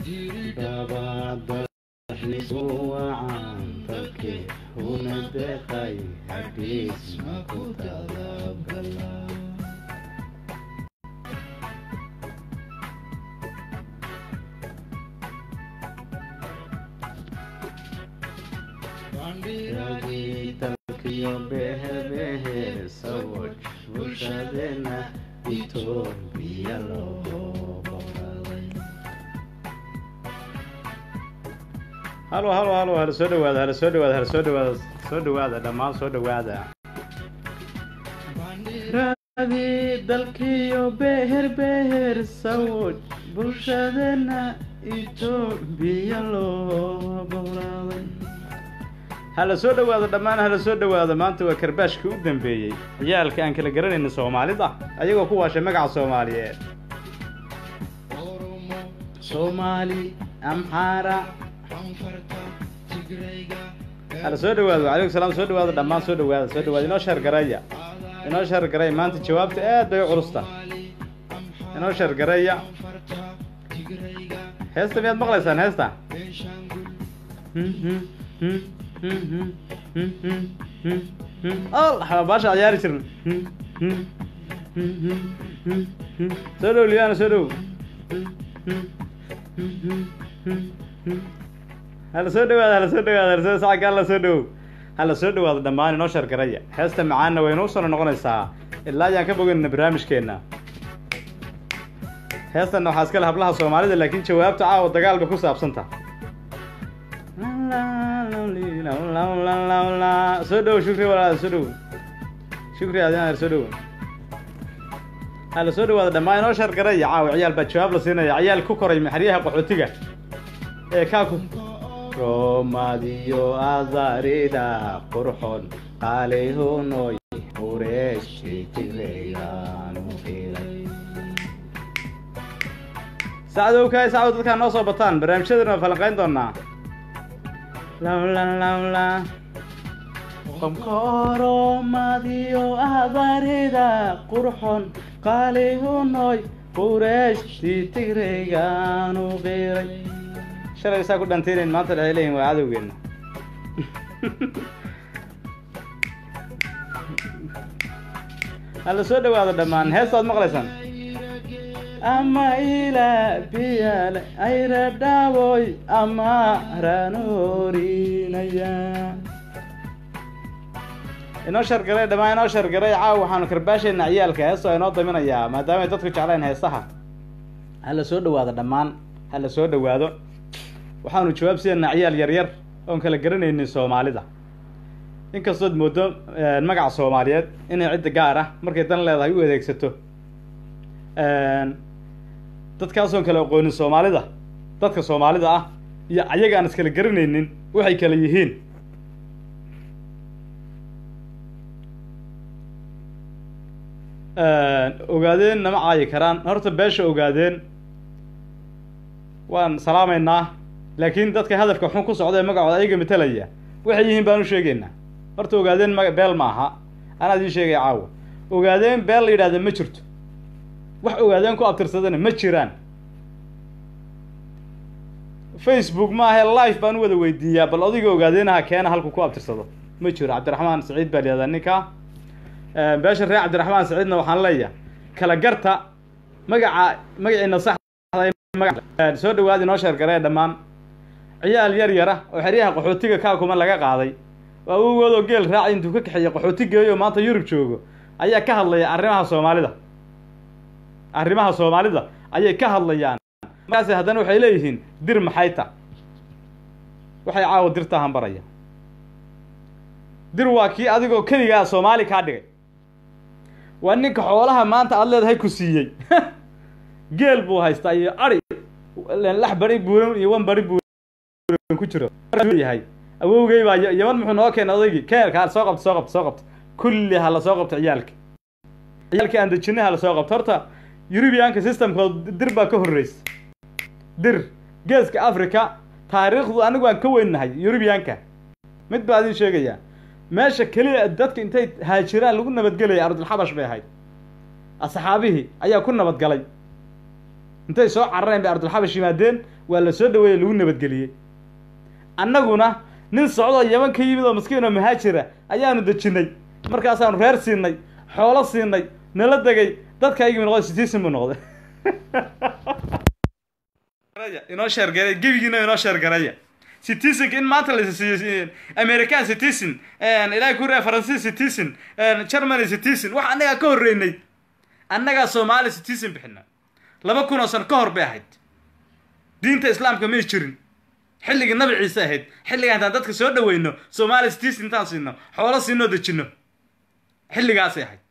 dabadaxlisu wacan dalkii huna deeqay hadhiis ma ku talagala ragii dalkiyo behebehe sawaj bulshadeena itoobiya loo boqolay halo halo halo hala soo dhawaada hala soo dhawaada hala soo dhawaada soo dhawaada dhammaan soo dhawaada ragii dalkiyo beher beher sawaj bulshadeena itoobiya loo boqolay hala soo dhawaado dhammaan hala soo dhawaado maanta waa karbaashkii u dambeeyey ciyaalka aan kala garanayna soomaalida ayagoo ku waashay magaca soomaaliyeed soomaali amxaara hala soo dhawaado calaykum salaam soo dhawaado dhammaan soo dhawaada soo dhawaada inoo sheergaraya inoo sheergaraya maanta jawaabta aad bay u culusta inoo sheergaraya heesta miyaad maqlaysaan heesta al baasha ciyaari jirna soo dhow libaana soo dhow hala soo dhawaada hala soo dhawaada hala soo sacga hala soo dhow hala soo dhawaado dhammaan inoo shargaraya heesta macaanna way inoo soo noqonaysaa ilaa ayaan ka boganayna barnaamijkeena heestanna waxaa iska le hablaha soomaalida laakiin jawaabta caawa dagaal bay ku saabsanta soo dhow shukri walaal soo dhow shukri adin soo dhow hala soo dhawaada dhammaan inoo shargaraya caawa ciyaal baa jawaab la siinaya ciyaal ku koray maxaryaha qaxootiga ee kaa ku roomadiyo azarida qurxon qaalihunoy ureeshitireyaanu filay sacdow kaay sacdow dadkaa noo soo bataan barnaamijyadana waa falanqayn doonaa lawla lawla qomkoromadiyo adarida qurxon qaalihunoy qureeshtii tigregaanu qiray shalay saa ku dhanteynayn maanta waxay leeyihin waa cadowgeena hala soo dhawaado dhammaan heestaad maqlaysaan ama ila biyale ayra dhaawoy ama ranoorinaya inoo shargaray dhammaan inoo shargaray caaw waxaanu karbaashayna ciyaalka heesta inoo daminayaa maadaama ay dadku jeclayn heesaha hala soo dhawaado dhammaan hala soo dhawaado waxaanu jawaab siinaynaa ciyaal yar yar oon kala garanaynin soomaalida inkastood moodo magaca soomaaliyeed inay cidda gaar ah markay dan leedahay u adeegsato dadkaasoon kala aqoonin soomaalida dadka soomaalida ah iyo ayaga aan iskala garanaynin waxay kala yihiin ogaadeen nama caayi karaan horta beesha ogaadeen waan salaamaynaa laakiin dadka hadafka xun ku socda ee magacooda ayaga matelaya waxay yihiin baan u sheegaynaa horta ogaadeen ma beel ma aha anaa idiin sheegaya caawa ogaadeen beel la yidhahda ma jirto wax ogaadeen ku abtirsadana ma jiraan facebook ma ahe live baan u wada weydiiyaa bal odiga ogaadeenaha keena halku ku abtirsado ma jiro cabdiraxmaan saciid baa layihahdaa ninka beesha reer cabdiraxmaan saciidna waxaan leeyahay kala garta magaca magaciina saxda soo dhawaad inoo sheergaree dhammaan ciyaal yar yara oo xeryaha qaxootiga kaakuma laga qaaday oo awogoodoo geel raacay intuu ka kaxeeyey qaxooti geeyo maanta yurub joogo ayaa ka hadlaya arrimaha soomaalida arrimaha soomaalida ayay ka hadlayaan markaasi haddana waxay leeyihiin dir maxay ta waxay caawa dirtaa hambaraya dir waa kii adigoo keligaa soomaali kaa dhigay waa ninka xoolaha maanta aada leedahay ku siiyey geel buu haystaa iyo ari lax bari buuran iyo wan bari buuran ku jiro yahay awowgey baa yaman muxuu noo keenay odaygii keenka soo qabta soo qabta soo qabta kulli ha la soo qabto ciyaalka ciyaalka aan dejinay ha la soo qabto horta eurubianka systemkood dir baa ka horreysa dir geeska africa taariikhdu anigu aan ka weynahay eurubianka mid baa idin sheegayaa meesha keliya dadka intay haajiraan lagu nabadgelaya ardulxabash bay ahayd asxaabihii ayaa ku nabadgalay intay soo carareen bay ardulxabash yimaadeen waa la soo dhaweeyey lagu nabadgeliyey annaguna nin socdoo yaman ka yimid oo maskiin oo mahaajira ayaanu dejinnay markaasaanu reer siinay xoolo siinay nala degay dadkaygii noqday citizen buu noqday inoo sheergaray gebigiina inoo sheergaraya citizenka in maanta la siiyo american citizen ilaahay ku rea faransiis citizen germany citizen wax annagaa ka horreynay annagaa soomaali citizen bixina laba kun oo sano ka hor bay ahayd diinta islaamka may jirin xilligii nabi ciise ahayd xilligaa intaan dadka soo dhaweyno soomaali citizen intaan siino xoolo siinoo dejino xilligaasay ahayd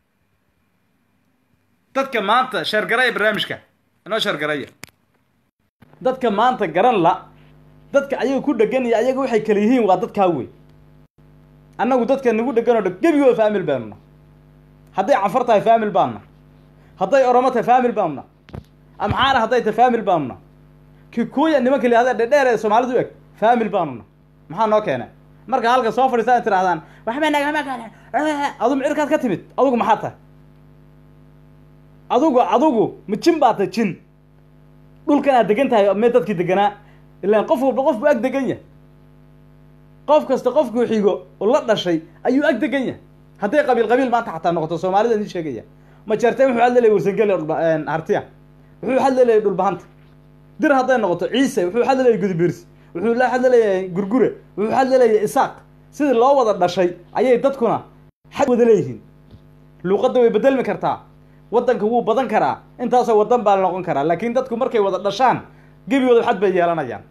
dadka maanta sheergaraya barnaamijka inoo sheergaraya dadka maanta garan la dadka ayaga ku dhegan iyo ayaga waxay kala yihiin waa dadkaa wey annagu dadka nagu dhegan oo dhan gebigooda faamil baanu na hadday cafar tahay faamil baanu na hadday oromo tahay faamil baanu na amxaana hadday tahay faamil baanu na kikuya nimanka lihahda dhedheer ee soomaalidu eg faamil baanu na maxaa noo keena marka halka soo fadhiistaan in tirahdaan waxba nagama galan adu micirkaad ka timid adugu maxaa tahay adugu adugu ma jin baa tahay jin dhulkan aad degan tahay mee dadkii deganaa ilaan qof walba qof buu ag degan yahay qof kasta qofkuu xigo oo la dhashay ayuu ag degan yahay hadday qabiil qabiil maanta xataa noqoto soomaalida idin sheegaya ma jeerteen wuxuu hadla leeyay warsangeli hartiya wuxuu hadla leeyay dhulbahanta dir hadday noqoto ciise wuxuu hadla leeyay gudubiirsi wuxuu la hadla leeyahay gurgure wuxuu hadla leeyahay isaaq sidii loo wada dhashay ayay dadkuna xad wada leeyihiin luuqadda way bedelmi kartaa waddanka wuu badan karaa intaasoo waddan baa la noqon karaa laakiin dadku markay wada dhashaan gebigooda xad bay yeelanayaan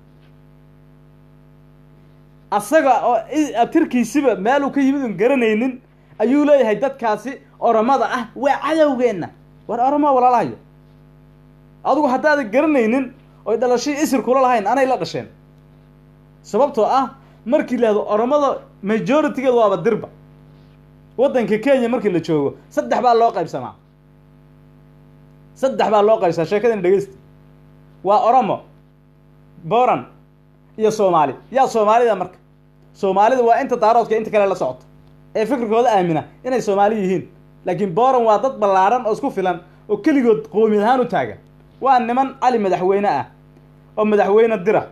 asaga oo abtirkiisiba meeluu ka yimid un garanaynin ayuu leeyahay dadkaasi oromada ah waa cadowgeenna war oromaa walaalahayo adugu haddaadan garanaynin oy dhalashii isir kula lahayn anay la dhasheen sababtoo ah markii lahdo oromada majoritigeed waaba dirba waddanka kenya markii la joogo saddex baa loo qaybsamaa saddex baa loo qaybsamaa sheekadina dhegeysta waa oromo boran iyo soomaali yaa soomaalida marka soomaalida waa inta daaroodka inta kale la socoto ee fikirkooda aamina inay soomaali yihiin laakiin boran waa dad ballaaran oo isku filan oo keligood qoomiyad ahaan u taagan waa niman cali madaxweyne ah oo madaxweyne dira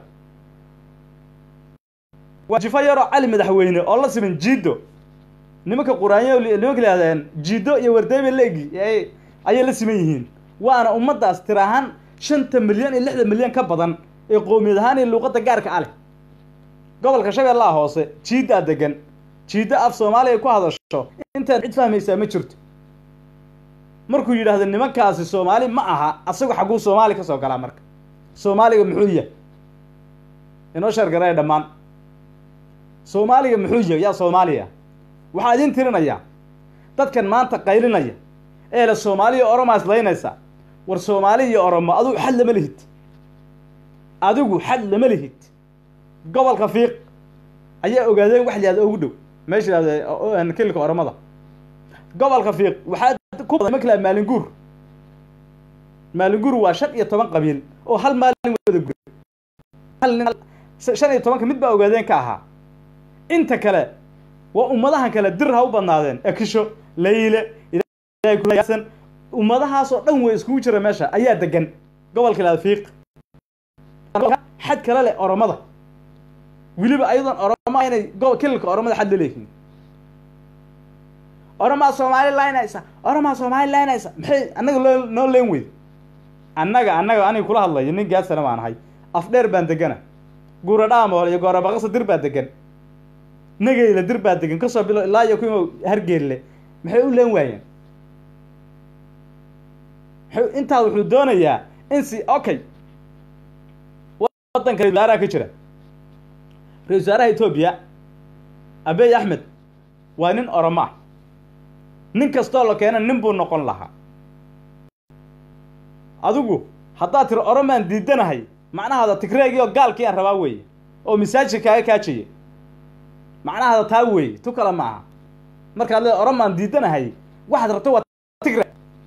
waa jifo yaroo cali madaxweyne oo la siman jiido nimanka quraanyo nimanka lihahdeen jiido iyo wardeebe leegi ayay la siman yihiin waana ummaddaas tir ahaan shanta milyan iyo lixda milyan ka badan ee qoomiyad ahaan iyo luuqadda gaarka aleh gobolka shabeellaha hoose jiiddaa degan jiiddo af soomaaliya ku hadasho intaad cid fahmaysaa ma jirto markuu yidhaahdo nimankaasi soomaali ma aha asagu xagguu soomaali ka soo galaa marka soomaaliga muxuu yahay inoo sheergaraya dhammaan soomaaliga muxuu yahay yaa soomaaliya waxaa idiin tirinayaa dadkan maanta qaylinaya ee le soomaaliya oromaa islaynaysa war soomaali iyo oromo adigu xad lama lihid adigu xad lama lihid gobolka fiiq ayaa ogaadeen wax lihahda ugu dhow meesha yihahda kilka oromada gobolka fiiq waxaa ku badan nimanka laha maalinguur maalinguur waa shan iyo toban qabiil oo hal maalin wada guray hal nin shan iyo tobanka mid baa ogaadeen ka ahaa inta kale waa ummadahan kale dir ha u badnaadeen ekisho layle ilaasan ummadahaasoo dhan way iskugu jira meesha ayaa degan gobolka lahada fiiq xad kale leh oromada weliba ayadoon oromo inay kililka oromada xad laleeyihiin oromaa soomaali laynaysa oromaa soomaali laynaysa maxay annaga loo noo leen weyd annaga annaga aniga kula hadlayo nin gaasana baan ahay afdheer baan degana guura dhaamool iyo goorabaqasa dir baa degan nagayla dir baa degan kasoo bilo ilaa iyo kuima hargeelle maxay u leen waayeen maxay intaa wuxuu doonayaa in si okay waddanka ra-isul wasaaraha ka jira ra-isul wasaaraha etoobiya abey axmed waa nin oromo ah nin kastoo la keena nin buu noqon lahaa adigu haddaad tiri oromaan diidanahay macnahaada tigreegii oo gaalkii aan rabaa weeye oo masaajidka kaaga kaajaya macnahaada taa weeye tu kale ma aha markaad leeda oromaan diidanahay waxaad rabto waa tigre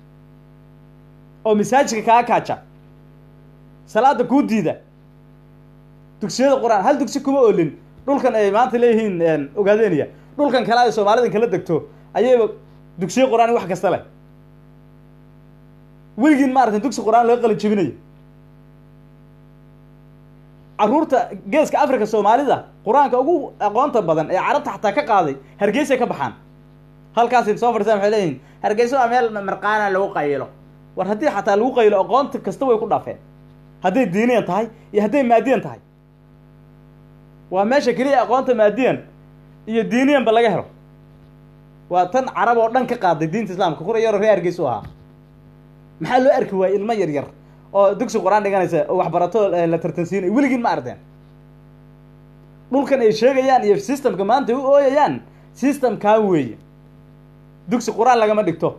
oo masaajidka kaaga kaaja salaada kuu diida dugsiyada qur-aan hal dugsi kuma olin dhulkan ay maanta leeyihiin ogaadeeniya dhulkan kale ay soomaalidan kala degto ayayba dugsiyo qur-aan wax kasta leh weligiin maarata dugsi qur-aan laga qalin jebinayo caruurta geeska africa soomaalida qur-aanka ugu aqoonta badan ee carabta xataa ka qaaday hargeysay ka baxaan halkaas soo fadhiisaan waxay leeyihin hargeyso waa meel marqaana lagu qayilo war haddii xataa lagu qaylo aqoonta kasta way ku dhaafeen hadday diiniyan tahay iyo hadday maadiyan tahay waa meesha keliya aqoonta maadiyan iyo diiniyanba laga helo waa tan carab oo dhan ka qaaday diinta islaamka kura yaroo ree hargeys u ahaa maxaa loo arki waayey ilmo yar yar oo dugsi qur-aan dhiganaysa oo waxbarato la tartansiinay weligiin ma ardeen dhulkan ay sheegayaan iyo systemka maanta ay u ooyayaan systemkaa weeye dugsi qur-aan lagama dhigto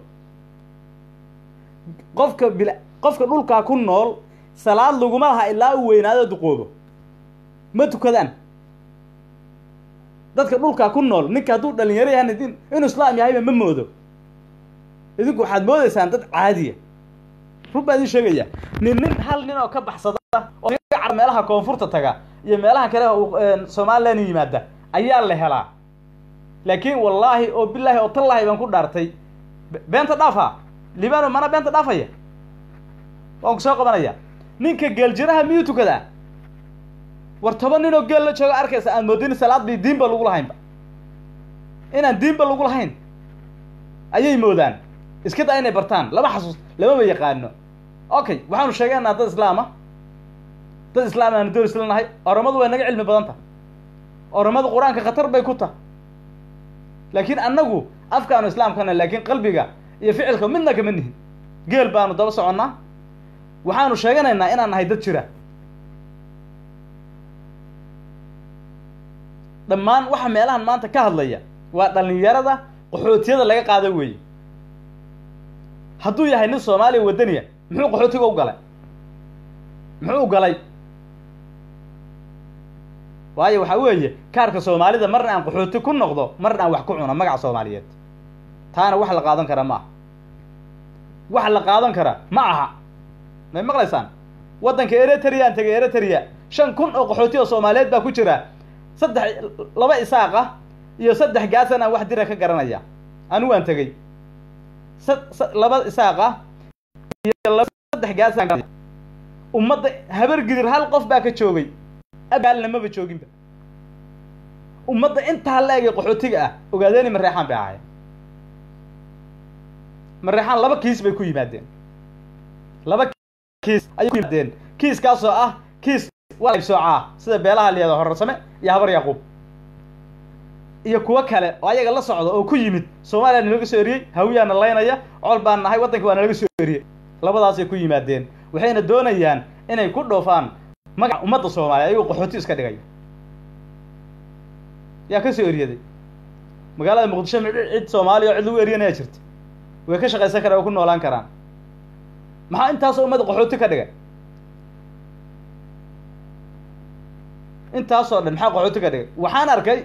qofka bil qofka dhulkaa ku nool salaad laguma laha ilaa uu weynaado duqoobo ma tukadaan dadka dhulkaa ku nool ninka hadduu dhalinyaro yahan inuu islaam yahayba ma moodo idinku waxaad moodeysaan dad caadiya run baa idin sheegaya nin nin hal nin oo ka baxsada oo meelaha koonfurta taga iyo meelaha kale somalilan yimaada ayaa la helaa laakiin wallaahi oo bilaahi oo tallaahi baan ku dhaartay beenta dhaafa libano mana beenta dhaafaya waan ku soo qabanaya ninka geeljiraha miyuu tukadaa war toban nin oo geel la jooga arkaysa aan moodin salaad bay diinba lagu lahaynba inaan diinba lagu lahayn ayay moodaan iska daa inay bartaan lama xasuus lamama yaqaano okay waxaanu sheegeynaa dad islaama dad islaam aanu door isla nahay oromadu way naga cilmi badan taha oromadu qur-aanka khatar bay ku taha laakiin annagu afkaanu islaamkana laakiin qalbiga iyo ficilka midna kama nihin geel baanu daba soconnaa waxaanu sheeganaynaa inaan nahay dad jira dhammaan waxa meelahan maanta ka hadlaya waa dhalinyarada qaxootiyada laga qaada weeye hadduu yahay nin soomaaliya wadaniya muxuu qaxootiga u galay muxuu u galay waayo waxaa weeye kaarka soomaalida marna aan qaxooti ku noqdo marna aan wax ku cuno magaca soomaaliyeed taana wax la qaadan kara ma aha wax la qaadan kara ma aha may maqlaysaan waddanka eritrea aan tegay eritrea shan kun oo qaxooti oo soomaaliyeed baa ku jira saddex laba isaaq ah iyo saddex gaasan aan wax dira ka garanaya anigu aan tegey sa laba isaaq ah iyo laba saddex gaasaan ummadda habar gidir hal qof baa ka joogay abaalna maba jooginba ummadda intaa la egay qaxootiga ah ogaadeeni mareexaan bay ahaayeen mareexaan laba kiis bay ku yimaadeen laba kiis ayay ku yimaadeen kiiskaasoo ah kiis waa soocaa sida beelaha liyada horarsame iyo habar yaquub iyo kuwo kale oo ayaga la socda oo ku yimid soomaaliya nalaga soo eriyey hawiyaana laynaya col baan nahay waddanka waa nalaga soo eriyey labadaasay ku yimaadeen waxayna doonayaan inay ku dhoofaan magaca ummadda soomaaliya ayagoo qaxooti iska dhigaya yaa ka soo eriyaday magaalada muqdisho mi cid soomaaliya oo cid lagu eryanaya jirta way ka shaqaysan karaan way ku noolaan karaan maxaa intaasoo ummadda qaxooti ka dhigay intaasoo dhan maxaa qaxooti ka dhigay waxaan arkay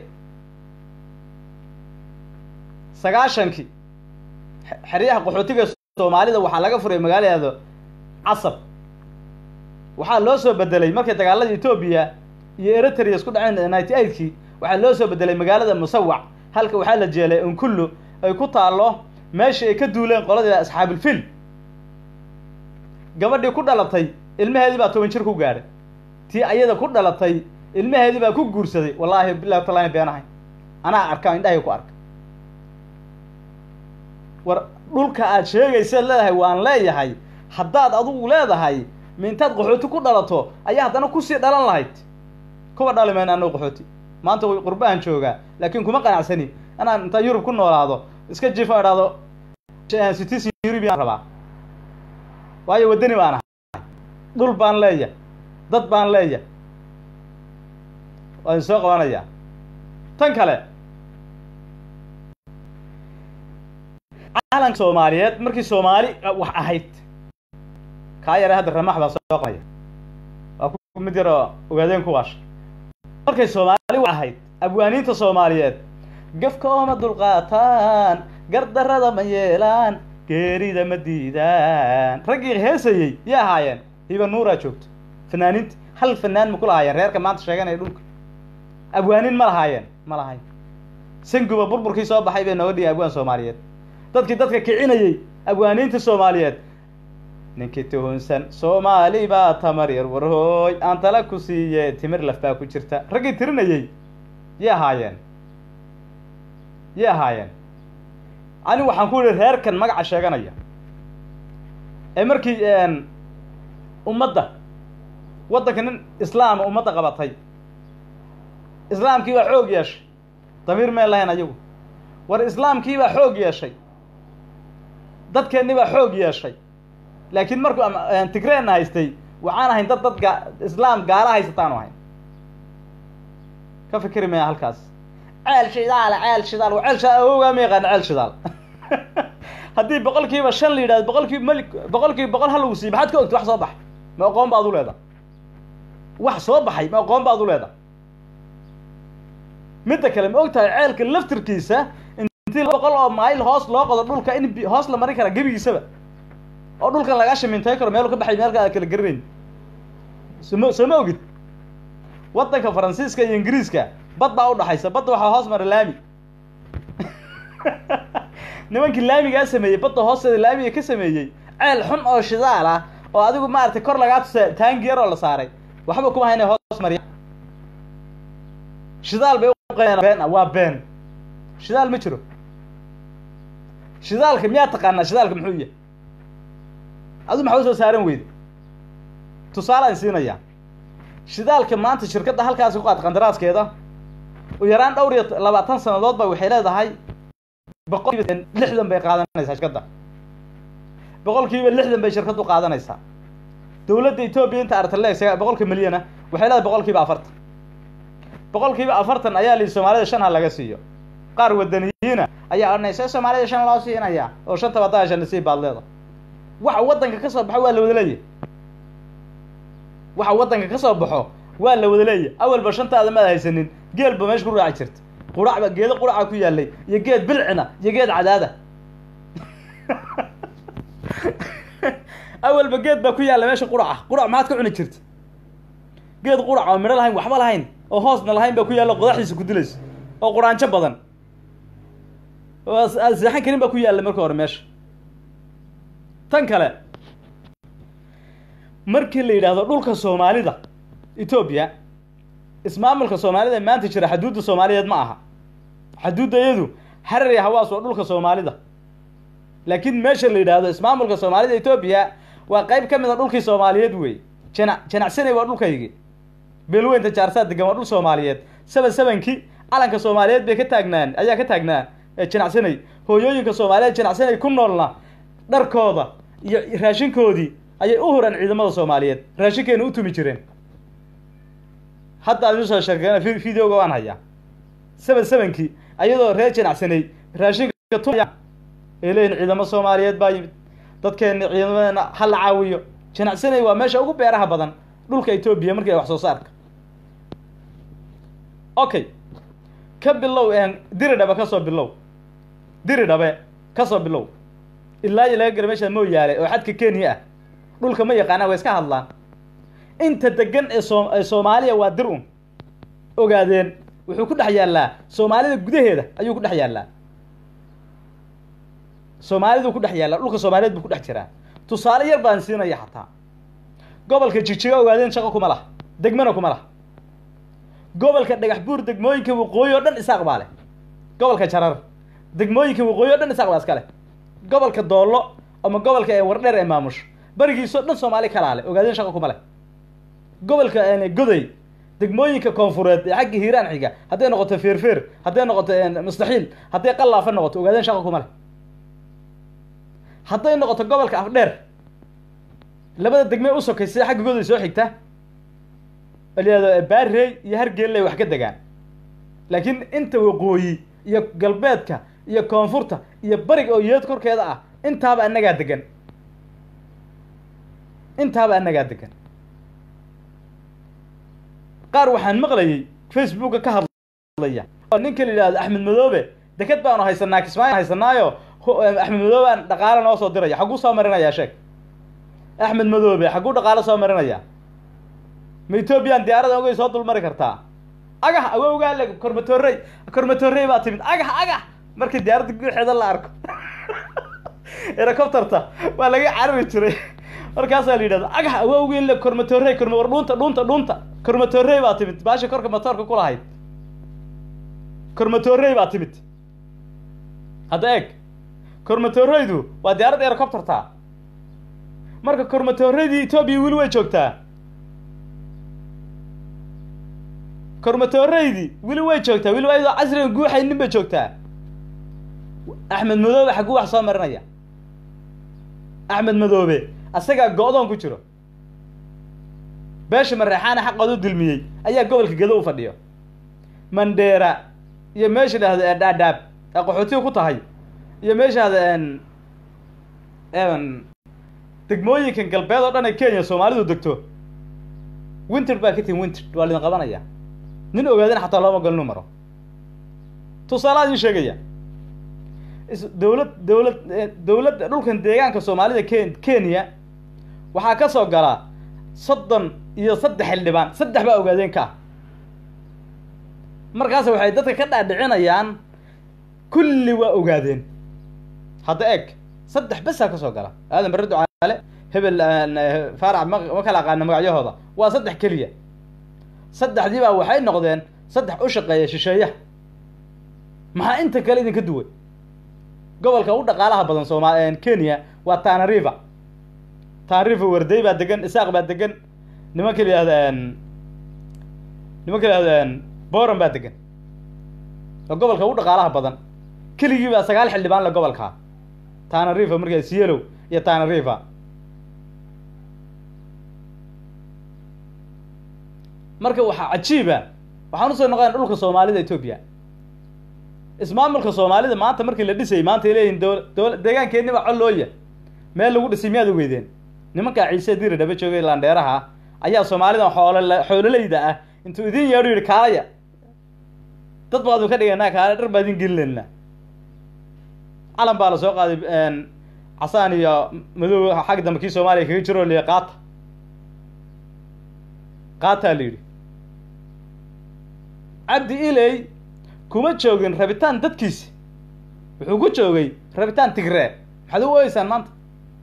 sagaashankii xeryaha qaxootiga soomaalida waxaa laga furay magaaladaado casab waxaa loo soo bedelay markay dagaalada etoobiya iyo eritrea isku dhaceen ninety eightkii waxaa loo soo bedelay magaalada musawac halka waxaa la jeelay unkullu ay ku taallo meeshii ay ka duuleen qoladii asxaabilfil gabadhii ku dhalatay ilmaheedii baa toban jir ku gaadhay tii ayada ku dhalatay ilmaheedii baa ku guursaday wallaahi bilahi talaani beenahay anaa arka indhahay ku arka war dhulka aad sheegaysa leedahay waan leeyahay haddaad adugu leedahay ma intaad qaxooti ku dhalato ayaa haddana kusii dhalan lahayd kuwa dhali mayna anoo qaxooti maanta way qurbahan joogaa laakiin kuma qanacsani inaan intaan yurub ku noolaado iska jiifo idhaahdo citizen eurubian rabaa waayo waddani baan ahay dhul baan leeya dad baan leeya waan soo qabanayaa tan kale calanka soomaaliyeed markii soomaali wax ahayd kaa yare hadda ramax baa soo qabaya waa ku mid yaroo ogaadeen ku waasha markay soomaali wax ahayd abwaaniinta soomaaliyeed gafka ooma dulqaataan gardarrada ma yeelaan geerida ma diidaan raggii heesayey yay ahaayeen hiba nuuraa joogto fanaaniinta hal fanaan ma ku lahaayeen reerka maanta sheeganaya dhulka abwaaniin ma lahaayeen ma lahayn sanguba burburkii soo baxay bay nooga dhigay abwaan soomaaliyeed dadkii dadka kicinayey abwaaniinta soomaaliyeed ninkii tuhunsan soomaali baa tamar yar warhooy aan tala ku siiye timir laf baa ku jirta raggii tirinayey yay ahaayeen yay ahaayeen anigu waxaan ku yihi reerkan magaca sheeganaya ee markii ummadda waddanka nin islaama ummadda qabatay islaamkii baa xoog yeeshay damiir meen lahayn ayagu war islaamkii baa xoog yeeshay dadkeennii baa xoog yeeshay laakiin markuu tigreenna haystay waxaan ahayn dad dad ga islaam gaala haysataanu ahayn ka fikri maya halkaas ceel shidaal ceel shidaal ceel shidaal awowgaa ma yaqaana ceel shidaal haddii boqol kiiba shan la yidhahdo boqol kiiba mali boqol kiiba boqol ha lagu siiy maxaad ka ogta wax soo baxay ma aqoon baad u leeda wax soo baxay ma aqoon baad u leeda midda kale ma og tahay ceelka laftirkiisa intii boqol oo mayl hoos loo qodo dhulka in hoos la marin kara gebigiisaba oo dhulkan lagaa shimintay karo meelu ka baxay meelka aad kala garanayn sooma soo ma ogid waddanka faransiiska iyo ingiriiska bad baa udhaxaysa badda waxaa hoos mara laami nimankii laamigaa sameeyey badda hoosteeda laamiga ka sameeyey ceel xun oo shidaal ah oo adigu maaragtay kor lagaa tusa taangi yar oo la saaray waxba kuma hayna hoos mariya shidaal bay been waa been shidaal ma jiro shidaalka miyaa taqaanaa shidaalka muxuu yahay adu maxaa usoo saaran weyde tusaalaan siinayaa shidaalka maanta shirkadda halkaasi ku qaad qandaraaskeeda u yaraan dhowr iyo labaatan sanadood ba waxay leedahay boqol kiiba lixdan bay qaadanaysaa shirkadda boqol kiiba lixdan bay shirkaddu qaadanaysaa dowladda etoobiya inta artaleeg boqolka milyana waxay leedahay boqol kiiba afartan boqol kiiba afartan ayaa lihi soomaalida shan ha laga siiyo qaar wadaniyiina ayaa odhanay see soomaalida shan loo siinaya oo shantaba hadaa shan nasiib baad leeda waxa waddanka ka soo baxo waa la wada leeyahy waxa waddanka ka soo baxo waa la wada leeyahy awalba shantaada maad haysanin geel ba meesha ku raaci jirta quracba geedo quraca ku yaalay iyo geed bilcina iyo geed cadaada awalba geed baa ku yaalla meesha quraca qurac maxaad ka cuni jirta geed qurac oo midho lahayn waxba lahayn oo hoosna lahayn baa ku yaalla qodaxdiisa ku dilaysa oo quraanjo badan oo aad seexan karin baa ku yaalla marka hore meesha tan kale markii la yidhaahdo dhulka soomaalida etoobiya ismaamulka soomaalida ee maanta jira xaduudda soomaaliyeed ma aha xaduudda iyadu harar iyo hawaas waa dhulka soomaalida laakiin meesha la yidhaahdo ismaamulka soomaalida etoobiya waa qayb ka mid a dhulkii soomaaliyeed wey jana janacsanay waa dhulkaygi beelweynta jaarsaad degan waa dhul soomaaliyeed saban sabankii calanka soomaaliyeed bay ka taagnaan ayaa ka taagnaa janacsanay hooyooyinka soomaaliyeed janacsanay ku noolna dharkooda iyo raashinkoodii ayay u hureen ciidamada soomaaliyeed raashinkeena u tumi jireen hadda ad iusoo sheekeen videoga waan hayaa saban sabankii ayadoo reer janacsanay raashinka tumaya ay leeyihin ciidamo soomaaliyeed baa yimid dadkeena ciidamadeena ha la caawiyo janacsanay waa meesha ugu beeraha badan dhulka etoobiya markii ay wax soo saarka okay ka bilow diri dhabe kasoo bilow diri dhabe kasoo bilow ilaa iyo laga gara meesha mooyaale oo xadka kenya ah dhulka ma yaqaanaan way iska hadlaan inta degan ee soo ee soomaaliya waa dir un ogaadeen wuxuu ku dhex yaallaa soomaalida gudaheeda ayuu ku dhex yaallaa soomaaliduu ku dhex yaallaa dhulka soomaaliyeed buu ku dhex jiraa tusaale yar baan siinaya xataa gobolka jigjiga ogaadeen shaqo kuma laha degmana kuma laha gobolka dhagax buur degmooyinka waqooyi oo dhan isaaq baa leh gobolka jarar degmooyinka waqooyi o dhan isaaq baa iska leh gobolka doollo ama gobolka ee wardheer ee maamusho barigiisoo dhan soomaali kalaa leh ogaadeen shaqo kuma leh gobolka goday degmooyinka koonfureed ee xagga hiiraan xiga hadday noqoto feerfeer hadday noqoto mustaxiil hadday qallaafa noqoto ogaadeen shaqo kuma leh hadday noqoto gobolka afdheer labada degmee u sokaysa xagga goday soo xigta alyado baarey iyo hargeelley wax ka degaan laakiin inta waqooyi iyo galbeedka iyo koonfurta iyo bariga oo yeed korkeeda ah intaaba annagaa degan intaaba annagaa degan qaar waxaan maqlayay facebooka ka hadlaya oo ninka la yidhahdo axmed madoobe deked baanu haysanaa kismaayo haysanaayo axmed madoobe aan dhaqaale noo soo diraya xagguu soo marinayaa sheeg axmed madoobe xagguu dhaqaale soo marinayaa ma ethoobiyan diyaarada ogay soo dulmari kartaa agah awowgaa le kormatorey kormatorey baa timid agah agah markii diyaaradda guuxeeda la arko helicopterta waa laga carari jiray markaasaa la yidhahda agax awowgeen le kormatorey korma war dhuunta dhuunta dhuunta kormatorey baa timid baasha korka matoorka ku lahayd kormatorey baa timid hadda eeg kormatoreydu waa diyaaradda erocopterta marka kormatoreydii etoobiya weli way joogtaa kormatoreydii weli way joogtaa weli waa casriga guuxaynin bay joogtaa axmed madoobe xagguu wax soo marinaya axmed madoobe asagaa go-doon ku jiro beesha mareexaana xaqooda u dulmiyey ayaa gobolka gedo u fadhiyo mandheera iyo meesha dhahdo ee dhaadhaab ee qaxootiga ku tahay iyo meesha dhahdo n degmooyinkan galbeed oo dhan ee kenya soomaalidu degto winter baa ka tihin winter waa lidin qabanaya nin ogaadana xataa looma gol inuu maro tusaalaha idin sheegaya is dawlad dawlad dawladda dhulkan deegaanka soomaalida ken kenya waxaa ka soo galaa soddon iyo saddex xildhibaan saddex baa ogaadeen ka ah markaas waxay dadka ka dhaadhicinayaan kulli waa ogaadeen hadda eeg saddex besaa ka soo gala aadan barre ducaale hebel faarac ma ma kala aqaana magacyahooda waa saddex keliya saddexdii baa waxay noqdeen saddex u shaqeeya shisheeyaha maxaa inta kale idinka duway gobolka u dhaqaalaha badan sooma kenya waa tanariva tanariva wardey baa degan isaaq baa degan nimanka la yihahda nimanka la yihahda boran baa degan oo gobolka u dhaqaalaha badan keligii baa sagaal xildhibaan le gobolka tanariva markaa sielow iyo tanariva marka waxaa cajiiba waxaan usoo noqona dhulka soomaalida etoobiya ismaamulka soomaalida maanta markii la dhisayay maanta ay leeyihin dola dola deegaankeenni baa collooya meel lagu dhisay miyaad ogeydeen nimankaa ciise diira dhaba joogay laandheeraha ayaa soomaalidan xoolol xoololeyda ah intuu idin yeedhu yidhi kaalaya dad baadu ka dhiganaa kaale dhar baa idin gelinayna calan baa la soo qaaday casaan iyo madow xag dambe kii soomaaliya kaga jiro liya qaata qaataa la yidhi cabdi iley kuma joogin rabitaan dadkiisi wuxuu ku joogay rabitaan tigree maxaad u ooyeysaan maanta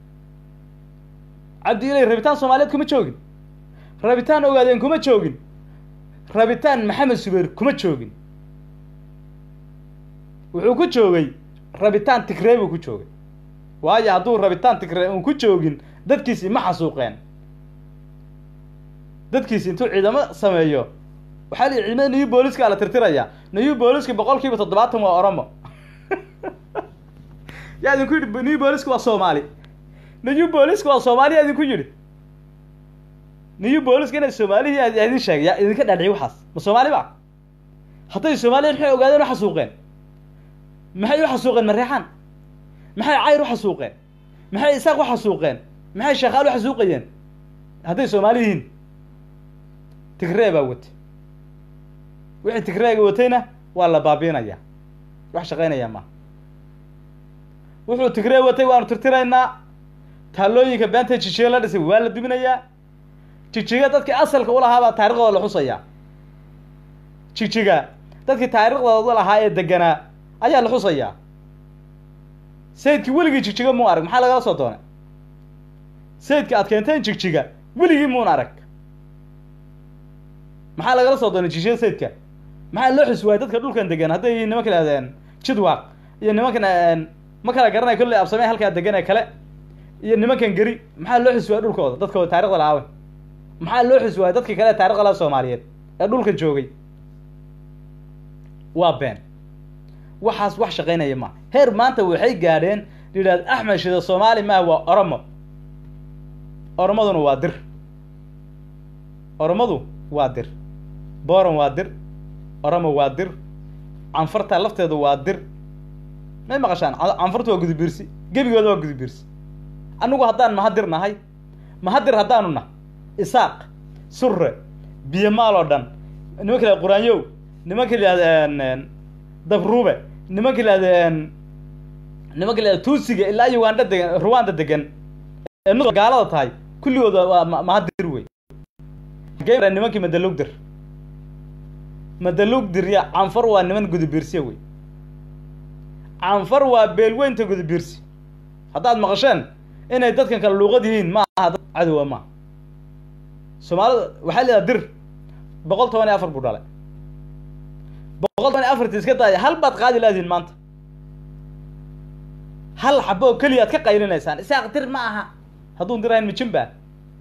cabdi iley rabitaan soomaaliyeed kuma joogin rabitaan ogaadeen kuma joogin rabitaan maxamed subeer kuma joogin wuxuu ku joogay rabitaan tigree buu ku joogay waayo hadduu rabitaan tigree uun ku joogin dadkiisi ma xasuuqeen dadkiisi intuu ciidamo sameeyo waxaa la yidhi ciidamada new booliska la tirtirayaa new booliska boqol kiiba toddobaatan waa oromo yaa idinku yidhi new booliska waa soomaali new booliska waa soomaali yaa idinku yidhi new booliska inay soomaalihi yaa idin sheegay yaa idinka dhaadhiciy waxaas ma soomaali ba hadday soomaaliya maxay ogaadeen u xasuuqeen maxay u xasuuqeen mareexaan maxay cayr u xasuuqeen maxay isaaq u xasuuqeen maxay sheekhaal u xasuuqayeen hadday soomaali yihiin tigree baa watay wixii tigreega watayna waa la baabiinaya wax shaqaynaya ma wuxuu tigree watay waanu tirtiraynaa taallooyinka beenta jijiga la dhisay waa la duminayaa jijiga dadkii asalka ulahaabaa taariikhdooda la xusayaa jijiga dadkii taariikhdooda lahaa ee deganaa ayaa la xusayaa sayidkii weligii jigjiga muu arag maxaa lagala soo doonay sayidka aad keenteen jigjiga weligii muun arag maxaa lagala soo doonay jigjiga sayidka maxaa loo xus waayay dadka dhulkan degan hadday yihiin nimanka lahdeen jidwaaq iyo nimankan ma kala garanay kolley absamey halkaa degan ee kale iyo nimankan geri maxaa loo xus waayay dhulkooda dadkooda taarikhda lahaawe maxaa loo xus waayay dadka kale ee taarikhda laha soomaaliyeed ee dhulkan joogay waa been waxaas wax shaqaynaya ma heer maanta waxay gaadheen yidhahd axmed shida soomaali maaha waa oromo oromaduna waa dir oromadu waa dir boran waa dir oromo waa dir canfarta lafteedu waa dir may maqashaan canfartu waa gudubiirsi gebigooda waa gudubiirsi annagu haddaan mahadir nahay mahadir haddaanu nah isaaq surre biyo maal oo dhan nimanka la quraanyow nimanka layihahda dabruube nimanka layihahda nimanka layihahda tuusiga ilaa uganda degan ruwanda degan ee nu gaalada tahay kulligooda waa mahadir wey nimankii madalugdir madalugdir ya canfar waa niman gudubiirsiya wey canfar waa beelweynta gudubiirsi haddaad maqasheen inay dadkan kale luuqad yihiin ma aha dad cadowa maaha soomaalida waxaa la yidhaha dir boqol toban iyo afar buu dhalay boqol toban iyo afarti iska daaya hal baad qaadi laadiin maanta hal xabo oo keliya ad ka qaylinaysaan isaaq dir ma aha hadduun dirahayn mijin baa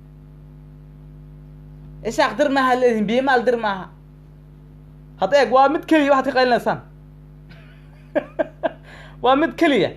isaaq dir maaha leedihin biimaal dir maaha hadda eeg waa mid keliya waxaad ka qaylinaysaan waa mid keliya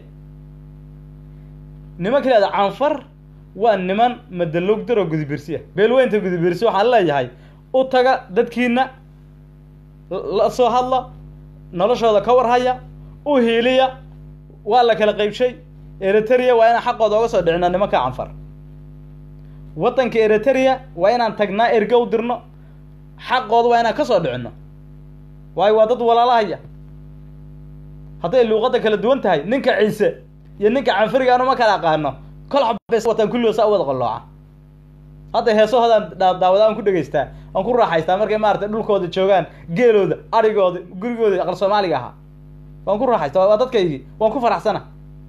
niman keliya canfar waa niman madalog dir oo gudubirsiya beelweynta gudubirsi waxaan leeyahay u taga dadkiina la soo hadla noloshooda ka warhaya u hiiliya waa la kala qaybshay eritrea waa inaan xaqooda oga soo dhicino nimanka canfar waddanka eritrea waa inaan tagnaa erge u dirno xaqooda waa inaan ka soo dhicino waayo waa dad walaalahaya hadday luuqadda kala duwan tahay ninka ciise iyo ninka canfariga anu ma kala aqaano kol xabees wataan kulligood saa u wada qallooca hadda heesahoodaan daawada aan ku dhegaystaa aan ku raaxaystaa markay maaragtay dhulkooda joogaan geelooda arigooda gurigooda aqal soomaaliga ahaa waan ku raaxaystaa waa dadkaygii waan ku faraxsana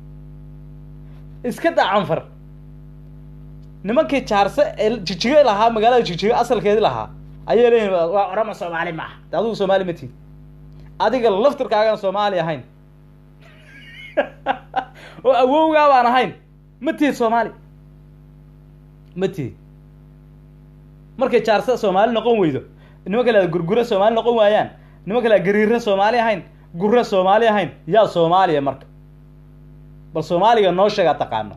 iska daa canfar nimankii jaarse ee jijigo lahaa magaalada jijigo asalkeedi lahaa ayay leeyihin waa orama soomaali maaha de adigu soomaali ma tihin adiga laftirkaagaan soomaali ahayn oo awowgaa baan ahayn ma tihid soomaali ma tihid markay jaarse soomaali noqon weydo niman kale gurgure soomaali noqon waayaan niman kale gariire soomaali ahayn gurre soomaali ahayn yaa soomaaliya marka bal soomaaliga noo sheegaa taqaano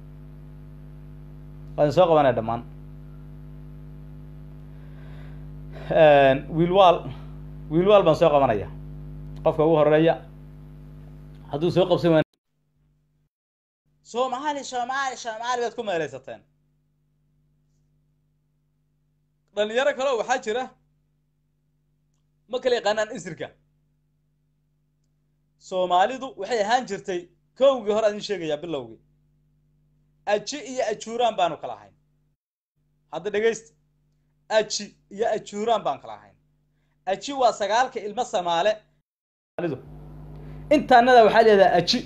waan soo qabanaya dhammaan wiilwaal wiilwaal baan soo qabanaya qofka ugu horeeya hadduu soo qabsan waa soomaali soomaali soomaali baad ku meelaysateen dhalinyaro kaleo waxaa jira ma kala yaqaanaan isirka soomaalidu waxay ahaan jirtay kowgii hore adin sheegayaa bilowgii aji iyo ajuuraan baanu kala ahayn hadda dhegaysta aji iyo ajuuraan baan kala ahayn aji waa sagaalka ilmo samaale intaanada waxaa leedaha aji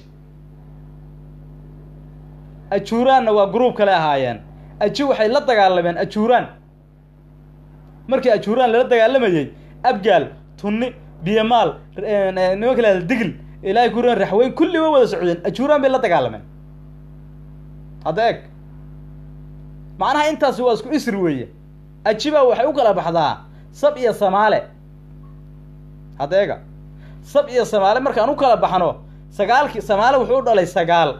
ajuuraanna waa gruub kale ahaayeen aji waxay la dagaalameen ajuuraan markii ajuuraan lala dagaalamayey abgaal tunni biyamaal nimanka leeda digl ilaahay kuran raxweyn kulli way wada socdeen ajuuraan bay la dagaalameen hadda eeg macnaha intaasi waa isku isri weeye ajibaa waxay u kala baxdaa sab iyo samaale hadda eega sab iyo samaale markaan u kala baxno sagaalkii samaale wuxuu u dhalay sagaal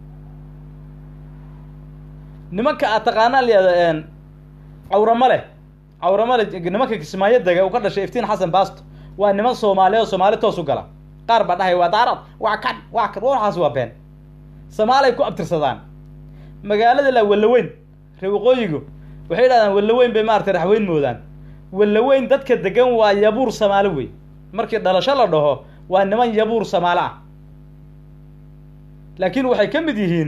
nimanka aad taqaanaa layihahda cawramale cawramale nimanka kismaayo dega uu ka dhashay iftiin xasan baasto waa niman soomaaliya oo soomaali toos u gala qaar baa dhahay waa daarad waa kan waa kan waxaas waa been samaalay ku abtirsadaan magaalada la wallaweyn ree waqooyigu waxay yidhahdaan wallaweyn bay maaragtay raxweyn moodaan wallaweyn dadka degan waa yabuur samaalo wey markii dhalasho la dhaho waa niman yabuur samaalo ah laakiin waxay ka mid yihiin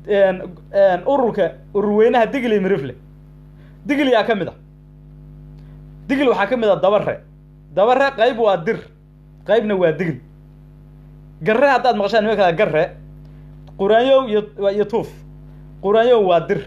ururka ururweynaha digli mirifle digliyaa ka mid a digl waxaa ka mid a dabare dabare qayb waa dir qaybna waa digl garre haddaad maqashaan niman kala garre quraanyow iyo iyo tuuf quraanyow waa dir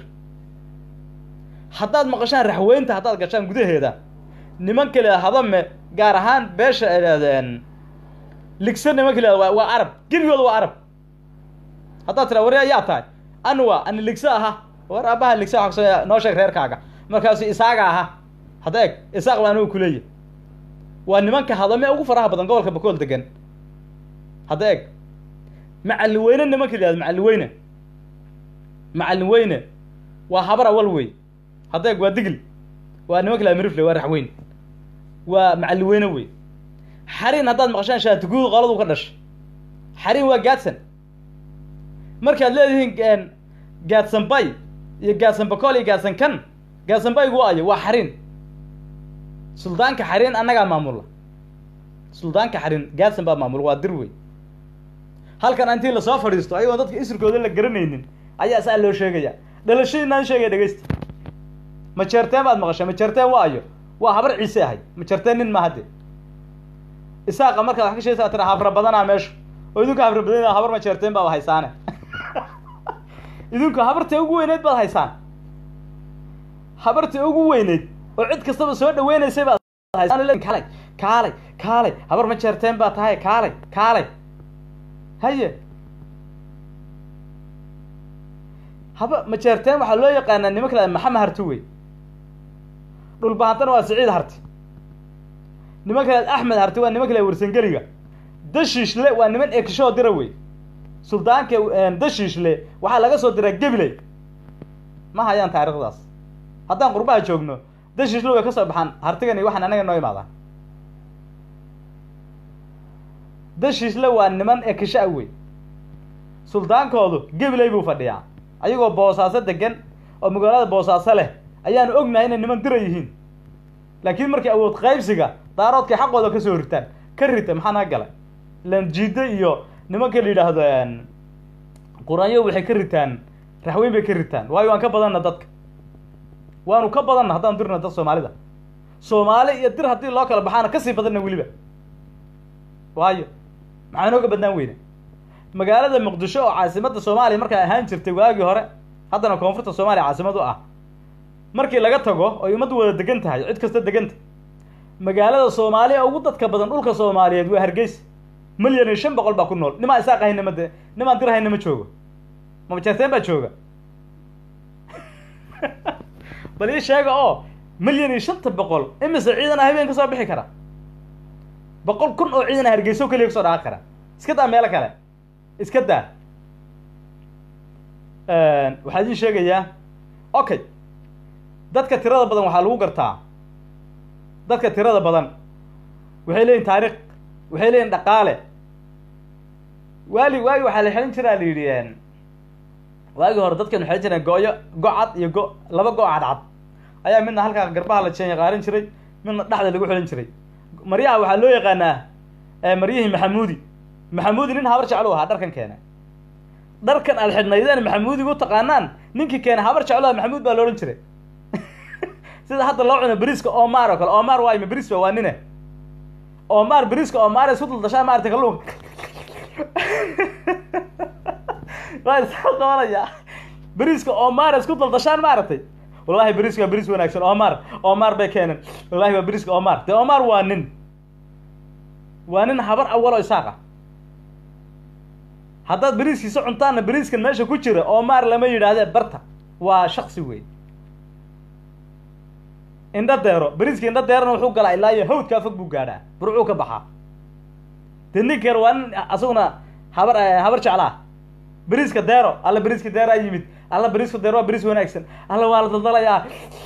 haddaad maqashaan raxweynta haddaad gashaan gudaheeda niman kale hadame gaar ahaan beesha idhahdeen ligse niman kale waa waa arab geligooda waa arab haddaad tiraa wari ayaa tahay anwa ani ligse aha war aabaha ligse waa noo sheeg reerkaaga markaasu isaaga aha hadda eeg isaaq baa anugu kuleeya waa nimanka hadame ugu faraha badan gobolka bakool degan hadda eeg macallin weyne nimanka la yihahdo macallin weyne macallin weyne waa habar awal wey hadda eeg waa digl waa nimanka la mirifle waa raxweyn waa macallin weyne wey xarin haddaad maqashaan shaatiguud qoladu ka dhashay xarin waa gaadsan markaad leedihiin gaadsan bay iyo gaadsan bakool iyo gaadsan kan gaadsan baygu ayo waa xarin suldaanka xarin annagaa maamula suldaanka xarin gaadsan baa maamula waa dir wey halkan intii lasoo fadhiisto ayagoon dadka isirkooda la garanaynin ayaa saa loo sheegaya dhalashadiinaan sheegaya dhegeysta majeerteen baad maqashay majeerteen waa ayo waa habar ciise ahay majeerteen nin maaha dee isaaqa markaad wax ka sheegaysaa tira hafra badanaa meeshu oo idinka hafra badan habar majeerteen baa haysaane idinku habartii ugu weyneyd baad haysaan habartii ugu weyneyd oo cid kastaba soo dhaweynaysay baad haysaan kaalay kaalay kaalay habar ma jeerteen baa tahay kaalay kaalay haye haba ma jeerteen waxaa loo yaqaanaa nimanka la maxama harti wey dhulbahantana waa siciid harti niman kale axmed harti waa niman kale warsangeliga dashiishle waa niman ekishoo dira wey suldaanka dashiishle waxaa laga soo diraa gebiley ma hayaan taariikhdaas haddaan qurbaha joogno dashiishle way ka soo baxaan hartigani waxaan anaga noo imaadaan dashiishle waa niman ekisho ah wey suldaankoodu gebiley buu fadhiyaa ayagoo boosaaso degan oo magaalada boosaaso leh ayaanu ognahay inay niman dira yihiin laakiin markii awood qaybsiga daaroodkay xaqooda ka soo ritaan ka rita maxaa naga galay lanjiide iyo nimanka la yidhaahdo quraanyo waxay ka ritaan raxweyn bay ka ritaan waayo waan ka badanna dadka waanu ka badanna haddaan dirna dad soomaalida soomaali iyo dir haddii loo kala baxaana kasii badanna weliba waayo maxaa inooga badnaan weyne magaalada muqdisho oo caasimadda soomaaliya markaa ahaan jirtay waagii hore haddana koonfurta soomaaliya caasimad u ah markii laga tago oy ummaddu wada degan tahay cid kasta deganta magaalada soomaaliya ugu dadka badan dhulka soomaaliyeed waa hargeysa milyan iyo shan boqol baa ku nool nimaa isaaq hayna ma de nimaan dir hayna ma joogo mamajeerteen baa jooga bal ii sheega oo milyan iyo shanta boqol imise ciidan ah habeen ka soo bixi kara boqol kun oo ciidan ah hargeyso keliya kasoo dhaaqi kara iska daa meelo kale iska daa waxaa idin sheegayaa okay dadka tirada badan waxaa lagu gartaa dadka tirada badan waxay leeyihin taariikh waxay leeyihin dhaqaale waali waagi waxaa la xelin jiraa la yidhi waagii hore dadkan waxay jireen go-yo go-cad iyo go laba go- cadcad ayaa midna halkaa garbaha la jeenya qaarin jiray midna dhexda lagu xelin jiray maryaha waxaa loo yaqaanaa maryihii maxamuudi maxamuudi nin habar jeclu ahaa dharkan keena dharkan aad xidhnaydeen maxamuudiga u taqaanaan ninkii keena habar jeclu aha maxamuud baa loodhan jiray sida hadda loo cuno beriiska omar oo kale omar waay ma beriis ba waa nine omar beriiska omar isku daldashaa maarata kalluunka waa isoo qabanaya beriiska omar isku daldashaan maaragtay wallahi beriiska waa beriis wanaagsan omar omar bay keeneen wallahi waa beriiska omar dee omar waa nin waa nin habar awalo isaaqa haddaad beriiskiisa cuntaanna beriiskan meesha ku jira omar lama yidhaahdee barta waa shaksi wey indha deero beriiska indha deerona wuxuu galaa ilaa iyo hawdkaa fog buu gaadhaa burcuu ka baxaa dee ninkeer waa nin asaguna habar habar jeclaa beriiska deero alla beriiska deeraa yimid alla beriiska deero waa beriis wanaagsan alla waa la daldalayaa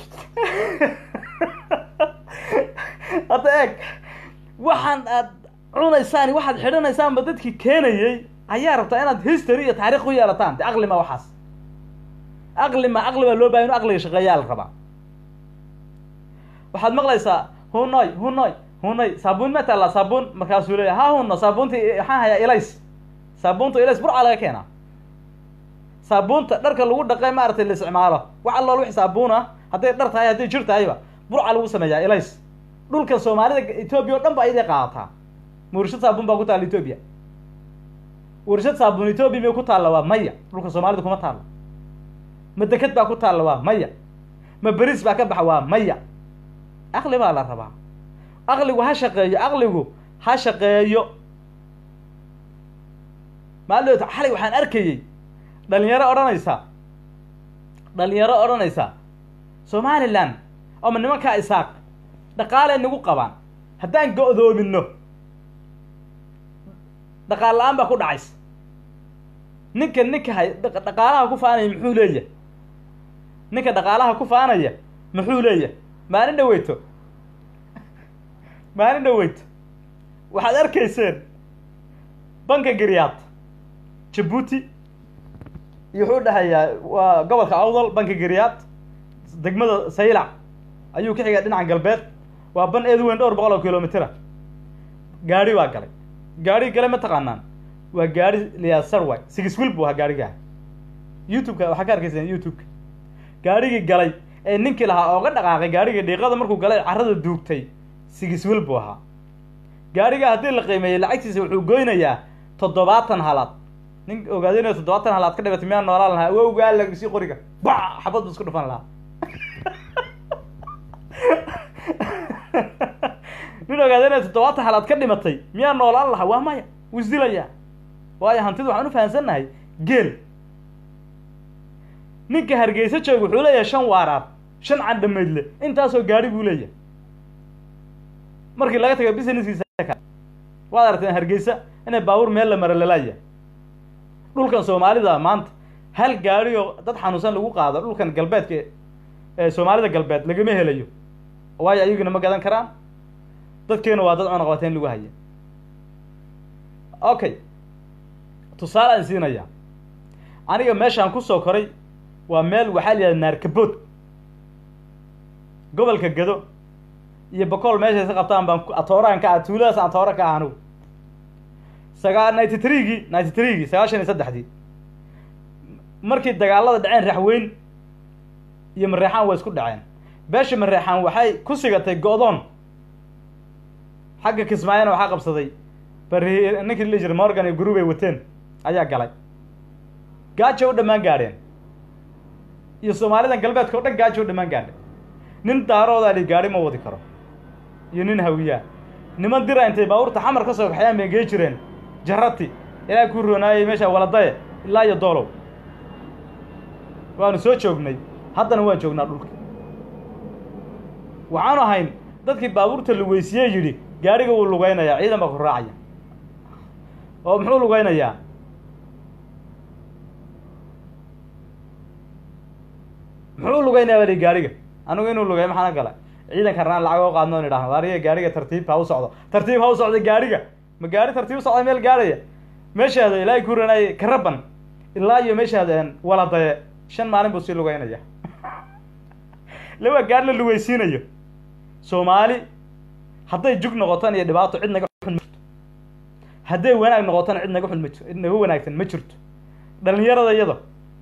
hadda eeg waxaan aad cunaysaan waxaad xidhanaysaanba dadkii keenayay ayaa rabtaa inaad history iyo taarikh u yeelataan de aqli ma waxaas aqli ma aqli baa loo bahay inu aqliga shaqeeyaa la rabaa waxaad maqlaysaa hunoy hunoy hunoy saabuun ma taallaa saabuun markaasuu leeya ha huno saabuunta waxaan hayaa ilays saabuunta ilays burca laga keenaa saabuunta dharka lagu dhaqay maaragtay la isticmaalo wax allool wix saabuun ah hadday dhar tahay hadday jir tahayba burca lagu sameeyaa ilays dhulka soomaalida etoobiya oo dhan ba ayday qaadataa warshad saabuun baa ku taalla etoobiya warshad saabuun etoobiya miyay ku taalla waa maya dhulka soomaalida kuma taalla ma deked baa ku taalla waa maya ma beriis baa ka baxa waa maya aqli baa la rabaa aqligu ha shaqeeyo aqligu ha shaqeeyo maalin xalay waxaan arkayey dhalinyaro odhanaysa dhalinyaro odhanaysa somalilan ama nimankaa isaaq dhaqaalay nagu qabaan haddaan go-doomino dhaqaal la-aan baa ku dhacaysa ninka ninka hay dhaqaalaha ku faanaya muxuu leeyahay ninka dhaqaalaha ku faanaya muxuu leeyahay maalin dhaweyto maalin dhaweyto waxaad arkayseen banka gariyaad jabuuti iyo wuxuu dhahayaa waa gobolka awdal banka gariyaad degmada saylac ayuu ka xigaa dhinaca galbeed waa ban eed weyn dhowr boqol oo kilomitera gaari baa galay gaari gale ma taqaanaan waa gaari liyaa sarway six wil buu ahaa gaarigaa youtube-ka waxaa ka arkayseen youtube-ka gaarigii galay ee ninkii lahaa ooga dhaqaaqay gaarigii dhiiqada markuu galay carrada duugtay six wil buu ahaa gaarigaa haddii la qiimeeyey lacagtiisa wuxuu goynayaa toddobaatan halaad nin ogaadinayo toddobaatan halaad ka dhibatay miyaa noolaan lahaa awowgaa lagsii qoriga ba xabad bu isku dhufan lahaa nin ogaadinayo toddobaatan halaad ka dhimatay miyaa noolaan lahaa waa maya wuu isdilayaa waayo hantida waxaan u fahansannahay geel ninka hargeysa jooga wuxuu leeyahay shan waaraar shan candhamaydle intaasoo gaari buu leeyahay markii laga tago businesskiisa kale waad aragteen hargeysa inay baabuur meel la mara lalaaya dhulkan soomaalida maanta hal gaari oo dad xanuunsan lagu qaado dhulkan galbeedka ee soomaalida galbeed lagama helayo waayo ayaguna ma gadan karaan dadkeena waa dad cunaqabateyn lagu haya okay tusaale aan siinaya aniga meeshaan kusoo koray waa meel waxaa la yidhahda naarkabood gobolka gado iyo bakool meeshay ka qabtaan baan atooraan ka ah tuuladaas aan atoora ka ah anigu sagaa ninety threegii ninety threegii sagaashan iyo saddexdii markii dagaalada dhaceen raxweyn iyo mareexaan waa isku dhaceen beesha mareexaan waxay ku sigatay go-doon xagga kismaayana waxaa qabsaday bari ninkii la jiray morgan iyo gurubay wateen ayaa galay gaajo u dhammaan gaadheen iyo soomaalidan galbeedka o dhan gaajo u dhammaan gaadhay nin daaroodaa li gaadhi ma wadi karo iyo nin hawiyaa niman dira intay baabuurta xamar ka soo kaxayaan bay gee jireen jarati ilaa ku roonaayay meesha waladaye ilaa iyo doolow waanu soo joognay haddana waan joognaa dhulka waxaanu ahayn dadkii baabuurta lugeysiye yidhi gaadhiga wuu lugeynayaa ciidan baa ku raacaya oo muxuu lugeynayaa muxuu lugeynayaa bali gaadhiga anigu inuu lugey maxaana gala ciidanka raan lacag oo qaadno on idhahno waariga gaadhiga tartiib ha u socdo tartiib ha u socda gaadhiga ma gaari tartiib u socda meel gaadhaya meeshaada ilaahay ku ranaaye karaban ilaa iyo meeshaada waladaye shan maalin buu sii lugeynaya laba gaar la lugeysiinayo soomaali hadday jug noqotan iyo dhibaato cid naga xun ma jirto hadday wanaag noqotana cid naga xun ma jir cid naga wanaagsan ma jirto dhalinyarada iyada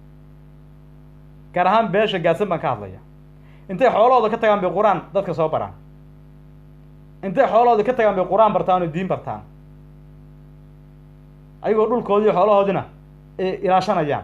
gaar ahaan beesha gaadsan baan ka hadlaya intay xoolahooda ka tagaan bay qur-aan dadka soo baraan intay xoolahooda ka tagaan bay qur-aan bartaan oo diin bartaan ayagoo dhulkoodii xoolahoodina ay ilaashanayaan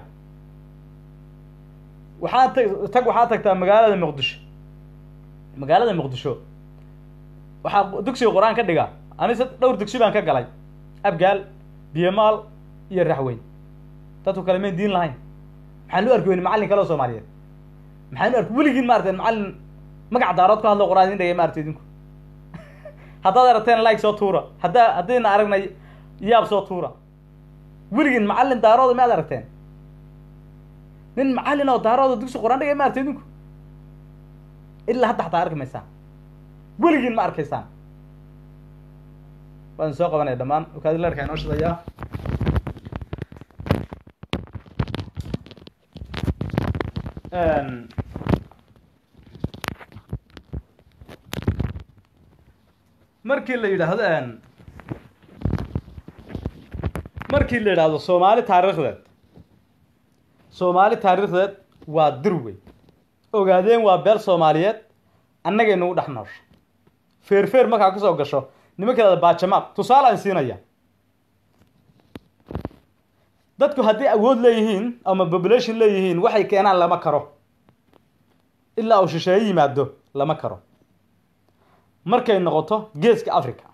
waxaa ta tag waxaa tagtaa magaalada muqdisho magaalada muqdisho waxaa dugsiga qur-aan ka dhiga ani se dhowr dugsi baan ka galay abgaal biyamaal iyo raxweyn dadku kale mayn diin lahayn maxaan lu arki weyne macallin kale oo soomaaliyeed maxaan lu arki weligiin ma arteen macallin magac daarood ka hadlo qur-aan idin dhegay ma arti idinku haddaad aragteen like soo tuura haddaa haddayna aragnay yaab soo tuura weligiin macallin daarooda maad aragteen nin macallin oo daarooda dugsi qur-aan dhigay ma arti idinku ilaa hadda xataa arki maysaan weligiin ma arkaysaan waan soo qabanaya dhammaan ukaadilarka inoo shidayaa markii la yidhaahdo markii la yidhaahdo soomaali taariikhdeed soomaali taariikhdeed waa dir wey ogaadeen waa beel soomaaliyeed annagay nagu dhex noosho feer feer markaa ka soo gasho nimanka lahada baajamaaq tusaale aan siinaya dadku hadday awood leeyihiin ama population leeyihiin waxay keenaan lama karo ilaa uu shisheeye yimaado lama karo markay noqoto geeska africa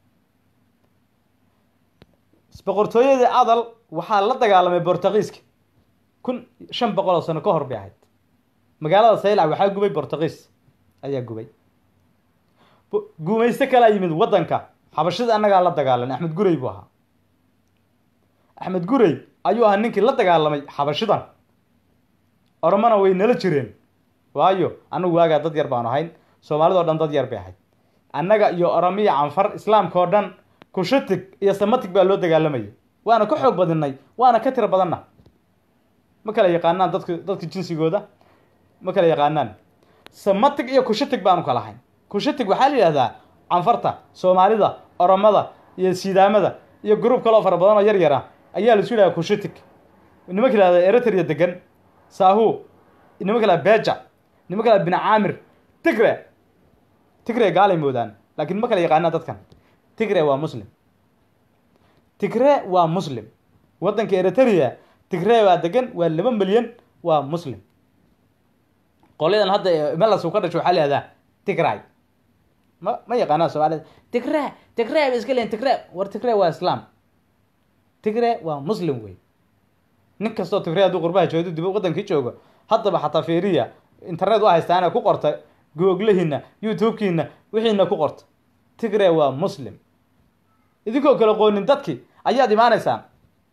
boqortooyadii adal waxaa la dagaalamay bortugiiska kun shan boqol oo sano ka hor bay ahayd magaalada saylac waxaa gubay bortugiis ayaa gubay guumaysto kalaa yimid waddanka xabashida annagaa la dagaalamay axmed gurey buu ahaa axmed gurey ayuu ahaa ninkii la dagaalamay xabashidan oromana way nala jireen waayo annagu waagaa dad yar baanu ahayn soomaalidao dhan dad yar bay ahayd annaga iyo oromiya canfar islaamka oo dhan kushatig iyo samatig baa loo dagaalamayay waana ka xoog badinay waana ka tiro badanna ma kala yaqaanaan dadka dadka jinsigooda ma kala yaqaanaan samatig iyo kushatig baanu kala ahayn kushatig waxaa la yidhahdaa canfarta soomaalida oromada iyo sidaamada iyo gruub kaloo fara badan oo yar yar ah ayaa la isu yidhaha kushatig nimanka yihahda eritrea degan sahu nimanka laha beja nimanka laha bin caamir tigre tigre gaalay moodaan laakiin ma kala yaqaanaan dadkan tigre waa muslim tigre waa muslim waddanka eritrea tigree baa degan waa laba milyan waa muslim qolyadan hadda melas uu ka dhasho waxaa lahahdaa tigray ma ma yaqaanaa soomaalida tigree tigree ba iska leeyihin tigree war tigree waa islaam tigree waa muslim wey nin kastoo tigree hadduu qurbaha joogo dib waddankii joogo haddaba xataa fiiriya internet u haystaana ku qorta googlihiina youtube-kiina wixiina ku qorta tigree waa muslim idinkoo kale qoonin dadki ayaad imaanaysaan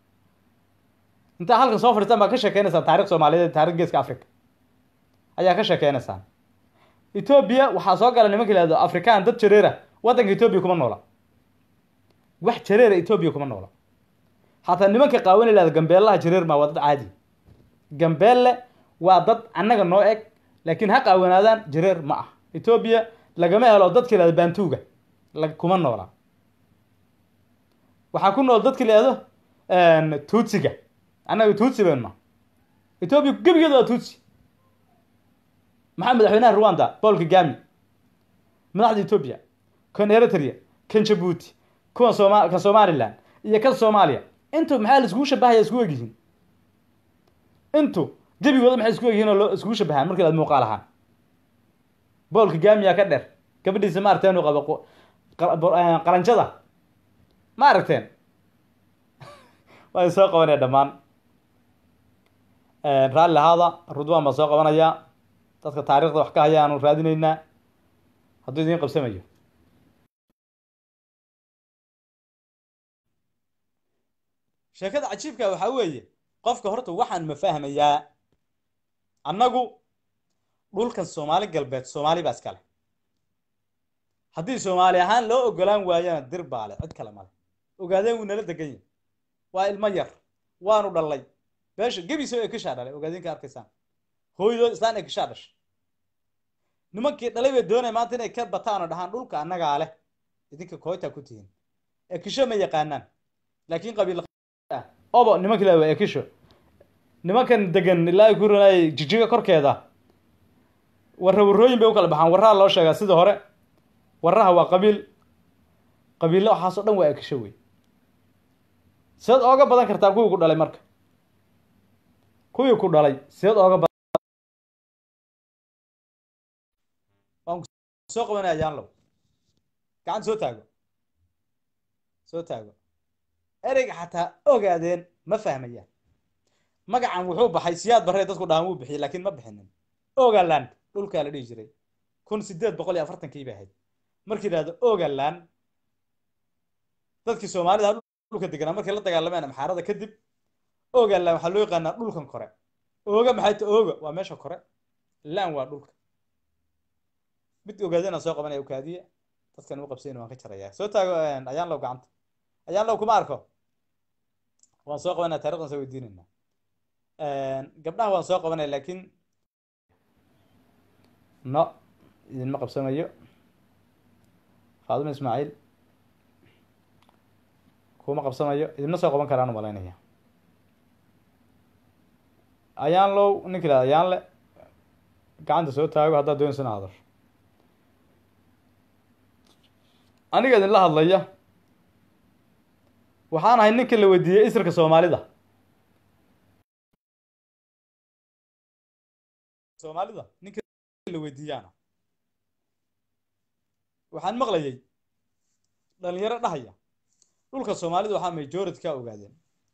intaa halkan soo fadhiistaan baa ka sheekeynaysaan taarikh soomaaliyeed taarikh geeska africa ayaa ka sheekeynaysaan etoobiya waxaa soo gala nimanka yihahdo afrikaan dad jareera waddanka etoobiya kuma noola wax jareera etoobiya kuma noola hataa nimanka qaawan yihahdo gambeelaha jareer maa waa dad caadi gambeelle waa dad annaga noo eg laakiin ha qaawanaadaan jareer ma ah etoobiya lagama helo dadka yihahdo baantuuga la kuma noola waxaa ku nool dadka yihahdo tuutsiga annaga tuutsi ben ma etoobiya gebigeeda waa tuutsi maxaa madaxweynaha rwanda paul kagami madaxda etoobiya kan eritrea kan jabuuti kuwan sooma kan somaliland iyo kan soomaaliya intu maxaa la iskugu shabahaya isku egyihiin intu gebigooda maxay isku egyihiin oo loo iskugu shabahaan markii aad muuqaal ahaan paul kagamiyaa ka dheer gabadhiisa ma aragteen uu qabo qalanjada ma aragteen waa soo qabanaya dhammaan raalli ahaada rudwan baan soo qabanayaa dadka taarikhda wax ka hayaanu raadineynaa hadduu idiin qabsamayo sheekada cajiibka waxaa weeye qofka horta waxaan ma fahmayaa annagu dhulkan soomaali galbeed soomaali baa iskale haddii soomaali ahaan loo ogolaan waayana dir baale cid kale male ogaadeen wuu nala degan yahi waa ilmo yar waanu dhallay beesha gebiso ekishaa dhalay ogaadeenka arkaysaan hooydood islaan ekishaa dhashay nimankii dhalay bay doonaya maanta inay ka bataan oo dhahaan dhulka annagaa leh idinka kooytaa ku tihiin ekisho ma yaqaanaan laakiin qabiil ah obo nimanka la waa ekisho nimankan degan ilaa ku ranay jijiga korkeeda warra warrooyin bay u kala baxaan warraha loo sheegaa sida hore warraha waa qabiil qabiilla waxaasoo dhan waa ekisho wey sideed ooga badan kartaa kuwii ku dhalay marka kuwii ku dhalay sideed ooga badan waan soo qabanaya yaanlow gacanta soo taago soo taago ereyga xataa ogaadeen ma fahmayaan magacan wuxuu baxay siyaad barree dadku dhahan wuu bixiyey laakiin ma bixinin ogaland dhulkaa la dhihi jiray kun sideed boqol iyo afartankii bay ahayd markii yidhahdo ogaland dadkii soomaalida dhulka deganaa markay la dagaalameen amxaarada kadib ogaland waxaa loo yaqaanaa dhulkan kore ooga maxay ta ooga waa meesha kore lan waa dhulka mid ogaadena soo qabanaya ukaadiya dadkan u qabsayn waan ka jarayaa soo taago ayaan low gacanta ayaan low kuma arko waan soo qabanaya taarikhdan soo weydiinayna gabdhaha waan soo qabanaya laakiin no idinma qabsamayo faadima ismaaciil kuma qabsamayo idinma soo qaban karaan umalaynaya ayaan low ninka ihahda ayaan le gacanta soo taago haddaad doonaysa ina hadasho aniga idinla hadlaya waxaan ahay ninka la weydiiyey isirka soomaalida soomaalida ninka la weydiiyaana waxaan maqlayay dhalinyaro dhahaya dhulka soomaalida waxaa majority ka ogaadeen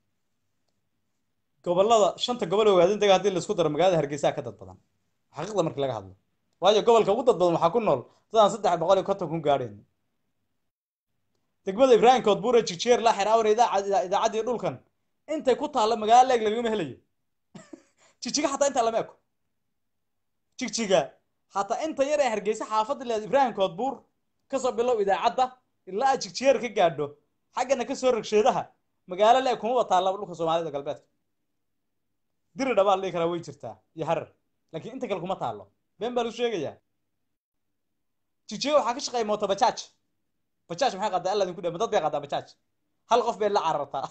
gobolada shanta gobol ogaadeen daga hadii laisku daro magaalada hargeysa ka dad badan xaqiiqda marki laga hadlo waayo gobolka ugu dad badan waxaa ku nool dadaan saddex boqol iyo konton kun gaadhayn degmada ibraahim koodbuure jigjeer laaxir awr idaacad idaacaddii dhulkan intay ku taalla magaalo leeg lagama helayo jigjiga xataa intaa lama eko jigjiga hataa inta yar ee hargeysa xaafadda leed ibraahim koodbuur kasoo bilow idaacadda ilaa aad jigjeer ka gaadho xaggana kasoo rogsheedaha magaalo leeg kumaba taallaba dhulka soomaalida galbeedka diri dhabaa la dhihi karaa way jirtaa iyo harar laakiin inta kale kuma taallo been baa lagu sheegayaa jigjiga waxaa ka shaqeeya mooto bajaaj bajaaj maxay qaadaa alla idinku dhama dad bay qaadaa bajaaj hal qof bay la carartaa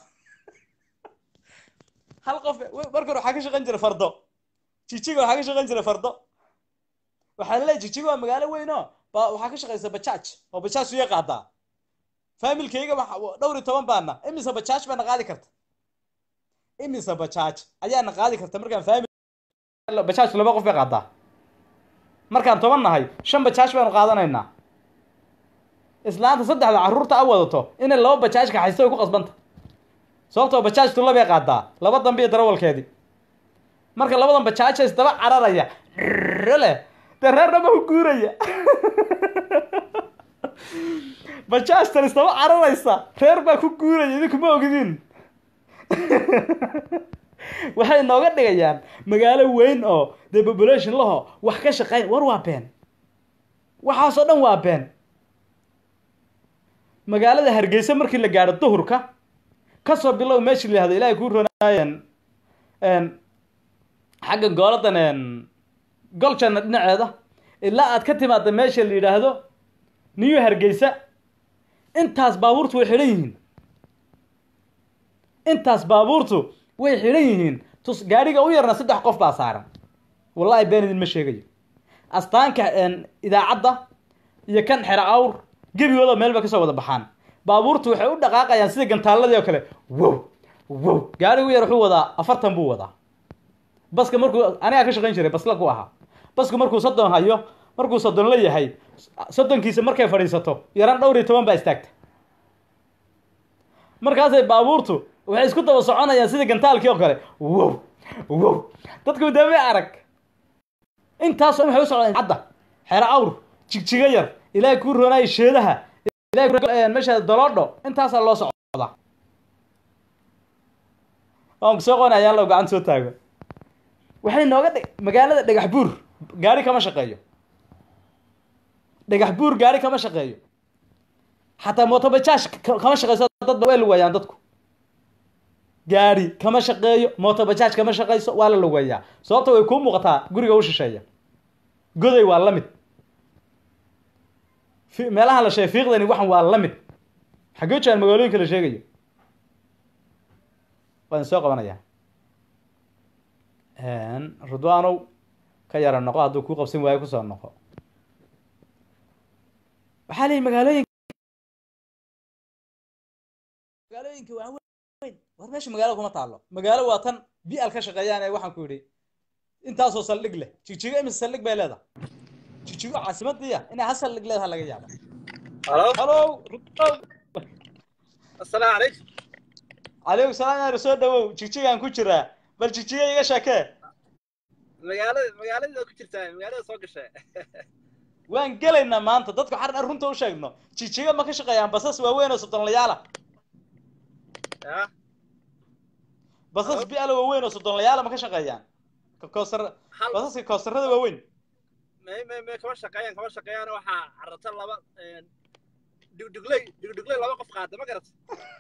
hal qof marka hore waxaa ka shaqan jira fardo jijiga waxaa ka shaqan jira fardo waxaa laleeyahy jijiga waa magaalo weyn oo ba waxaa ka shaqaysa bajaaj oo bajaaj suya qaadaa faamilkayga dhowr iyo toban baana imise bajaaj baana qaadi karta imise bajaaj ayaana qaadi karta markaan faami bajaajku laba qof bay qaadaa markaan toban nahay shan bajaaj baanu qaadanaynaa islaanta saddexda carruurta a wadato inay laba bajaaj kaxaysto way ku qasbanta sababtoo bajaajtu labay qaadaa laba dambe iyo darawalkeedii marka labadan bajaaja isdaba cararaya leh dee reerna ma ku guuraya bajaajtan isdaba cararaysa reer baa ku guuraya idinku ma ogidin waxay nooga dhigayaan magaalo weyn oo dee population laho wax ka shaqeyn war waa been waxaasoo dhan waa been magaalada hargeysa markii la gaadho duhurka kasoo bilow meeshii la yihahdo ilaahay kuu ronaayeen xagga gooladan goljanna dhinaceeda ilaa aad ka timaada meesha la yidhaahdo new hargeysa intaas baabuurtu way xidhan yihiin intaas baabuurtu way xidhan yihiin tus gaadhiga u yarna saddex qof baa saaran wallahi been idin ma sheegayo astaanka idaacadda iyo kan xero awr gebigooda meel bay kasoo wada baxaan baabuurtu waxay u dhaqaaqayaan sida gantaaladii oo kale wow wow gaadhiga u yar wuxuu wadaa afartan buu wadaa baska markuu anigaa ka shaqayn jiray basla ku ahaa basku markuu soddon hayo markuu soddon la yahay soddonkiisa markay fadhiisato yaran dhowr iyo toban baa istaagta markaasay baabuurtu waxay isku daba soconayaan sida gantaalkii oo kale wow wow dadku dame arag intaasoo waxay u socdaan cadda xero awr jigjiga yar ilaahay kuu roonaayo sheedaha ilahay meesha doloodho intaasaa loo socdaa waan kusoo qona ayaan lo gacan soo taago waxay nooga dhig magaalada dhagax buur gaari kama shaqeeyo dhagax buur gaari kama shaqeeyo xataa motobajaaj kama shaqeyso dad way lugeeyaan dadku gaari kama shaqeeyo motobajaaj kama shaqeyso waa la lugeeyaa sababta way kuu muuqataa guriga u shisheeya goday waa la mid meelaha la sheegay fiiqdani waxan waa la mid xaggee jiraan magaalooyinka la sheegayo waan soo qabanayaa rudwanow ka yara noqo hadduu kuu qabsan waayo kusoo noqo waxaa leeyihi magaalooyin magaalooyinka waa weyn war meesha magaalo kuma taalo magaalo waa tan bial ka shaqeeyaan ee waxaan ku yidhi intaasoo saldhig leh jigjigo imise saldhig bay leedahay jigjigo caasimadiiya inay hal saldhig leedaha laga yaaba halo halo rudwow assalaamu calaykum calaykum salaam yaar soo dhawow jigjigaan ku jiraa bal jigjiga iga sheekee magaalada magaalada ku jirtaa magaalada soo gashay waan gelaynaa maanta dadku xar dhan runta u sheegno jigjiga ma ka shaqeeyaan basas waaweyn oo soddonlayaala ya basas biala waaweyn oo soddonlayaala ma ka shaqeeyaan ka koosar hal basaska koosarada waaweyn may may may kama shaqeeyaan kama shaqeeyaan waxaa carrata laba dhigdhigley dhigdhigley laba qof qaada ma garat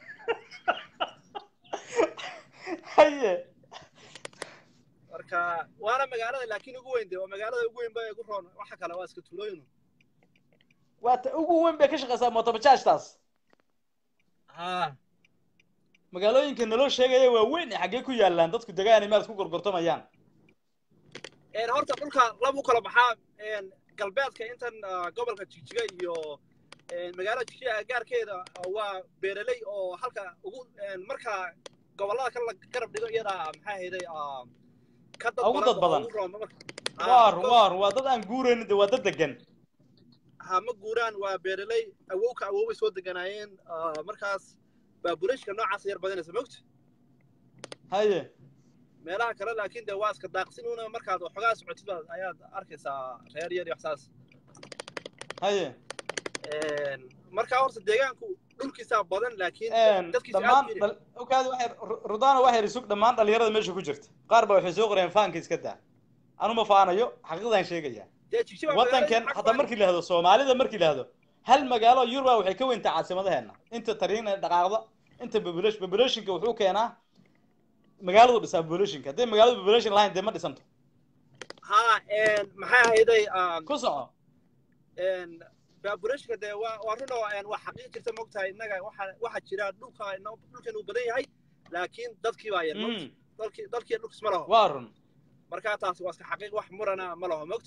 haye marka waana magaalada laakiin ugu weyn de waa magaalada ugu weyn ba ugu roon waxa kale waa iska tuulooyin waa ta ugu weyn bay ka shaqeysaa motobajaajtaas ha magaalooyinka naloo sheegaya waa weyn ee xaggee ku yaalaan dadku degaan imaad ku gorgortamayaan een horta dhulka laba u kala baxaa een galbeedka intan ah, gobolka jigjiga iyo een magaalada jigjiga gaarkeeda ah, waa beeraley oo halka ugu een marka gobollada kale la garab dhigo iyada maxaa hayday ah, ka dad Ugu dad oo badan. ugu roon marka Ah, waar because- waar waa dad aan guuraynin de waa dad degan ha ma guuraan waa beeraley awowka awowbay soo deganaayeen ah, markaas baaburashka noocaas yar badanaysa mogta haye meelaha kale laakiin de waa iska daaqsin una markaad waxoogaa socotid baad ayaad arkaysaa reer yar iyo waxsaas haye markaa horta deegaanku dhulkiisaa badan laakiin dadkiisa aad dhammaan u yiri. dhal- okaadi waxay rudana waxay risug dhammaan dhalinyarada meesha ku jirta qaar baa waxay soo qoreen faanka iska daa anu ma faanayo xaqiiqdaan sheegaya dee jigjiga waddankan hataa markii la hahdo soomaalida markii la hahdo hal magaalo yuruba waxay ka weyntaa caasimadaheenna inta tariina dhaqaaqda inta population populationka wuxuu keenaa magaaladu dhisaa populationka hadday magaaladu population lahayn dee ma dhisanto ha maxay ahayday ku soco baaburashka dee waa waa run oo een, waa xaqiiq jirta mogtahay innaga waxa waxa jira dhulka inna- dhulkan uu badan yahay laakiin dadkii baa yar mogta Mm, dalkii dalkii dhulkis ma laho waa run markaa taas waa iska xaqiiq wax murana ma laho mogta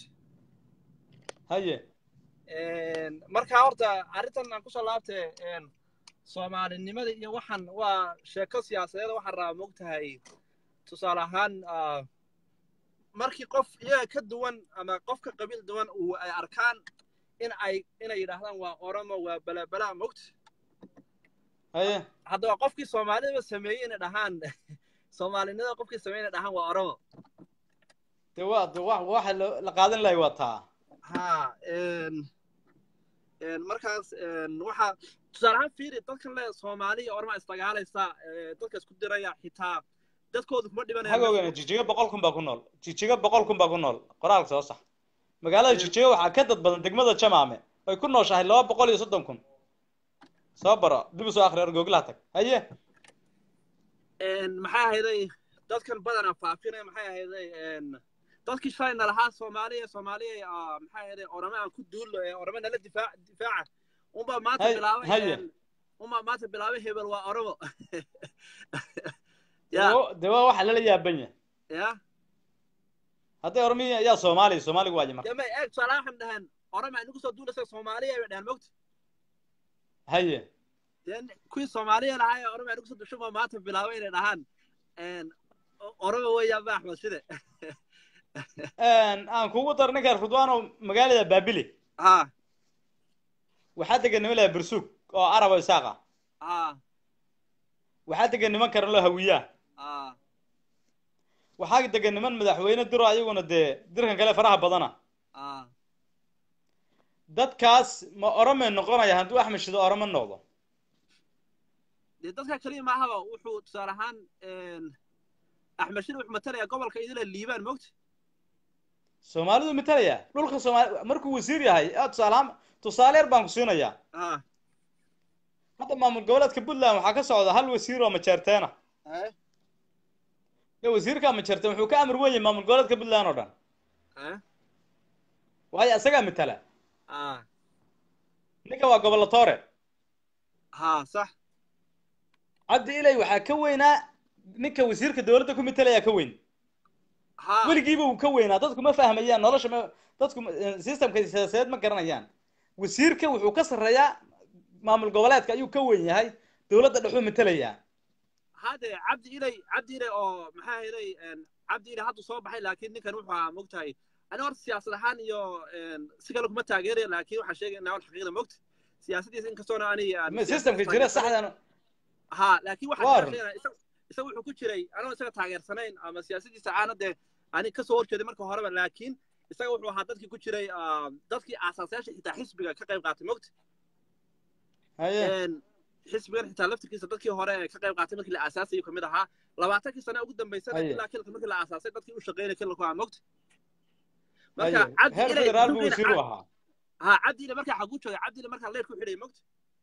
haye markaa horta arrintan aan kusoo laabtay een, soomaalinimada iyo waxaan waa sheeko siyaasadeed waxaan rabaa mogtahay tusaale ahaan ah, markii qof iyaga ka duwan ama qof ka qabiil duwan uu ay arkaan in ay inay yidhaahdaan waa oromo waa balabala mogta haye haddaba qofkii soomaalida sameeyey inay dhahaan soomaalinimada qofkii sameeyey inay dhahaan waa oromo de waa de wa waxa lo- la qaadan lahay waa taa ha n n markaas n waxa tusaale ahaan fiiri dadkan le soomaali iyo orma isdagaalaysa ee, dadka isku diraya xitaa dadkoodu kuma dhibanaya maxaa ogaana jijiga boqol kun baa ku nool jijiga boqol kun baa ku nool qoraalka soo sax magaalada jijiga waxaa ka dad badan degmada jamaame ay ku nooshahay laba boqol iyo soddon kun soo baro dib u soo akhri argooglaha tag haye n maxay ahayday dadkan badana faafinaya maxay ahayday n dadkii shalayna lahaa soomaaliya soomaaliya ah, maxay ahayday orame aan ku duullo ee orame nala difaac difaaca unbaa maanta Hay- bilaabay haye. n unbaa maanta bilaabay hebel waa oromo de ya wa- de waa waxa lala yaaban yahay ya hadday ormiya ayaa soomaaliya soomaaliga waaye marka dema eeg tusaale waxaan dhahaan orame inagu soo duulaysa soomaaliya bay dhahaan mogta haye dee kuwii soomaaliya lahaa ee orome inagu soo dushan baa maanta bilaabay inay dhahaan n oromo weeyaan ba axmed shide aan kugu dar ninkan rudwano magaalada baabili ha waxaa degan niman laha bursuug oo arab oo isaaqa ha waxaa degan niman karan loo hawiyaa ha waxaa degan niman madaxweyne diro ayaguna dee dirkan kale faraha badana ha dadkaas ma orome noqonaya hadduu axmed shido orome noqdo dee dadka keliya maahaba wuxuu tusaale ahaan axmed shide wuxuu matalaya gobolka idila liibaan mogta soomaalidu matalaya dhulka soomaali markuu wasiir yahay ah, tusaalehaan tusaale yar baan ku siinayaa ha hadda maamul goboleedka puntland waxaa ka socda hal wasiir oo majeerteena ha iyo wasiirka majeerteen wuxuu ka amar weyn yahay maamul goboleedka puntland oo dhan ha waayo isagaa matala ha ninka waa gobolatoore ha sax cabdi ilay waxaa ka weynaa ninka wasiirka dowladda ku matalaya ka weyn ha weligiiba uu ka weynaa dadku ma fahmayaan nolosha ma dadku ma- eh, systemka siyaasadeed ma garanayaan wasiirka wuxuu ka sarreeyaa maamul goboleedka ayuu ka weyn yahay dowladda dhexuu matalayaa hade cabdi ilay cabdi ilay oo maxaa helay cabdi ilay haddu soo baxay laakiin ninkan wuxuu ahaa mogtahay ani horta siyaasad ahaan iyo si kale kuma taageeraya laakiin waxaan sheegayna wal xaqiiqda mogta siyaasaddiisa inkastoona ani aan Ma- siyaasad systemka jira taageersanayn. saxdan ha laakiin Waa waxaan run. sheegaya isaga isaga wuxuu ku jiray anoo isaga taageersanayn ama siyaasaddiisa aana dee ani kasoo horjeeday marka horeba laakiin isaga wuxuu ahaa dadkii ku jiray ah, dadkii aasaasayaasha xitaa xisbiga ka qayb qaatay mogta haye een xisbigan xitaa laftirkiisa dadkii hore ee ka qayb qaatay markii la aasaasayay kamid ahaa labaatankii sane ugu dambaysana Haye. ilaa kilka markii la aasaasay dadkii u shaqeynay kilku ahaa mogta haye marka cabdi heer ilay federaal buu duqiina wasiir u ahaa ha cabdi ilay markaa xaguu joogay cabdi ilay markaa leer ku xidhay mogta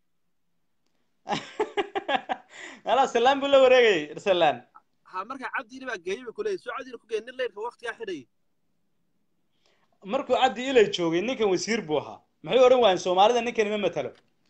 alaa salaan buu la wareegayay salaan ha markaa cabdi ilay baa geeyey bay kuleeyahy soo cabdi ilay ku geeyay nin leerka waqtigaa xidhayay markuu cabdi ilay joogay ninkan wasiir buu ahaa maxay odhan waayeen soomaalida ninkan ima matalo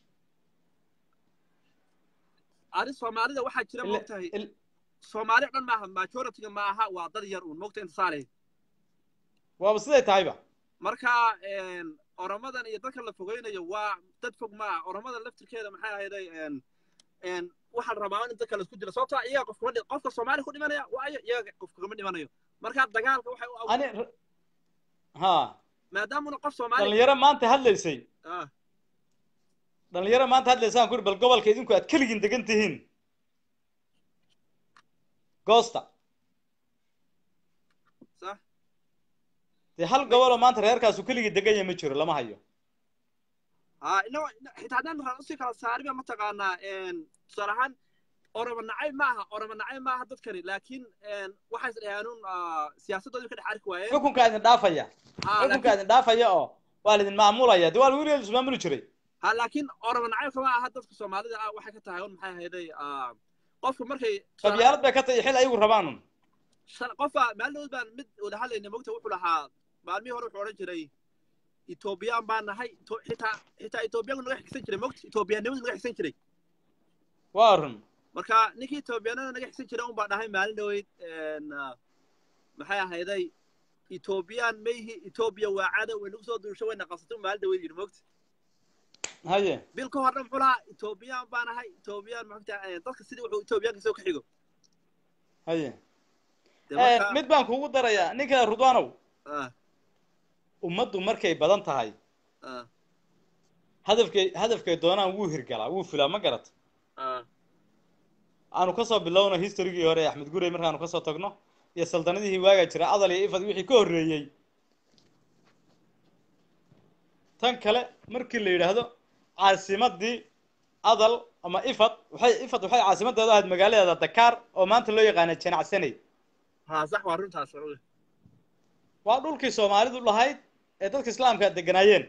ani soomaalida waxaa jira Ila- mogtahay il- soomaali dhan maaha majoritiga ma aha waa dad yar uun mogta inta saalay waaba siday tahayba marka een, oromadan iyo dadkan la fogeynayo waa dad fog ma ah oromadan laftirkeeda maxay ahayday een, een, waxaan rabaa in dadka laisku dilo sababtoo ah iyaga qofkuma dhi- qofka soomaali ku dhimanaya waayo iyaga qofka kama dhimanayo marka dagaalka waxay u ani abuur ha maadaamuna qof soomaali dhalinyaro maanta hadlaysay ah dhalinyaro maanta hadlaysaan ku uri bal gobolka idinku aad keligin degan tihiin goosta sax dee hal goboloo maanta reerkaasu keligii degan yahay ma jiro lama hayo ha ino xitaa haddaan raa usii kala saariba mataqaanaa een, tusaale ahaan oroma nacayb ma aha oroma nacayb ma aha dadkani laakiin een, waxay is dhahaanuun siyaasaddoodii ka dhex arki waayeen xukunkaa idin dhaafaya ha xukunkaa laakiin idin dhaafaya oo waa laidin maamulaya dee waa lagu leeli ismaamuli jiray ha laakiin oroma nacaybka ma aha dadka soomaalida ah waxay ka tahay un maxay ahayday ah, qofka markay tusaale- qabyaalad bay ka tahay xil ayagu rabaanun shan- qofa maalinood baan mid wada hadlayna mogta wuxuu lahaa maalmihii hore wuxuu odhan jiray etoobiyaan baan nahay Ito- xitaa xitaa etoobiyaanku naga xigsan jiray mogta etoobiyaannimadu naga xigsan jiray waa run marka ninkii etoobiyaanada naga xigsan jiray un baa dhahay maalin dhaweyd een, ah, maxay ahayday etoobiyaan mayhi etoobiya waa cadow way nagu soo duusho wayna qabsatay un maalin dhaweyd yidhi mogta haye bil ka horna muxuu lahaa etoobiyaan baan ahay etoobiyaan maxaa dadka sidii wuxuu etoobiyaanka soo ka xigo haye Dee marka- mid baan kugu darayaa ninka rudwaanow ah ummaddu markay badan tahay ah hadafkay hadafkay doonaan wuu hirgalaa wuu fulaa ma garat ah aanu kasoo bilowno historygii hore ee axmed gurey markaanu kasoo tagno iyo saldanadihii waagaa jira adal iyo ifad wixii ka horreeyey tan kale markii la yidhaahdo caasimadii adal ama ifad waxay ifad waxay caasimadeedu ahayd magaaladeeda dakaar oo maanta loo yaqaana janacsaney haa sax waa runtaas oge waa dhulkii soomaalidu lahayd ee dadka islaamka deganaayeen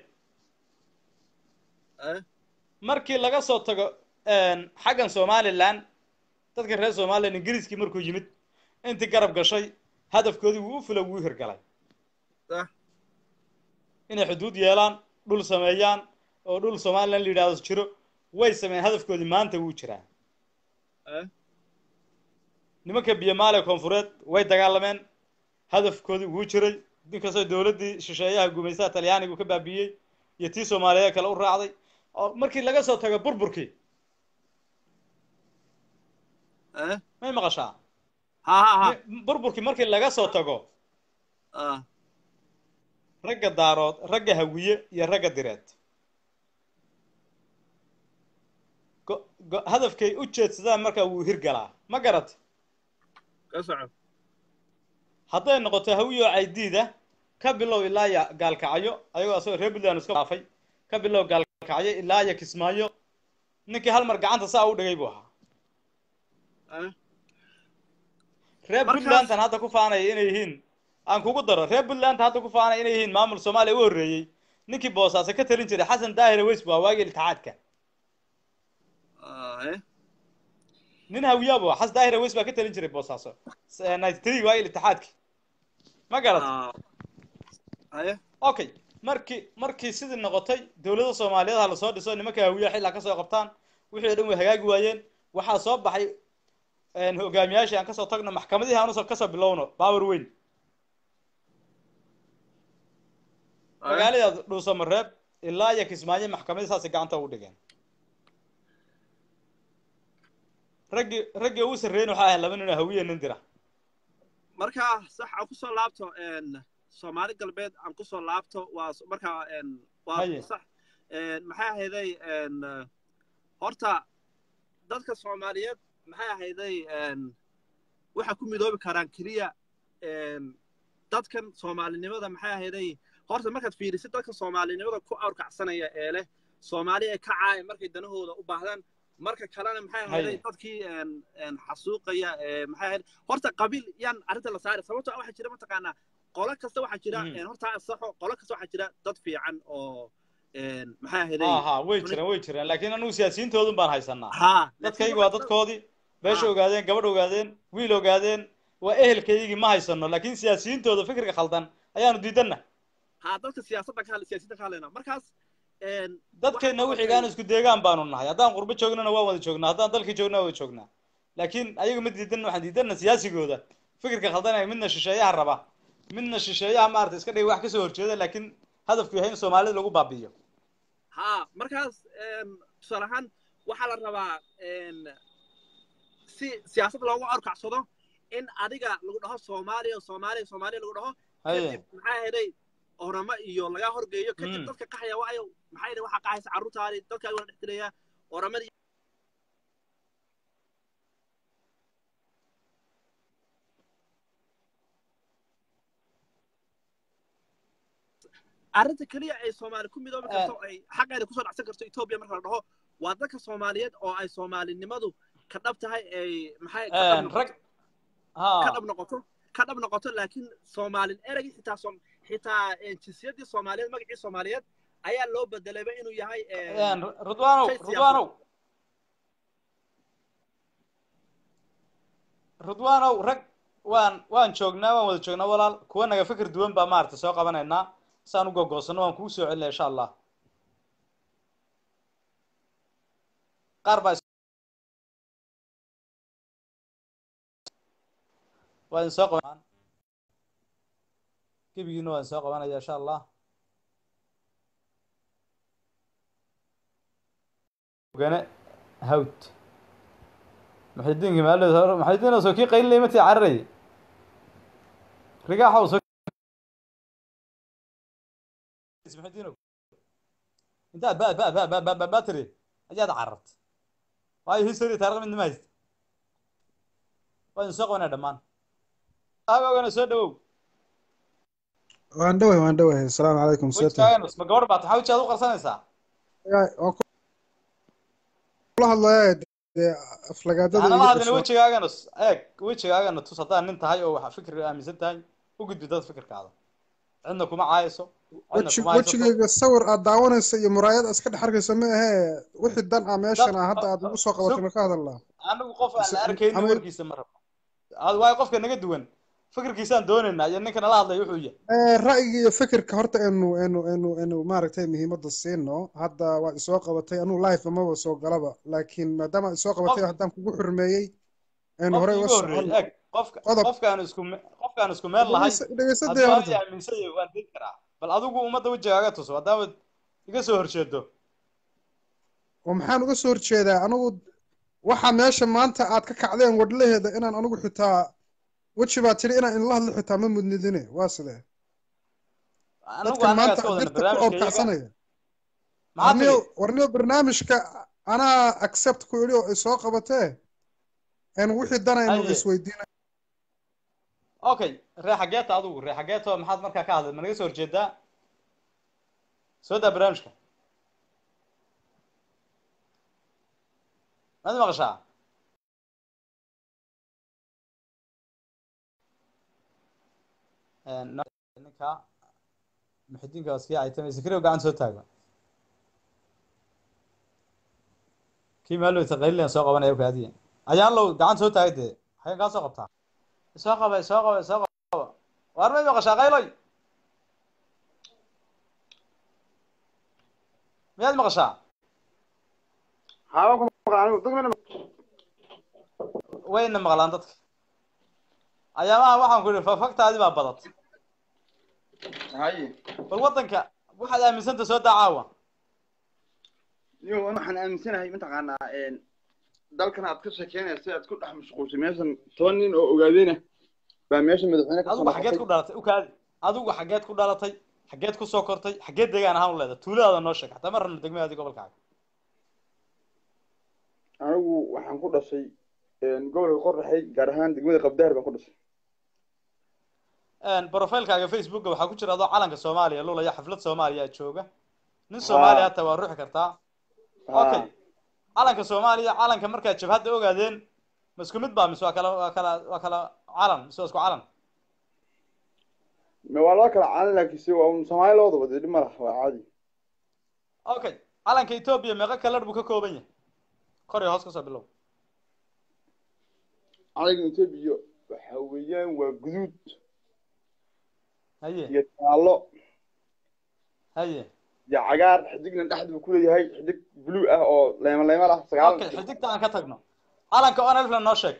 eh markii laga soo tago xaggan somalilan dadka reer somalilan ingiriiskii markuu yimid intii garab gashay hadafkoodii wuu u fula wuu u hirgalay sax inay xuduud yeelaan dhul sameeyaan oo dhul somalilan la yidhahdo jiro way sameeyeen hadafkoodii maanta wuu jiraa eh nimanka biyamaale koonfureed way dagaalameen hadafkoodii wuu jiray inkastoo dowladdii shisheeyaha gumaysaha talyaanigu ka baabiiyey iyo tii soomaaliyeed kale u raacday oo markii laga soo tago burburkii eh may maqashaa haa haa haa burburkii markii laga soo tago ah ragga daarood ragga hawiye iyo ragga direed go- go- hadafkay u jeedsadaan markaa wuu hirgalaa ma garat ka soco hadday noqoto hawiyo caydiida ka bilow ilaa ya gaalkacyo ayagoo asagoo reer puntland iska dhaafay ka bilow gaalkacyo ilaa ya kismaayo ninkii hal mar gacanta saa u dhigay buu ahaa eh reer Markaas- puntlandan hadda ku faanaya inay yihiin aan kugu daro reer puntland hadda ku faanaya inay yihiin maamul soomaaliya u horreeyey ninkii boosaaso ka talin jiray xasan daahir weys waa waagii iltixaadka ah eh nin hawiyaabo xas daahir weys baa ka talin jiray boosaaso ninety three waagii iltixaadki ma garat ah eh okay markii markii sidii noqotay dowladda soomaaliyeed ha lasoo dhiso nimanka hawiyaha xillaa kasoo qabtaan wixii o dhan way hagaagi waayeen waxaa soo baxay hogaamiyaashii aan kasoo tagno maxkamadihii aan usoo kasoo bilowno baawer weyn magaalada dhuusamareeb ilaa iyo kismaayo maxkamadii saasay gacanta ugu dhigeen raggii raggii ugu sarreeyna waxaa ahayd laba nin oo hawiye nin dira marka sax aan kusoo laabto n soomaali galbeed aan kusoo laabto waa s- marka n waa Haye. sax n maxay ahayday n horta dadka soomaaliyeed maxay ahayday n waxay ku midoobi karaan keliya n dadkan soomaalinimada maxay ahayday horta markaad fiirisid dadka soomaalinimada ku awrkacsanaya ee leh soomaali ee ka caaya markay danahooda u baahdaan marka kalena maxay ahayday Haye. dadkii n n xasuuqaya ee maxay ahayd horta qabiil yaan arrinta la saari sababto ah waxaa jira mataqaanaa qolo kasta waxaa jira Mm. n horta saxo qolo kasta waxaa jira dad fiican oo n maxay ahayday ha ha way jiraan way jiraan laakiin anugu siyaasiyiintoodun baan haysanaa haa dadkaygi waa dadkoodii beesha Ah. ogaadeen gabadh ogaadeen wiil ogaadeen waa ehelkaygii ma haysano laakiin siyaasiyiintooda fikirka khaldan ayaanu diidana haa dadka siyaasadda ka hadla siyaasadda ka hadlayna markaas n dadkayna waxaa wixigaan isku deegaan baanu nahay haddaan qurbo joognana waan wada joognaa haddaan dalkii joogna waan wada joognaa laakiin ayaga ma diidana waxaan diidana siyaasigooda fikirka khaldanaya midna shisheeyaha raba midna shisheeyaha maarata iska dhigay wax kasoo horjeeda laakiin hadafku yahay in soomaalida lagu baabi'iyo haa markaas n tusaale ahaan waxaa la rabaa n si siyaasad loogu awrkacsado in adiga lagu dhaho soomaaliya soomaaliya soomaaliya lagu dhaho haye kadib maxaa yeelay oramo iyo laga horgeeyo kadib Mm. dadka qaxaya waayo maxaa yeelay waxaa qaxaysa carruurtaadi dadkaaga waa dhex dilaya oramadii arrinta keliya ay soomaali ku midoobi karto ay xaqeeda kusoo dhacsan karto etoobiya marka la dhaho waa dadka soomaaliyeed oo ay soomaalinimadu ka dhab tahay ay maxay ka dhab noqoto- rag ka ha dhab noqoto ka dhab noqoto laakiin soomaalin ereygii xitaa soom xitaa eh, jinsiyadii soomaaliyeed magacii soomaaliyeed ayaa loo bedelayba inuu yahay eh, rudwaanow shay siyaasadeed. rudwaanow rudwaanow rag waan waan joognaa waan wada joognaa walaal kuwa naga fikir duwan baa maarata soo qabanaynaa saan u gogoosano waan kugu soo celinaya insha allah qaar baa is- waa idin soo qaban gebigiina waa idin soo qabanaya insha allah gane hawd muxidiinki maalo muxidiin soo kii qaylilay matii cararayay rigaaxow soo muxidiinow intaad ba ba ba ba ba ba ba tiri ayaad carartay waayo history taariikh midna ma haysta waa idin soo qabanaya dhammaan aagogana soo dhawow waan dhaway waan dhaway asalaamu calaykum seeta wejigaagan ma gabadh baad maxaa wejigaad u qarsanaysaa waan kula hadlaya dee aflagaadada waxaan la iyo hadlayna dhasho wejigaagana eeg wejigaagana tus haddaad nin tahay oo wax fikir aaminsan tahay u gudbi dad fikirkaada cidna kuma caayayso cidna weji kuma haysato wejigayga sawir aad daawanaysa iyo muraayad iska dhex arkaysa ma ahee wixii dan ah meeshan ah hadda aad igu soo qabatay ma ka hadalnaa anigu qof aan la arkaynin ama- warkiisa ma rabo ad waayo qofka naga duwan fikirkiisaan doonaynaa iyo ninkana la hadlaya wuxuu yahay Eh, ra'yiga iyo fikirka horta enu enu enu enu maaragtay muhiimadda siino hadda waad isoo qabatay anuu life amaba soo galaba laakiin maadaama aad isoo qabatay Qof- haddaan kugu xurmeeyey enu qofka horey iiga uga horreeyey socon eeg qofka Qodob. qofkaan isku me- qofkaan isku meel lahay dhegeysadee hadduu horta aniga aaminsan yahay waan degi karaa bal adigu ummadda wejigaaga tuso haddaamad iga soo horjeedo oo maxaan uga soo horjeedaa anigu waxa meesha maanta aad ka kacdeen wadlaheeda inaan anigu xitaa weji baa tiri inaan inla hadlo xitaa ma mudnidine waa sidee anigu dadkan annagaa maanta iska wadana dirta ku barnaamijka iyaga oobkacsanaya maxaa tiri warniyo warniyo barnaamijka anaa accept ku idhi oo isoo qabatee en wixii danaynu Haye. isweydiina okay ree xageeta adigu ree xageeta maxaad markaa ka hadlay ma naga soo horjeedaa soo daa barnaamijka maad maqashaa Een, no- ninka muxidiinka waskii aytamay sikriyo gacan soo taaga kii maalow taqaylin soo qabanaya kaadiya ayaan low gacan soo taagay dee xagan kaa soo qabtaa soo qaba soo qaba soo qaba waar may maqashaa qayloy miyaad maqashaa Haa, ku maqan anigu dad mana wayna maqlaan dadka ayaamaha waxaan ku idhi fafagtaadii baa badat haye bal waddanka waxaad aaminsanta soo daa caawa niyo waxaan aaminsanahay mataqaanaa een dalkan aad ka sheekeynaysa si aad ku dhex mashquulshay meeshan toban nin oo ogaadeyna baa meesha madaxweyne ka adigu xageed ku dhalatay ukaadi adigu xageed ku dhalatay xageed ku soo kortay xageed deegaan ahaan u leedahay tuuladaada noo sheeg hataa ma rabno degmadaadii gobolkaaga anigu waxaan ku dhashay een gobolka qorraxay gaar ahaan degmada qabdaar baan ku dhashay profilekaaga facebooka waxaa ku jira adoo calanka soomaaliya lulaya xaflad soomaaliya jooga nin soomaaliya hataa waa ruuxi kartaa okay calanka soomaaliya calanka markaad jabhadda ogaadeen ma isku mid baa mise waa kala waa kala waa kala calan mise waa isku calan ma waa loo kala caalan laakiin si waa un soomaali loo wada waday dhib ma laha waa caadi okay calanka etoobiya meeqa kalar buu ka kooban yahay kor iyo hoos kasoo bilow calanka etoobiya waxa weeyaan waa guduud haye iyo jaallo haye iyo cagaar xidigna dhexda buu ku leeyahay xidig blue ah oo leema leema ah sagaal okay xidigta aan ka tagno calanka onelfna noo sheeg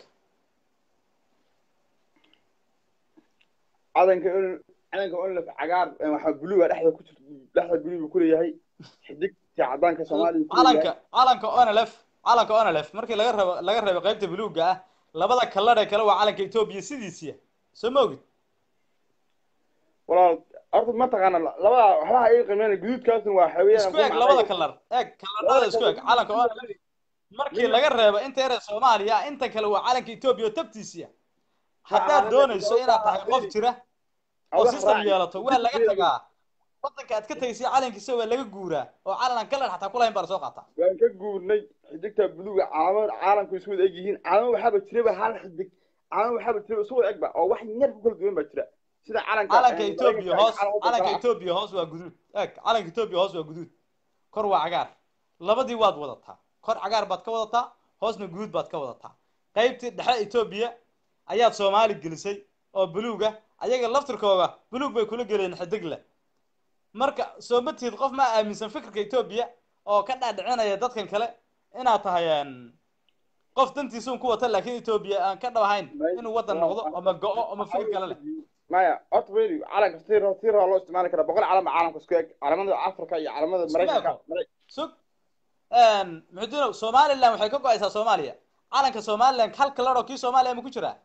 calanka on calanka onlef cagaar eh, waxaa blue ah dhexda ku jirta dhexda blue buu ku leeyahay xidigta cadaanka soomaaliya ku calanka leeyahay calanka onelf calanka onelf markii laga rabo laga reebo qaybta buluuga ah labada kalar ee kale waa calanka etoobiya sidiisiya soo ma ogid walaal horta ma taqaana labada waxba ha iga qiimeynaya guduudkaasna waa xawiyaan isku eg labada kalar eeg kalarada isku eg calanka onelf markii laga reebo inta yare soomaaliya inta kale waa calanka etoobiya oo tabtiisiya haddaad doonayso inaad tahay qof jira oo system yeelato waa laga tagaa wadanka aad ka tegaysay calankiisa waa laga guuraa oo calan aan kalar xataa kulahayn baa lasoo qaataa waan ka guurnay xidigta buluuga calaamad caalamku isku wada eg yihiin calaamad waxaaba jiraba hal xidig calaamad waxaaba jiraba isu wada egba oo wax yar ku kala duwan baa jira sida calanka calanka eh, etoobiya Mareykanka hoos calanka calanka kala ah. etoobiya hoos waa guduud eeg calanka etoobiya hoos waa guduud kor waa cagaar labadii waad wadataa kor cagaar baad ka wadataa hoosna guduud baad ka wadataa qaybtii dhexe etoobiya ayaad soomaali gelisay oo buluuga ayaga laftirkooga buluug bay kula geleen xidig leh marka soo ma tihid qof ma aaminsan fikirka etoobiya oo ka dhaadhicinaya dadkan kale inaad tahay een, qof dantiisuun ku wata laakiin etoobiya aan ka dhabahayn inuu wadan noqdo ama go-o ama fikir kale leh maya horta weli calanka si ro- si raa loo isticmaali karaa boqol calan baa caalamka isku eg calamada afrika iyo calamada Isku maraykanka ego. sug muxudiinow somaliland waxay ka go-aysaa soomaaliya calanka somaliland hal kalar oo kii soomaaliya ma ku jiraa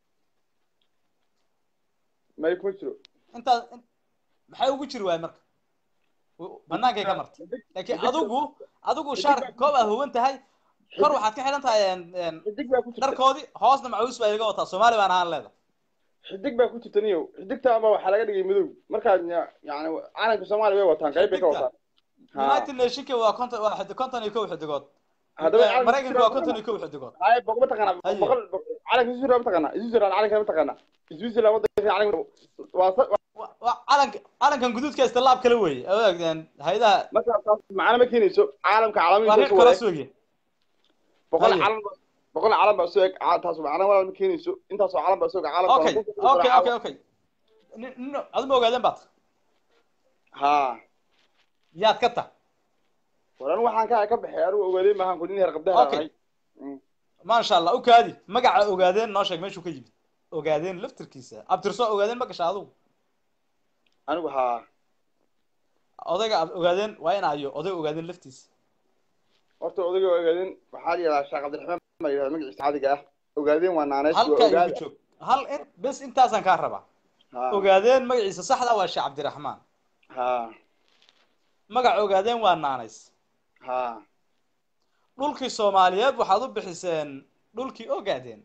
may kuma jiro intaas in- maxay ugu jiri waay marka W- banaankay ka martay laakiin adigu adigu shaarka koob aad huwan tahay kor waxaad ka xidhan tahay een- een xidig baa ku jirta dharkoodii hoosna macuus baa iga wataa soomaali baan ahaan leeda xidig baa ku jirta niyow xidigta ama waxaa laga dhigay madow markaad ya- yani calanka soomaaliya way wataan qayb bay ka Xidigta? wataan Ha. united nationka waa konton waa xidi- konton iyo kow xidigood haddaba Eh, calanka maraykanka waa konton iyo kow xidigood hay boq ma taqaanaa Haye. boqol boq- calanka switzerland ma taqaanaa switzerland calanka ma taqaanaa switzerland wadanka calanka waa sa- Wa- waa calanka calankan guduudka istilaab kale weeye adeeg hay-adaha marka taas macana ma keenayso caalamka waa caalamihiisa reer ku kala wareeg sooge boqol Haye. calan ba- boqol calan baa soo eg Ca- taas macana walaal ma keenayso intaasoo calan baa soo eg caalamka okay waa ku- okay okay okay Nin- nin adu ma ogaadeen baad ha yaad ka tah war anigu waxaan ka ka baxay anigu ogaadeen maahan ku nin heer qabdaha Okay. ahay maasha allah u kaadi magaca ogaadeen noo sheeg meeshuu ka yimid ogaadeen laftirkiisa abtirso ogaadeen ma gasha adigu anigu ha odayga ab- ogaadeen waa in ayo oday ogaadeen laftiisa horta odayga ogaadeen waxaa la yidhahdaa sheekh cabdiraxmaan baa la yidhahdaa magaciisa caadiga ah ogaadeen waa naaneys waa halka igu ogaada joog hal in bes intaasaan kaa rabaa ha ogaadeen magaciisa saxda waa sheekh cabdiraxmaan ha magaca ogaadeen waa naanays ha dhulkii soomaaliyeed waxaad u bixiseen dhulkii ogaadeen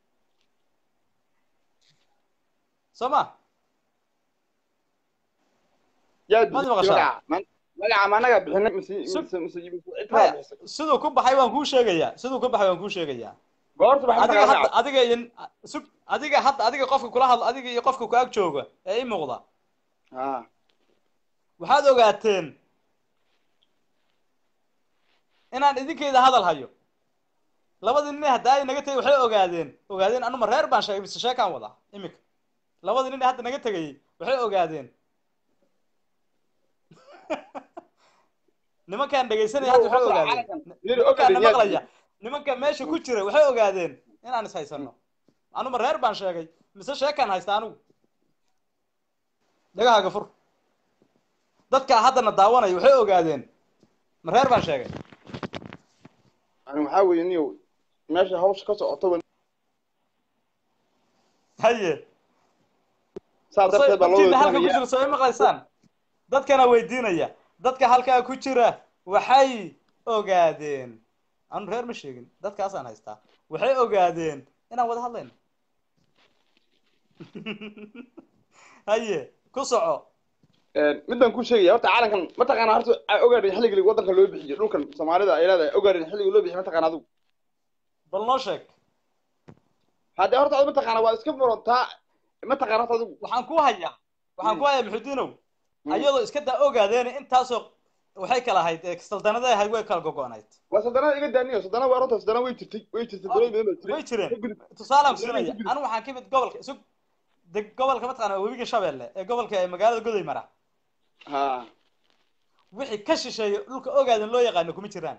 soo ma yaa Maad bixisay maqashaa? magaca Man- magaca ma anagaa bixinay mise Sug. mise mise mise cid baa maya bixisay siduu ku baxay waan kuu sheegayaa siduu ku baxay waan kuu sheegayaa goorta baxay adiga magaca hadda adiga iyo sug adiga hadda adiga qofka kula hadlo adiga iyo qofka ku ag jooga ee ii muuqda ha waxaad ogaateen inaan idinkayda hadal hayo labadii nin hadda ay naga tegay waxay ogaadeen ogaadeen anuma reer baan sheegay mise sheekaan wadaa iminka labadii nin ee hadda naga tegayey waxay ogaadeen nimankaan dhegaysanaya hadda waxay ogaadeen nimankaan na maqlaya nimanka meesha ku jira waxay ogaadeen inaan is haysano anuma reer baan sheegay mise sheekaan haysta anigu dhagahaaga fur dadka haddana daawanaya waxay ogaadeen ma reer baan sheegay yani waxaa weeye niyow meesha hawsha ka socoto wa- haye saa darteed baa loo dadkiina halka ku wadatanaya jira soo maqlaysaan dadkana weydiinaya dadka halkaa ku jira waxay ogaadeen anu reer ma sheegin dadkaasaan haystaa waxay ogaadeen inaan wada hadlayno haye ku soco midaan ku sheegaya horta calankan mataqaanaa horta ogaadhin xilligii wadanka loo bixiyo dhulkan soomaalida ay leedahay ogaadhin xilligii loo bixiyo mataqaana adigu bal noo sheeg haddee horta adigu mataqaana waa iska furantaa mataqaana horta adigu waxaan ku hayaa waxaan ku hayaa muxudiinow Mm. ayadoo iska daa ogaadeen intaasoo waxay kala ahayd ee saldanada ahayd way kala gogo'nayd waa sadanada iga daaniyo sadana waa runta sadana way jirtay way jirtay dowlad badan baa jiray way jireen Ka gudub. tusaalaan ku Ka siinaya gudub. anigu waxaan ka mid gobolka isug deg gobolka mataqaana waa webiga shabeelle ee gobolka ee magaalada goday mara ha wixii ka shisheeya dhulka ogaadan loo yaqaano kuma jiraan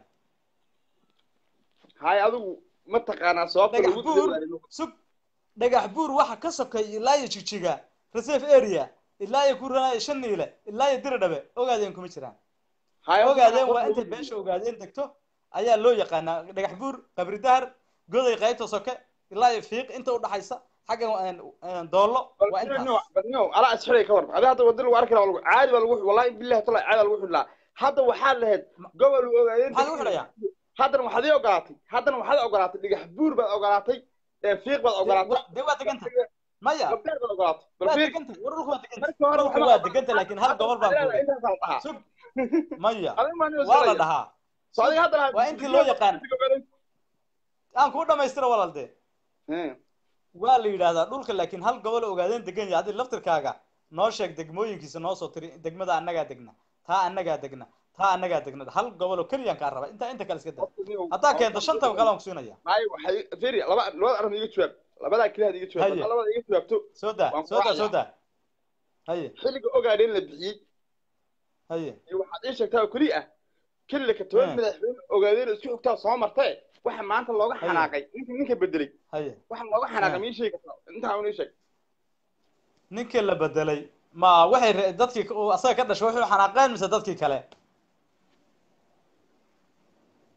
hay adigu mataqaanaa sababta dhagax lagu buur dadaalo sug dhagax buur waxa ka sokay ilaa iyo jijiga reserve area ilaa iyo kuranaayo shan niile ilaa iyo diridhabe ogaadeen kuma jiraan hay ogaadeen waa intay beesha ogaadeen degto ayaa loo yaqaanaa dhagax buur qabri dahar goday qaybta soke ilaa iyo fiiq inta udhaxaysa xagga een, een, doollo waa intaas badnyo alaa isxiray ka war adi hadda wadi lagu arki lahaa lagu caadi baa lagu wallahi billahi tala caadi baa lagu xidhlaa hadda waxaa lahayd gobol ogaadeen maxaa lagu xidhayaa haddana waxaad ii ogolaatay haddana waxaad ogolaatay dhagax buur baad ogolaatay ee fiiq baad ogolaatay dee waa deganta maya gabdheer baad ogolaatay bal waa fiir deganta war dhulka waa deganta markii hore dhulka waxba- waa deganta laakiin hal gobol baan ku intaasaa la dhahaa sug maya adiga maa noo waa la sheegaya. dhahaa So adiga haddana waa intii loo yaqaan aan kuu dhamaystira walaal dee Eh, waa la yidhaahdaa dhulka laakiin hal gobol ogaadeen degan yahay haddii laftirkaaga noo sheeg degmooyinkiisa noo soo tiri degmada annagaa degna taa annagaa degna taa annagaa degna hal gobol oo keliyaan kaa raba intaa inta kale iska daa haddaa keento shanta kale aan ku siinaya maayo waxay fiiri laba labada arrin iga jawaab labadaa keliya had iga jawaab Haye. haddaa labada iga jawaabto soo daa Waan soo daa ku soo daa haye xilliga ogaadeen la bixiyey haye iyo waxaad ii sheegtaa oo keli ah kelilaka toban Hmm. madaxweyne ogaadeen oo isku xigtaa soo martee waxa maanta looga Haye. xanaaqay ninka ninka bedelay haye waxa looga xanaaqay Hmm. ma ii sheegi kartaa intaa un ii sheeg ninkii la bedelay ma waxay re- dadkii uu asaga ka dhashay wuxuu xanaaqeen mise dadkii kale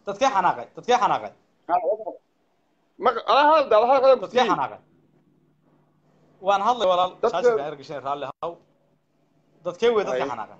dadkee xanaaqay dadkee xanaaqay ma adaa hadal daada hadal dadkee xanaaqay waan hadlay walaal Dadka- shaashka ergashan raalli haw dadkee wey dadka Ay. xanaaqay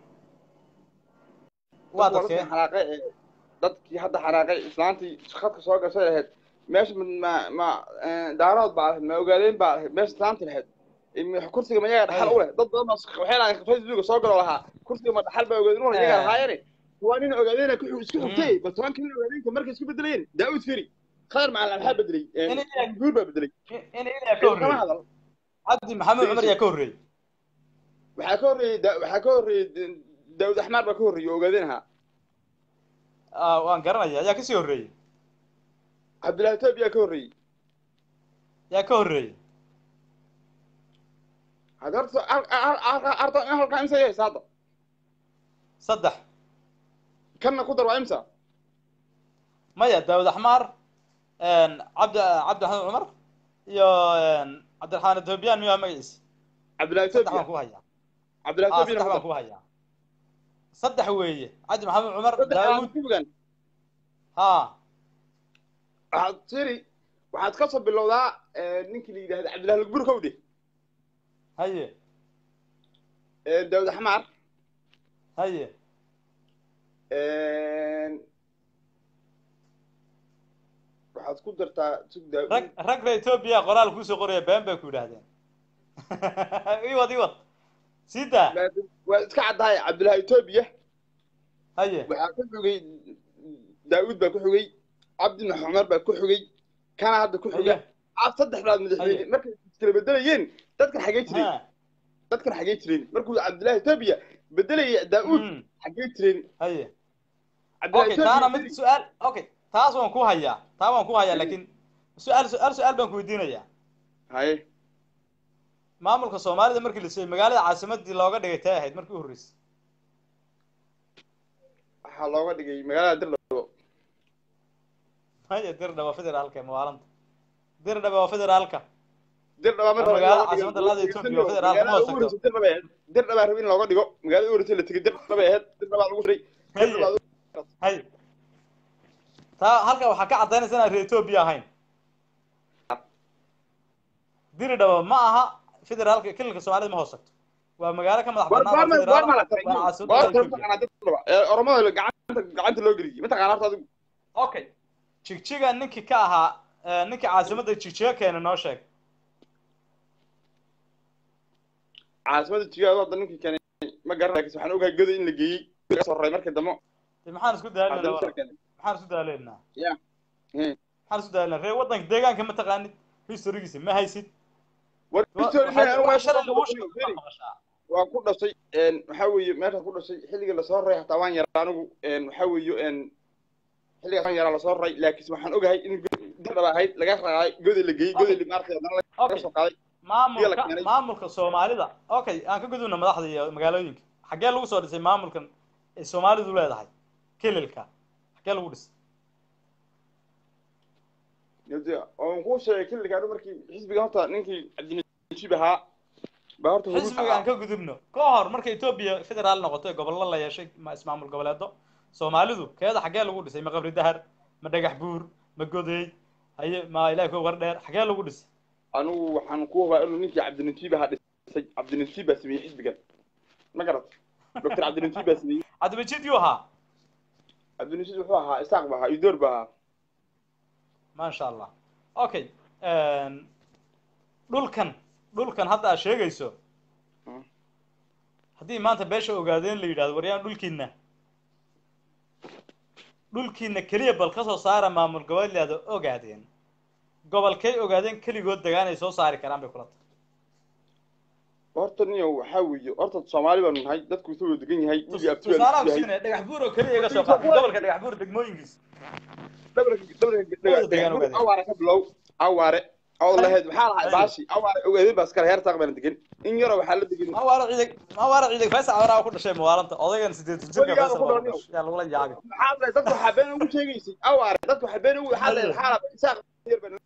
waa dadkee xanaaqay ee dadkii hadda xanaaqay islaantii khadka soo gashay lahayd meesha ma ma daarood baa lahayd ma ogaadeen baa lahayd meesha islaanti lahayd im- kursiga ma yaga dhaxal Ay. u leh dad badan baa waxay lahayn facebooka soo galo lahaa kursiga ma dhaxal baa ogaadeen u leh iyaga Eh. lahaayeen waa nin ogaadeena ku isku Mhm. xigtay bal toban kin ogaadeenka markay isku bedelayeen daawud firi khadar macalin maxaa bedelay In iyaga- guur baa bedelay in ilaa ka kama horreeyey hadal cabdi maxamed cumar yaa ka horreeyey waxaa ka horreeyey Da- waxaa ka horreeyey daawud axmaar baa ka horreeyey oo ogaadeen ahaa Ah, waan garanaya yaa kasii horreeyey cabdillahi toob yaa ka horreeyey yaa ka horreeyey hadda horta ar- ar- ar- arda in halkaa imsa yahaysa hadda saddex kanna ku dar waa imsa maya daawud axmaar cabdi cabdi maxamed cumar iyo cabdiraxmaan ethoobiyan miyaa magaciisa cabdillahi saddex baan toobiya ku hayaa cabdillahi ah toobiya saddex baan ku hayaa saddex weeye cabdi maxamed cumar saddex daawud ku fogaan ha waxaad tiri waxaad ka soo bilowdaa ninkii la yidhahda cabdillahi lagbur kowde haye daawud axmaar haye waxaad ku dartaa sug daawud rag ragga etoobiya qoraal kuusoo qoraya been bay ku yidhaahdeen iwad iwad sii daa waa iska caddahay cabdillahi etoobiya haye waxaa ku xigay daawud baa ku xigay cabdi maxumar baa ku xigay kana hadda ku xiga haye ah saddex bilaad madaxweyne Haye. markay iskala bedelayeen dadkan xagee jireen ha dadkan xagee jireen markuu cabdillahi etoobiya bedelaya daawud Mm, xagee jireen haye cabdillahi okay taana mid Ethiopia- su-aal okay taas waan ku hayaa taa waan ku hayaa laakiin su-aal su-aal su-aal baan ku weydiinayaa haye maamulka soomaalida markii la siiyey magaalada caasimadii looga dhigay tay ahayd markii u horreysay waxaa looga dhigay magaalada dirdhabo haye dirdhaba federaalka ee mawaalanta dirdhaba waa federaalka dirdhaba mar Waa magaalada caasimadda labaad ee Ethiopia oo federaalka ma hoos tagto. dirdhaba ahayd dirdhabaa rabi in looga dhigo magaalada u horeysay la tegay dirdhabay ahayd dirdhabaa lagu diray haye haye taa halka waxaa ka cadaynaysa inaan reer etoobiya ahayn diridhaba ma aha federaalka kililka soomaalida ma hoos tagto waa magaalo ka madax banaan oo federaal ah, waa caasimadda Ethiopia. oromada gacanta gacanta loo geliyey mataqaana horta adigu okay jigjiga ninkii ka ahaa eh, ninkii caasimadda jigjiga keena noo sheeg caasimada jigaad hadda ninkii keenay ma garan laakiin waxaan ogahay goda in la geeyey laga soo raray markii dambe dee maxaan isku daalinaa haddana walaal? soo keenay maxaan isku daaleynaa Ya. Hmm. maxaan isku daalinaa reer waddanka deegaanka ma taqaanid historigiisa ma haysid war Wa- Victoria, waxaad- anigu wax shalay lagu waa sheego ku ma maqashaa? waa ku dhashay een waxaa weeye meesha ku dhashay xilliga lasoo raray hataa waan yaraa anigu een waxaa weeye een xilligaas waan yaraa lasoo raray laakiin waxaan ogahay in dirdhaba ahayd laga raacay goda la geeyey goda li maartay haddana laga okay soo qaaday maamulka Biyo la keenay. maamulka soomaalida okay aan ka gudubna madaxda iyo magaalooyinka xaggee lagu soo dhisay maamulkan ay soomaalidu leedahay kililka xaggee lagu dhisay Yadda, oon kuu sheegay xilliga anigu markii xisbiga horta ninkii cabdinajib ahaa baa horta huruus xisbiga aan ka gudubno ka hor marka etoobiya federaal noqotay gobollo la yeeshay ma ismaamul goboleedo soomaalidu keeda xaggee lagu dhisay ma qabri dahar ma dhagax buur ma godeey haye ma ilahi ko war dheer xaggee lagu dhisay anigu waxaan ku hubaa inuu ninkii cabdinajib ahaa dhisay cabdinajib baa sameeyey xisbigan ma garat doctor cabdinajib baa sameeyey cabdimajid yuu ahaa cabdinajib wuxuu ahaa isaaq baa ahaa idoor baa ahaa maasha allah okay dhulkan dhulkan hadda aad sheegayso Hmm. haddii maanta beesha ogaadeen la yidhahdo waryaan dhulkiina dhulkiina keliya bal ka soo saara maamul goboleeda ogaadeen gobolkay ogaadeen keligood degaan ay soo saari karaan bay kula tahay horta niyo waxaa weeye horta soomaali baanu nahay dadku wuxuu wada degan yahay wigi abti baa tusaalaha yahay kusiinaya dhagax buur oo keliya iga soo qaatay gobolka dhagax buur degmooyinkiisa dhabarka dhabarka Wada degaan ogaadeen. awaare ka bilow awaare oo lahayd maxaa lahay Haye. baashi awaare ogaadeen baa iskale heer taaq baana degan in yaroo waxaa la degan ma waara ciidag ma waara ciidag faysal cawraa ku dhashay mawaalanta odaygan sideed jirka Weligaa faysal ku waa ku dhalan dhashay yaa lagula yaabi maxaa lahay dadku waxaa been ugu sheegaysay awaare dadku waxaa been ugu waxaa lahayd maxaa lahay isaaq yar baa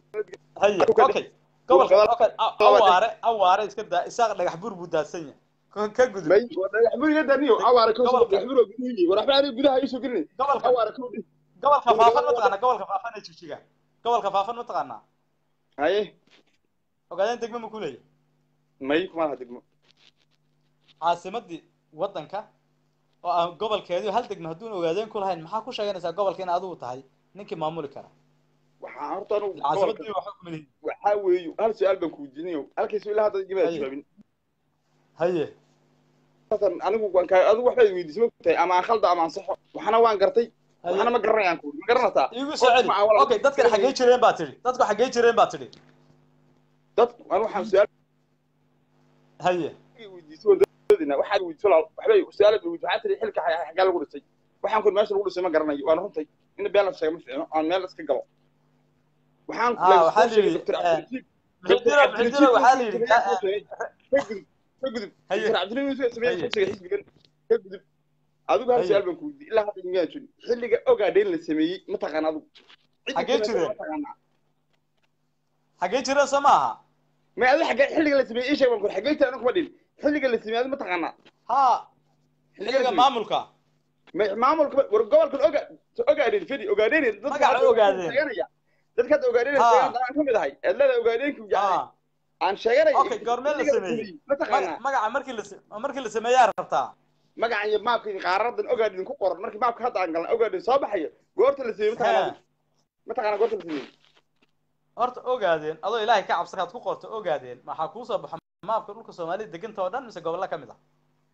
haye Ku kala- okay gobolka kala- okay a- kala- awaare awaare iska daa isaaq dhagax buur buu daadsan yahay ka ka gudub may waxburiga daniyo awaara ka soo Gobolka. waxburiga gudihi war waxba aniga gudaha isoo gelin gobolka awaara ka dhig gobolka faafan mataqaana gobolka faafan ee jigjiga gobolka faafan mataqaanaa haye ogaadeen degmo ma ku leeyahay may kuma laha degmo caasimadii waddanka oo aan gobolkeedii hal degmo hadduun ogaadeen ku lahayn maxaa ku sheeganaysaa gobolka in adigu tahay ninkii maamuli kara waxaa horta anigu caasimadii gobolka waxa ku milihin waxaa weeyo hal su-aal baan ku weydiinayo halkiisu ilaa hadda jibaa Haye. jawaabin haye Hasan, anigu waan kaa adigu waxbaad weydiisay ma tahay ama aan khalda ama aan saxo waxna waan gartay haye waxna ma garanayaan ku ma garanataa iigu soo celi Qof macaa okay dadkan xaggee jireen baa tidhi dadku xaggee jireen baa tidhi dadku anigu waxaan su-aal haye weydiisay waan dadina waxaad weydiisay walaal waxbay su-aal bay weydiisay waxaa tiri xilka xagaa xagaa lagu dhisay waxaan kun meesha lagu dhisay ma garanayo waan runtay in been la sheego ma fiicno aan meel iska galo waxaan Ah, waxaa sheegay la yidhi, Dr. eh, Cabdilatiif muxidino muxidino waxaa la yidhi ka- ka gudub ka gudub Haye. Dr. Cabdilatiif Yusuf sameeyay Haye. xisbiga xisbigan ka gudub adigu hal Haye. su-aal baan ku weydiiyey ilaa hadda miyaan jirin xilliga ogaadeen la sameeyey ma taqaan adigu Cidda Xaggee sameysay jireen? ma taqaanaa xaggee jireen soo maaha ma adi xaggee xilliga la sameeyey ii sheeg baan ku xaggee jireen kuma dhin xilliga la sameeyey adi ma taqaanaa ha Xilliga xilliga la maamulka ma maamulka war gobolkan oga ogaadeen fidi ogaadeen dadka Magaca hadda ogaadeen. sheeganaya dadka hadda ogaadeen Ha. sheegan aan kamid ahay eedlada ogaadeenku jacay ha aan sheeganay Okay, goormee la sameeyey? ma taqaanaa Maga- magaca markii la se- markii la sameeyaa rabtaa magacan iyo maabka iyo qaaradan ogaadeen ku qoran markii maabka hadda aan galnay ogaadeen soo baxayo goorta la sameeyey ma taqaanaa Ha. ma taqaanaa goorta la sameeyey horta ogaadeen adoo ilaahay ka cabsakaad ku qorto ogaadeen maxaa kuu soo baxo maapka dhulka soomaalida deganta oo dhan mise gobollo ka mid ah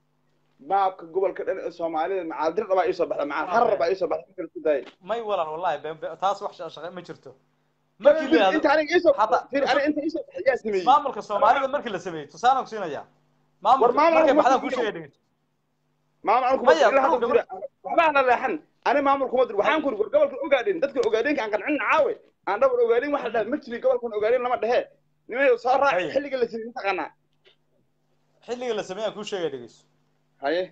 maabka gobolka dhan ee soomaalida macaadir dhabaa ii soo baxda macaa harar baa ii soo baxda marka ku daayay may walan wallahi be- be- taas wax sha- shaqe ma jirto markii la yihahdo inta aniga ii soo Hadda- fir aniga inta ii soo baxay yaa sameeyey maamulka soomaalida markii la sameeyey tusaalaan ku siinaya maamulka War maamul markay kuma baxdaan ku jiro. sheegay dhigin maamul anigu kuma Maya, ilaa hadda gobolka- jira waxba aan la leexan ani maamul kuma dir waxaan kuri war gobolka ogaadeen dadka ogaadeenka aan qancin caawe aan dhabar ogaadeen waxa la dhahay ma jiri gobolkan ogaadeen lama dhehe nimayo soo raac Haye. xilliga la sameeyey ma taqaanaa xilliga la sameeyaan kuu sheegay dhegeyso haye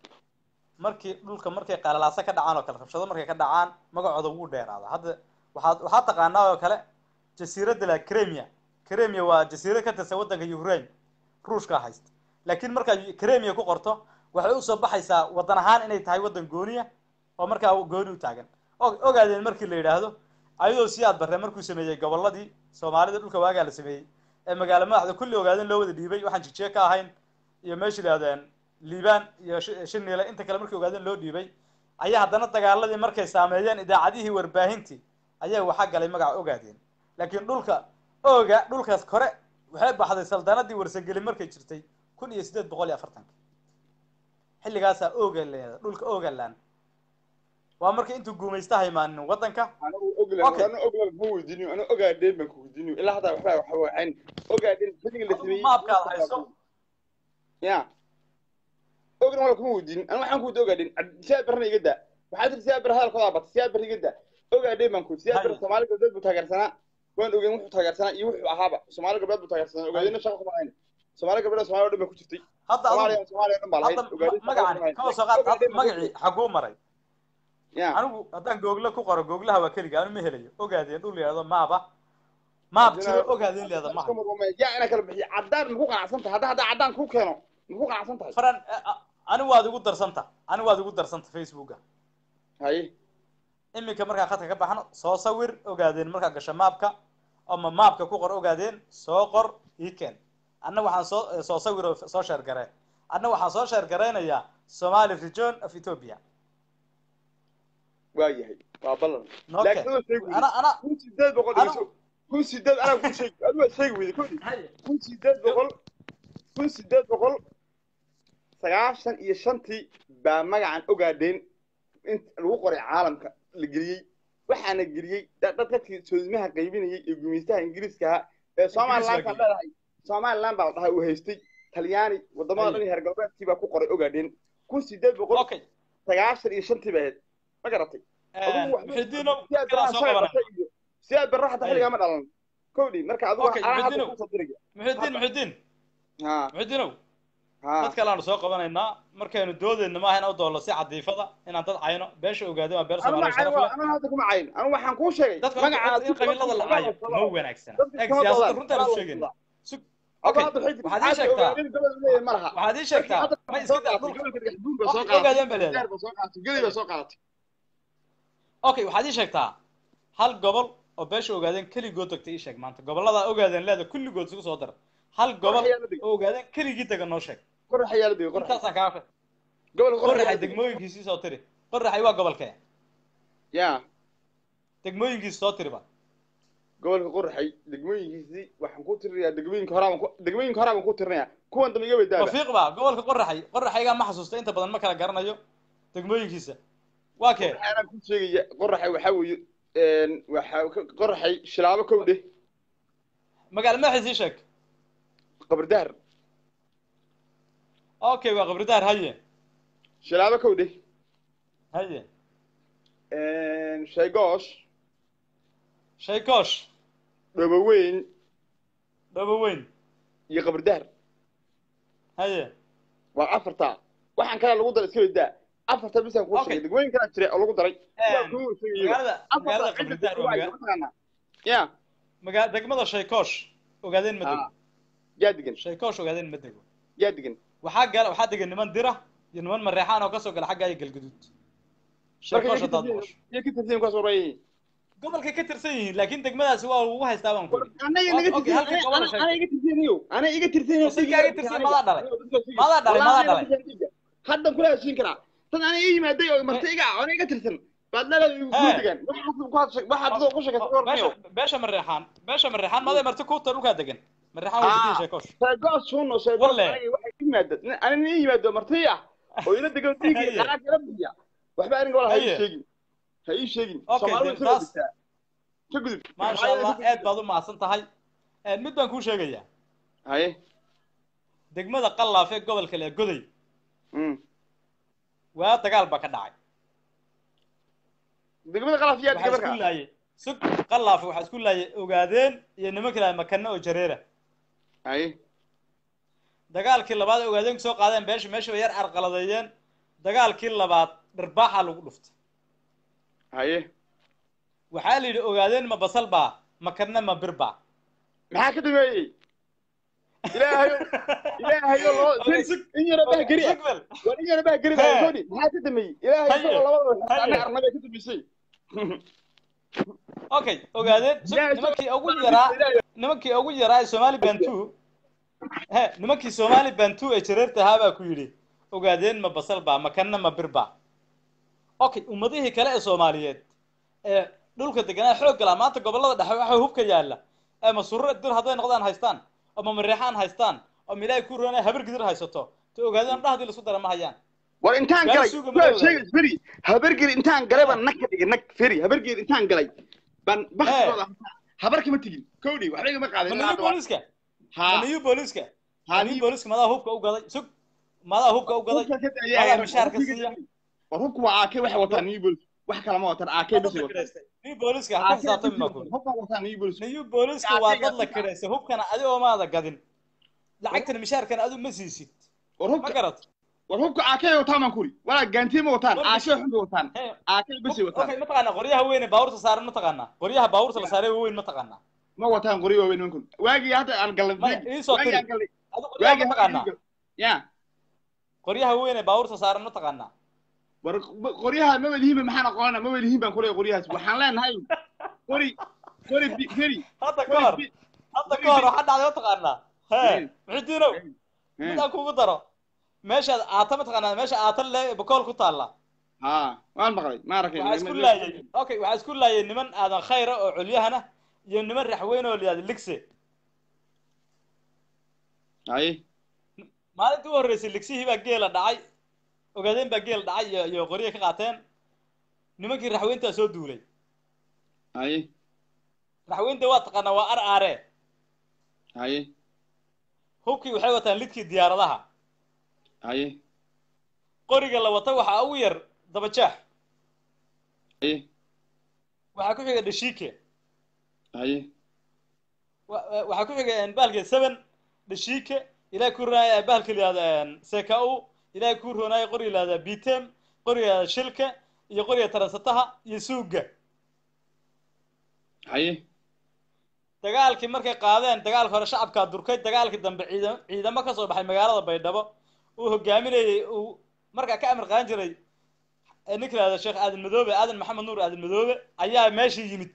markii dhulka markay qalalaaso ka dhacaan oo kale rabshado markay ka dhacaan magacooda wuu dheeraada hadda waxaad waxaad taqaanaa oo kale jasiiradda la cremia cremia waa jasiirad ka tirsan waddanka ukraine ruushka haysta laakiin markaad cremia ku qorto waxay usoo baxaysaa waddan ahaan inay tahay waddan gooniya oo markaa gooni u taagan O- ogaadeen markii la yidhaahdo ayadoo siyaad barre markuu sameeyey gobolladii soomaalida dhulka waagaa la sameeyey ee magaalo madaxda kulli ogaadeen loo wada dhiibay waxaan jijiye ka ahayn iyo meesha yidhahdeen liibaan iyo Shi- shiniile inta kale markii ogaadeen loo dhiibay ayaa haddana dagaaladii markay saameeyeen idaacadihii warbaahintii ayaa waxaa galay magaca ogaadeen laakiin dhulka oga dhulkaas kore waxay baxday saldanadii warsageli markay jirtay kun iyo siddeed boqol iyo afartanka xilligaasaa oga leeda dhulka ogaland waa markii intuu guumaysta haymaanin waddanka anigu oglan Okay. anigu oglan kuma weydiiniyo anigu ogaadeen baan ku weydiiniyo ilaa hadda waxba waxba wacayn ogaadeen xilliga la sameeyey maabkaad hayso ya oglan wala kuma weydiinin anigu waxaan ku weydiin ogaadeen siyaad barna iga daa waxaa tir siyaad bar hadalkooda bata siyaad bar iga daa ogaadeen baan ku siyaad bar Haye. soomaali galbeed buu taageersanaa waan ogeyn wuxuu taageersanaa iyo wuxuu ahaaba soomaali galbeed buu taageersanaa ogaadeenna shaqa kuma hayn soomaali galbeed soomaali oo dhan baa ku jirtay hadda soomaaliya adigu soomaaliya oo dhan baa lahayd hadda ogaadeen ma- magacan kama soo qaad hadda magacii xaguu maray ya anigu haddaan google ku qoro googlaha waa keliga anu ma helayo ogaadeen dhul yidhahdo maaba maab jiro ogaadeen leeda maha yaa inaa kala bixiyo caddaan maku qanacsan tahay hadda haddaa caddaan ku keeno maku qanacsan tahay faran ani waad igu darsanta ani waad igu darsanta facebooka haye iminka markaan khadka ka baxno soo sawir ogaadeen markaa gasho maapka ama maapka ku qor ogaadeen soo qor ii keen anna waxaan soo soo sawir oo soo sheer garee anna waxaan soo sheer gareynayaa somali region of ethiopia waa yahay waa ballan Noo laakiin keen. adoo sheegi weyday ana ana kun sideed boqol Anu- dhigso kun sideed anaa ku sheegi adu waa sheegi weyday kodi Haye. kun sideed boqol kun sideed boqol sagaashan iyo shantii baa magacan ogaadeen in lagu qoray caalamka la geliyey waxaana geliyey dad dad dadkii soodimaha qaybinayay ee gumeystaha ingiriiska ahaa ee somaliland baan geliyey. leedahay somaliland baa la dhahay uu haystay talyaani wadamada Haye. dhan iyo heer galbeedkii baa ku qoray ogaadeen kun sideed boqol okay sagaashan iyo shantii baa ahayd ma garatay muxidiino siyaad inaan barra soo shaqa qabanay bartay iyo siyaad barra xataa xilligaa ma dhalan kowdhi marka adigu Okay, anaa hadda Muxudiinow. kusoo diriga muxidiin muxidiin ha muxidiinow ha dad kale aanu soo qabanaynaa markaynu doodeyna maaha in u doollo si cadiifada inaan dad cayno beesha ogaadeen waa beel anu ma soomaaliya cayn sharaf leh anu hadda kuma cayn anu waxaan kuu sheegay dadka magaca in qabiilada la caayo ma wanaagsana eeg siyaasadda runtaan u sheegayna Okay, Hadda xidig waxaad ii caadi sheegtaa. ogaadeen gobol leeyahay ma laha waxaad ii sheegtaa Hadda ma soo iska daa qaadatay, dhulka gobolka Dhagaxbuur baa soo Waqti qaadatay, ogaadeen baa leedahay. Beer baa soo qaadatay, Gedi baa soo qaadatay. okay waxaad ii sheegtaa hal gobol oo beesha ogaadeen keligood tagtay ii sheeg maanta gobollada ogaadeen leeda kulligood isugu soo dar hal gobol Qorax ayaa la dhigay. oo ogaadeen keligii taga noo sheeg Qorax ayaa la dhigay, qorax. intaasaan kaa fah Gobolka qorax ayaa qoraxay la dhigay. degmooyinkiisii soo tiri qoraxay waa gobolkee Yaa, degmooyinkiisi soo tiriba gobolka qoraxay degmooyinkiisii waxaan ku tirinayaa degmooyinka horaa baan ku- degmooyinka horaa baan ku tirinayaa. Kuwan dambe iga weydaaba. wafiiq ba gobolka qoraxay qoraxaygaa ma xasuusta inta badan ma kala garanayo degmooyinkiisa waa kee Waxaan ku sheegaya qoraxay waxaa weeye een, waxaa ka- qoraxay shilaabo kow dheh magaalo madaxiis ii sheeg qabardaar okay waa qabridaar haye shilaabo kow dheh haye een, shaygoosh shaykoosh dhoboweyn dhabo weyn iyo qabardaar haye waa afartaa waxaan kale lagu daray iska weydaa afarta bisaan kuu Okay. sheegay degmooyin kalaa jira oo lagu daray Waa Een, kuwa sheegaya. magaalada magaalada Afarta cidda qabridaar waa waa maga mataqaanaa? ya maga degmada shaykoosh ogaadeen ma dego Ah. yaa degan shaykoosh ogaadeen ma dego yaa degan waxaa gala waxaa degan niman dira iyo niman mareexaan oo kasoo gala xagga iyo galguduud shaykoosh haddaad maqasho iyo ka tirsan kuwaas warayay gobolkay ka tirsan yihiin laakiin degmadaasi waa lagu haystaa baan ku anaga Okay, naga okay, halkan gobol tirsan sheeg. anaga iga tirsaniyo anaga iga tirsaniyo Oo dadkaaga tirsan madaa dhalay? Madaa dhalay, madaa dhalay? haddan kula heshiin karaa tan aniga ii yimaaday oo martay iga ah aniga iga tirsan baad leedahay igu Hey. degan waxaad dadoo ku sheekaysa warniyo beesha beesha mareexaan beesha mareexaan maday marti kuuta dhulkaa degan mareexaan waa degan sheekoosh sheegoos suuno sheegoos Walle. aniga waxay ii yimaada aniga ii yimaado martay ah oo ila degan Haye. dhiigii lacag ila bixiya waxba aniga wala ha ii Haye. sheegin ha ii sheegin Okay, Soomaalidu then soo taas- degtaa. ka gudub maasha allah aad baad u mahadsan tahay Een, mid baan kuu sheegayaa haye degmada qallaaf ee gobolka lee goday mm. waa dagaal baa ka dhacay degmada qalaf yaa waxaa degan isku marka laayay sug qallaaf waxaa isku laayay ogaadeen iyo nimanka lahaa makane oo jareera haye dagaalkii labaad ee ogaadeen soo qaadeen beesha meesha bay yar carqaladeeyeen dagaalkii labaad dharbaaxaa lagu dhuftay haye waxaa la yidhi ogaadeen ma basal baa makarna ma bir baa maxaa ka dhameeyey ilaahayo ilaahayo loo Okay, sug- in yara baa geri ah Sugwell, war in yara baa geri Hey. ah godi maxaa ka dhameeyey ilaahay Haye. isagoo labada Haye. anaga arnabay ka dambeysay okay ogaadeen sug Ilaahay nimankii isagoo- ugu yaraa Ilaahay. nimankii ugu yaraa ee somali bantu he nimankii somali bantu ee jareerta ahaa baa ku yidhi ogaadeen ma basal baa makanna ma bir baa okay ummadihii kale ee soomaaliyeed ee dhulka deganaa xoog galaa maanta gobolada dhexe waxa hubka yaalla ee masurre dir hadday noqdaan haystaan oo mamareexaan haystaan oo milaahi ku roonay habar gidir haysato to ogaadeen dhahdii laisku dara ma hayaan war intaan Gaari galay suuga waa madowga. sheegay feri habargeed intaan galay baan nag ka dhigay nag feri habargeed intaan galay baan baktigooda habarka ma tegin kowdhi waxba igama qaadin ma niyu booliska ma ha niyu booliska ma ha niyu booliska madaa hubka u gaday sug madaa hubka u gaday madaa mishaarka siiya war hubku waa aakay waxay wataan new bolis wax kale ma wataan aakay bas ay wataan niyu booliska ha ku xisaabtami maa kuli hubka wataan new bolis niyu booliska waa dad la kiraysay hubkana adigoo maada gadin lacagtana mishaarkana adigu ma siisid war ma hubka garat war hubka aakay wataan baan kuri walaa gaantiye ma wataan War aakay xun bay wataan Hey, aakay bas ay wataan okay mataqaanaa qoryaha weyn ee baabuurta saaran mataqaanaa qoryaha baabuurta la saaray weyn mataqaanaa ma wataan qoryo waaweyn nimankun waagii hadda aan galnay maya iisoo waagii tiri aan galnay adigu qoryaha waagii mataqaanaa ya qoryaha weyn ee baabuurta saaran mataqaanaa war qoryaha ma welihiinba maxaan aqoonana ma welihiin baan kuleeyahay qoryahaas waxaan leenahay qori qori bi- feri hadda ka qori hor bi- hadda ka hor waxaa dhacday mataqaanaa hee Hmm. muxidiinow Eh, midaan kugu daro meeshaad aata mataqaanaa meesha aata le bakool ku taalla ha waan maqlay ma arkay waxaa isku laayay okay waxaa isku laayay niman aadan khayra oo culyahana iyo niman raxweyn oo layihahdo ligse haye maalintii u horreysay ligsihii baa geela dhacay ogaadeen baa geel dhacay iyo iyo qorye ka qaateen nimankii raxweyntaa soo duulay haye raxweynta waa taqaanaa waa ar aare haye hubkii waxay wataan lidkii diyaaradaha haye qoriga la wata waxaa ugu yar dabajeex haye waxaa ku xiga dhashiike haye wa- wa- waxaa ku xiga bahalka seven dhashiike ilahay ku roonaya bahalka la yihahdo seka u ilahay ku roonaya qoriga la yihahda bitem qoriga la yihahda shilka iyo qoriga taransataha iyo suuga haye dagaalkii markay qaadeen dagaalka hore shacabkaa durkay dagaalkii dambe ciidam ciidamo ka soo baxay magaalada baydhabo uu hogaaminayay uu markaa ka amar qaadan jiray ee ninka lahahdo sheekh aadan madoobe aadan maxamed nuur aadan madoobe ayaa meeshii yimid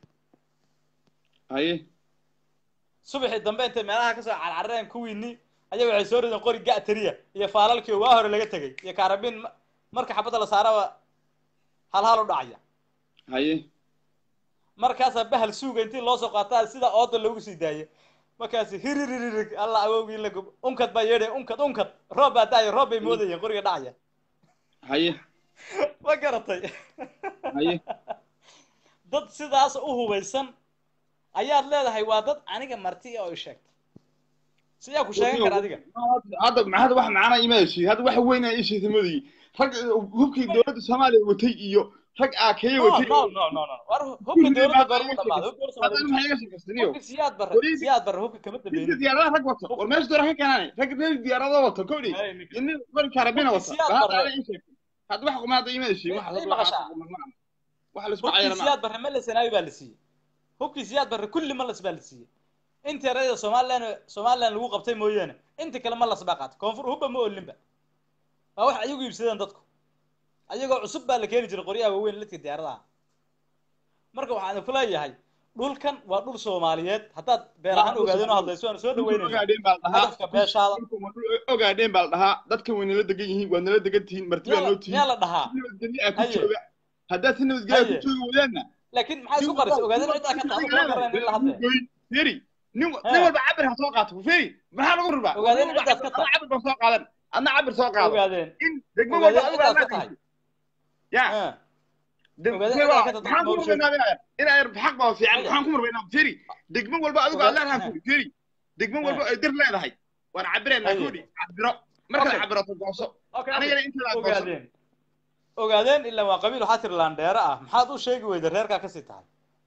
haye subaxii dambe intay meelaha kasoo carcareen kuwiinii ayaa waxay soo rideen qori ga'tariya iyo faalalkii oo waa hore laga tegay iyo kaarabiin ma- marka xabadda la saaraba hal hal u dhacaya haye markaasaa bahal suuga intii loo soo qaataa sida ooda loogu sii daayay markaasi hiriririg alla awowgii la gub unkad baa yeedhay unkad unkad roob baa daaya roob bay moodayeen qoriga dhacaya haye ma garatay haye dad sidaas u hubaysan ayaad leedahay waa dad aniga marti oo i sheegtay siyaa ku sheegan kara adiga hadda hadda wax macana imaaysi hadda wax weyn ay isheegtay moodayay rag hubkii dowladda soomaaliya watay iyo rag aakeeye no watay no no no no war hubka dowladda goormu dhamaado hubka hadda dowladda maxay iga sheekaystaniyo hubka siyaad barre Weliba- siyaad barre hubka kama ninka dambeeynin diyaaradaha rag wato war meesha doora ka keenaane rag reer diyaarada wato kowdhi Hey, ninka- iyo nin qori karabina wata Siyaad baa barre. hadda ii sheegtay hadda wax kuma hadda imaaysi wax Ay, maqashaa. wax la isku hubkii cayana ma siyaad barre ma la sanaayo baa la siiyey hubkii siyaad barre kulli ma las baa la siiyey inta erayda somalilan somalilan lagu qabtay mooyaane inta kale ma las baa qaatay koonfur hubba ma olinba waa wax ayagu iibsadeen dadku ayagoo cusub baa la keeni jiray qoryaha waaweyn ladka diyaaradaha marka waxaan ku leeyahay dhulkan waa dhul soomaaliyeed haddaad been ahaan ogaadeen oo hadlayso waan soo dhaweynayna ogaadeen baa la dhahaa hadafka beeshaada ogaadeen baa la dhahaa dadkan way nala degan yihiin waad nala degan tihiin marti baa noo tihiin miyaa la dhahaa si nabadgelyo ah ku Haye. jooga haddaad si nabadgelyo ah ku Haye. joogi wadaanna laakiin maxaa isku qarisa ogaadeen ciddaa ka taxdo kuma garanayna in la hadlaya feri nin He. nin walba cabir ha soo qaato feri maxaa lagu rubaa Ogaadeen Nin walba ciddaad ka cabir- adna cabir baa soo qaadan adna cabir soo qaado ogaadeen in degmo walba ogaadeen adigu ciddaad aad ka tahay ya Eh. de- ogaadeen feri waa- ciddaad ka tahay maxaan ku ma sheeg- rubaynaa inaa yar xaq baa fiican Haye. maxaan ku rubaynaa feri degmo walba adigu aad Ogaadeen- leedahay kuri feri degmo walba ay dir leedahay waan cabiraynaa Haye. kuri cabiro markaad Okay. cabirato gooso Okay, okay. anigana intaada gooso ogaadeen ogaadeen ilaa waa qabiil waxaa tiri laandheere ah maxaad u sheegi weyda reerkaa kasii tahay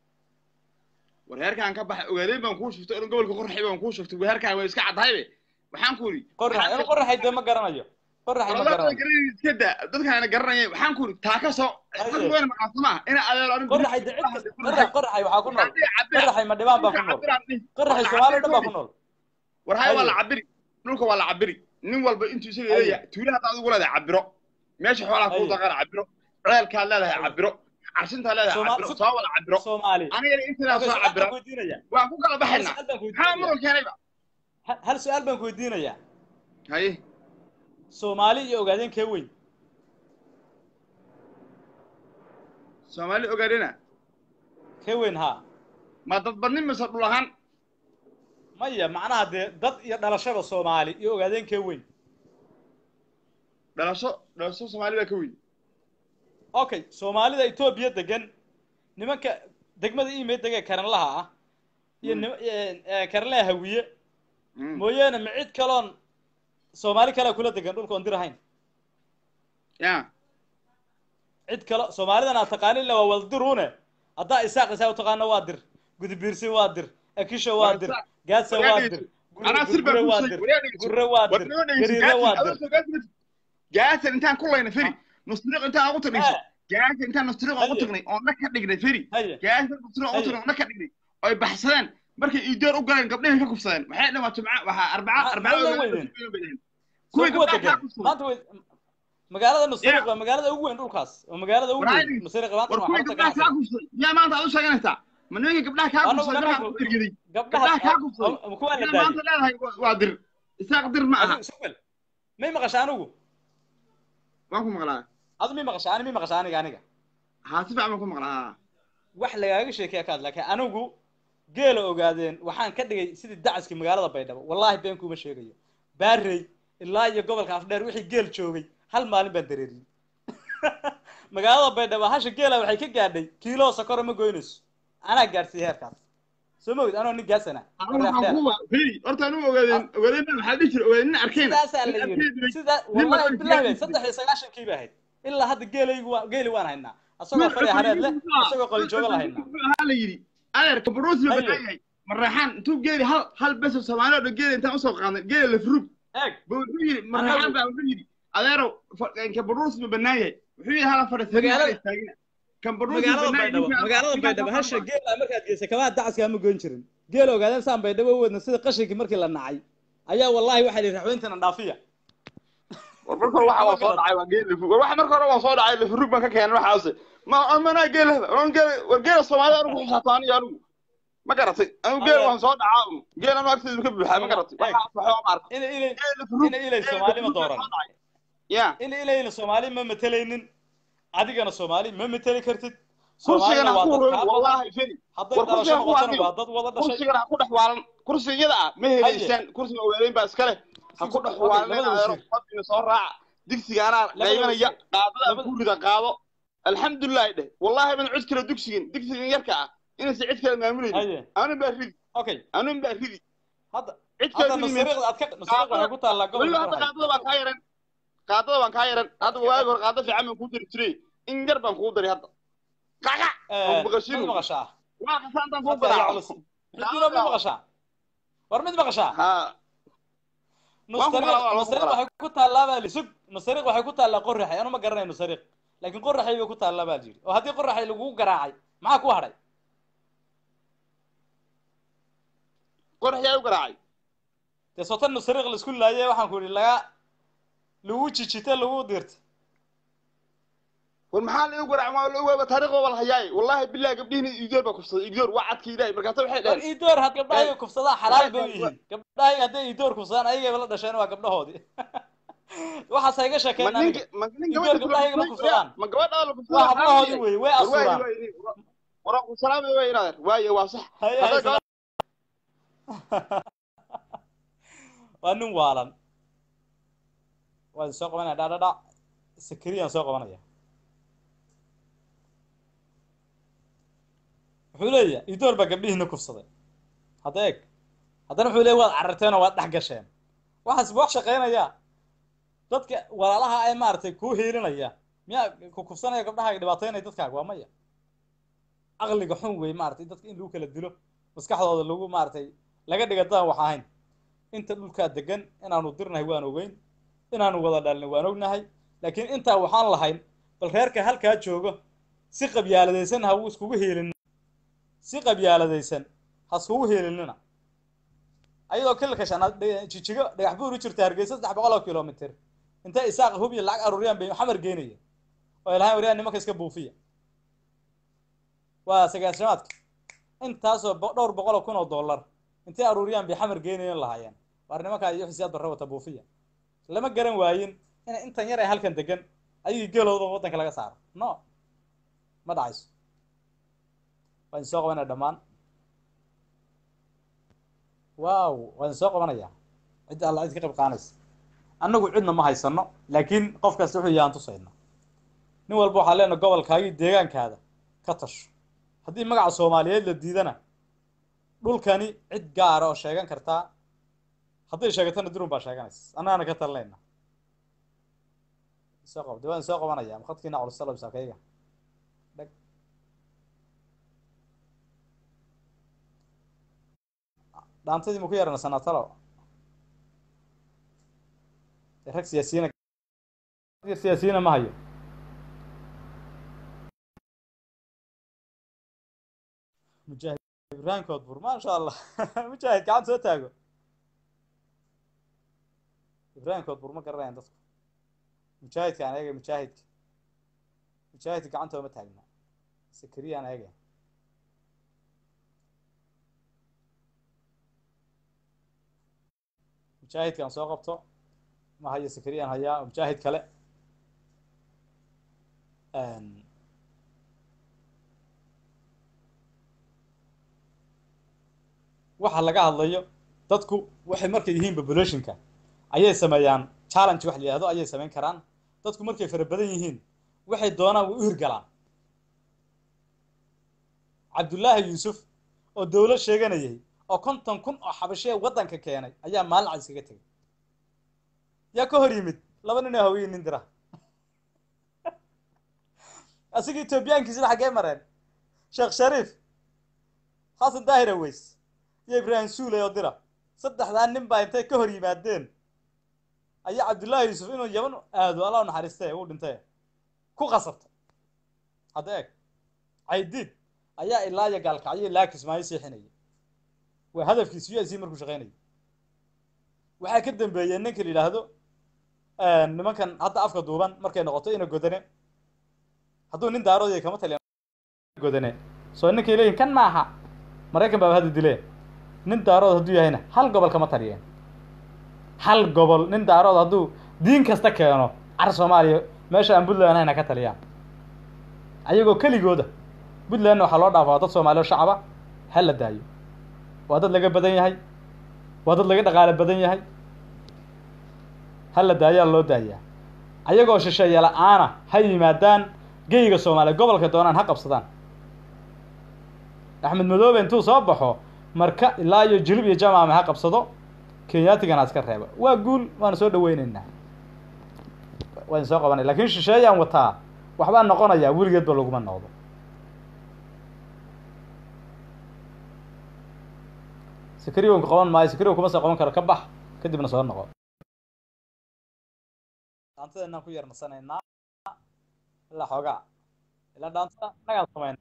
warheerkaan ka baxay ogaadeen baan kuu shuftay oran gobolka qorraxay baan kuu shuftay warheerkaan way iska caddahaybe waxaan ku yidhi qorax inu qoraxay dee ma garanayo qoraxay ma walaal garanayo garanay iska daa dadkaan ana garanaya waxaan ku yidhi taa ka soo Haye. dadku wayna maqaanso maaha ina adeero anigu qoraxay dee cid kasta qorax qoraxay waxaa ku nool qoraxay ma dhibaan baa ku nool qoraxay soomaali dhan baa ku nool war haya waa Haye. la cabiri dhulka waa la cabiri nin walba intuu isaga Haye. leeyahay tuulaha hadda adigu leedahay cabiro meesha xoolaha kuu Haye. daqana cabiro ceelkaad leedahay Haye. cabiro carshintaad leedahay Soomaali- cabiro soo wada cabiro soomaali anigana intadaa Okay, soo su'aal cabira baan ku weydiinaya waan ku kala hal baxaynaa su'aal baan ku maxaa weydiinaya muran keenayba Ha- hal su-aal baan ku weydiinayaa haye soomaali iyo ogaadeen kee weyn soomaali ogaadhena kee weyn haa ma dad badnin mise dhul ahaan maya macnaha dee dad iyo dhalashada soomaali iyo ogaadeen kee weyn dhalasho dhalasho soomaali baa ka weyn okay soomaalida etoobiya degan nimanka degmada imey degee karanlaha ah iyo Mm. nim- eh, eh, karanlaha hawiye Mm. mooyaane ma cid kaloon soomaali kalea kula degan dhulka oon dir ahayn ya cid kalo soomaalidan aad taqaaninna waa waldirune haddaa isaaq isaa u taqaano waa dir gudubiirsi waa dir akisho waa dir gaasa Waryaa waa dhegeyso. dir anaa sir baan gurre kuu waa sheegay dir waryaa dhegeyso. gurre waa war dir noo dhegeyso gariire waa gaasan dir adoo gaasan gaasan intaan ku layna feri nusriiq intaan ugu tagnayso Eh. gaasan intaan nusriiq ugu Haye. tagnay oon na ka dhignay feri haye gaasan nusriiq ugu Haye. tagnay oon na ka dhignay oy baxsadeen markay iidoor u galeen gabdhahay ka kufsadeen waxay dhan waa jumca waxaa arbaca Ma- arbaca ma la ogaadeen weydeen? oo bay dhaheen. soo kuwii kuwa gabdhaha degan kaa kufsaday maanta way magaalada nusriiq Yeah. waa magaalada ugu weyn dhulkaas waa magaalada ugu War weyn haydi. nusriiq maanta war waa kuwii xarunta gabdhaha kaa ganacsiga kufsaday miyaa maanta aad u sheeganaysaa ma nimanka gabdhaha kaa Anagu kufsaday markaan markaa ku- ku ergeday gabdhaha gabdhaha kaa kufsaday ah, kuwaa la miyaa daayay maanta leedahay waa- waa dir isaaq dir ma aha adigu sugal may maqasha anigu waan ku maqlaa adu may maqasha ani may maqasha aniga aniga haa si fiican baan ku maqlaa wax lagaaga sheekeya kaad laakiin anigu geela ogaadeen waxaan ka dhigay sidii dacaskii magaalada baydhabo wallahi been kuma sheegayo baarey ilaa iyo gobolka afdheer wixii geel joogay hal maalin baan dareeriyey magaalada baydhabo hasha geela waxay ka gaadhay kiilo sakoro ma goynayso anaa gaadhsiiyey heerkaas soo mogid anoo nin gaasana anigu waxaan ku wa- feri horta anigu ogaadeen ogaadeen baa maxaa dhihi jira ogaadeen nin arkeen sidaasaa la nin yiri arkeen sida nin wallahi markaan bilahi gaadhay- saddex iyo sagaashankii ba ahayd ilaa hadda geelaygu waa geeli waan haynaa asagoo fari hareed leh asagoo qalijooga la haynaa waxaa la yidhi adeerka baruusi la Haye. banaan yahay maraxaan intuu geeli hal hal beso soomaali oo dhan geeli intaan usoo qaadnay geeli la furug eeg ba wuxuu yidhi maraxaan baa wuxuu yidhi adeerow fa- ka baruusi ma banaan yahay wuxuu yidhi hala fadhiisan Magaalada- istaagina kan baruusi magaalada banaan baydhabo ninkaan- magaalada ninkaan baydhabo soo hasha qaadma. geela markaad geysa kamaa dacaska ma goyn jirin geel ogaadeen saan bay dhabo wadna sida qashinkii markii la nacay ayaa wallahi waxaa lihi raxweyntana dhaafiya war marka hore waxa waa soo dhacay waa geel lafurug war waxa marka hore waa soo dhacay lafurug baan ka keenay waxaas ma amana geel war geel war geel Soomaaliya anigu xisaabtaan iyo anigu ma garatay anigu geel waan soo dhacaa geel anu agtiisa ka buuxaa ma garatay waxa waxa ma arko ina ilay geel lafurug ina ilay soomaali ma dooran ya ina ilayna soomaali ma matelaynin adigana soomaali ma mateli kartid kursigan soomaalina ha waa ku dad kaa badan wallahi firi hadday war dhalasho kursigan ku noqotona hadliyo waa dad wada dhashay kursigan ha ku dhex waalan kursigada ah ma helaysaan kursiga ogaadeen baa iskale ha ku dhex Okay, waalan labada adeero wasiir. fadina soo raaca digsiga anaa Labada qaybanaya wasiir. qaadada Labada- ku rida qaado alxamdulilah dheh wallahi ban cid kale dugsigan digsigan yarka ah inaysan cid kale maamulaynin haye anun baa ridi okay anun baa ridi hadda cid kale hadda ridi mayso. nusariiqda aad ka nusariiq waxay ku taallaa weliba gobolka hadda Qorxay. qaadada baan kaa yaran qaadada baan kaa yaran hadda waagi hore qaada fiican baan kuu dari jiray in yar baan kuu dari hadda qaqa Eh, maqashiin. mid maqashaa waa qasaantaan kuu Hadda ayaa garaaco culus. Cidina mid maqashaa war mid maqashaa ha Waan ku nusariiq maqlaa, waan ku nusariiq maqlaa. waxay ku taallaa baa li sug nusariiq waxay ku taallaa qorraxay anu ma garanayo nusariiq laakiin qorraxay bay ku taallaa baa jiri oo haddii qorraxay lagugu garaacay maxaa ku hadhay qorax yaa u garaacay dee sotan nusariiq la isku laayay waxaan ku idhi laga lagu jijite lagu dirta war maxaa la igu garaacay waa la ogaaba taariikh waa la hayaay wallahi billahi gabdhihiina iidoor baa kufsaday iidoor waa cadkii ilaahay markaasa waxay war dhaheen iidoor had gabdhahay kufsadaa xalaal bay u Wa- yihiin gabdhahay hadday iidoor kufsadaan ayagayba la dhasheen waa gabdhahoodii waxaas ha iga ma sheekeen aniga ninka ma nin Iidoor gabadha gabdhaha igama kufsadaan. ma gabadha la waa kufsadaa hablahoodii wey way asuraan war ku salaamay way inaadan waaye waa sax Hay- Hadday hay- gabadha- waa nin waalan waa idin soo qabanaya dhadhadhac sakariyaan soo qabanaya wuxuu leeyahay idoor baa gabdhihiina kufsaday hadda eeg haddana wuxuu leeyahy waad cararteen oo waad dhex gasheen waxaas wax shaqaynaya dadka walaalaha ay maaragtay kuu hiilinaya miyaa ku kufsanaya gabdhaha dhibaataynaya dadkaaga waa maya caqliga xun wey maaragtay dadka in lagu kala dilo maskaxdooda lagu maaragtay laga dhiga dadaan wax ahayn inta dhulkaa degan inaanu dirnahay waan ogeyn inaanu wada dhalnay waan ognahay laakiin intaa waxaan lahayn bal reerka halkaa joogo si qabyaaladaysan ha iskugu hiilin si qabyaaladaysan ha iskugu hiilinina ayadoo kilka shanaad dhe- jijigo dhagax buur u jirta hargeysa saddex boqol oo kilomitr intay isaaq hub iyo lacag aruuriyaan bay xamar geynaya oo ilahaan wariyaan nimanka iska buufiya waa sagaashamaadka intaasoo bo- dhowr boqol oo kun oo dollar intay aruuriyaan bay xamar geenayan lahaayeen waar nimankaa iyo xisiyaad barra wata buufiya lama garan waayin in intan yar ee halkan degan ayagii geelooda waddanka laga saaro no ma dhacayso waa idin soo qabanaya dhammaan wow waa idin soo qabanaya cidda alla cid ka qayb qaanaysa annagu cidna ma haysano laakiin qof kasta wuxuu yahaan tusayna nin walba waxaa leenahay gobolkaagii deegaankaada ka tasho haddii magaca soomaaliyeed la diidana dhulkani cid gaara oo sheegan kartaa hadday sheegatana durun baa sheeganaysa annagana ka talinayna soo qab de waan soo qabanaya khadkiina culusalo saakayga dhag dhaantadii ma ku yarana sanatalo dee rag siyaasiyiina siyaasiyiina ma hayo mujaahid ibraahim koodbur maasha allah mujaahid gacanta soo taago ibraahim koodbur ma garanayaan dadku mujaahidka aan eegay mujaahidka mujaahidka gacanta ooma taagna sakariya aan eegay mujaahidka aan soo qabto ma hayo sakariya aan hayaa mujaahid kale waxa laga hadlayo dadku waxay markay yihiin populationka ayay sameeyaan challenge wax la yihahdo ayay samayn karaan dadku markay fara badan yihiin waxay doonaan way u hirgalaan cabdullaahi yuusuf oo dawlad sheeganayay oo konton kun oo xabashee waddanka keenay ayaa maalin cad iskaga tegay yaa ka hor yimid laba nin oo haweye nin dira asiga etoobiyaankiisina xaggee mareen sheekh shariif xasan daahir aweys iyo ibraahim suuley oo dira saddexdaa nin baa intay ka hor yimaadeen ayaa cabdullaahi yuusuf inuu yaban aado allah u naxariiste uu dhintay ku qasabtay hadda eeg caydiid ayaa ilaa iyo gaalkacyo ilaa kismaayo seexinaya waa hadafkiisu u s markuu shaqeynayo waxaa ka dambeeyey ninka la yidhaahdo nimankan hadda afka duuban markay noqoto ina godane hadduu nin daaroodaya kama taliya godane soo ninkay leeyihin kan maaha maraykan baaba hadda dileen nin daarood hadduu yahayna hal gobol kama taliyeen hal gobol nin daarood hadduu diin kasta keeno car soomaaliya meesha aan puntland ahayna ka taliyaan ayagoo keligooda puntlandna waxaa loo dhaafaa dad soomaaliya oo shacaba ha la daayo waa dad laga badan yahay waa dad laga dhaqaale badan yahay ha la daayaa loo daayaa ayagoo shisheeye la-aana ha yimaadaan geyga soomaaliya gobolka doonaan ha qabsadaan axmed madoobe intuu soo baxo marka ilaa iyo jilib iyo jamaame ha qabsado kenyaatigana iska reeba waa guul waana soo dhaweyneynaa waan soo qabanay lakin shisheeyaan wataa waxbaa noqonayaa weligeedba laguma noqdo sakariwanku qaban maayo sakariwan kuma soo qaban karo ka bax kadibna soo noqo dhaantadeenaan ku yar nasanaynaa ilaa xoogaa ilaa dhaantada nagaan samayn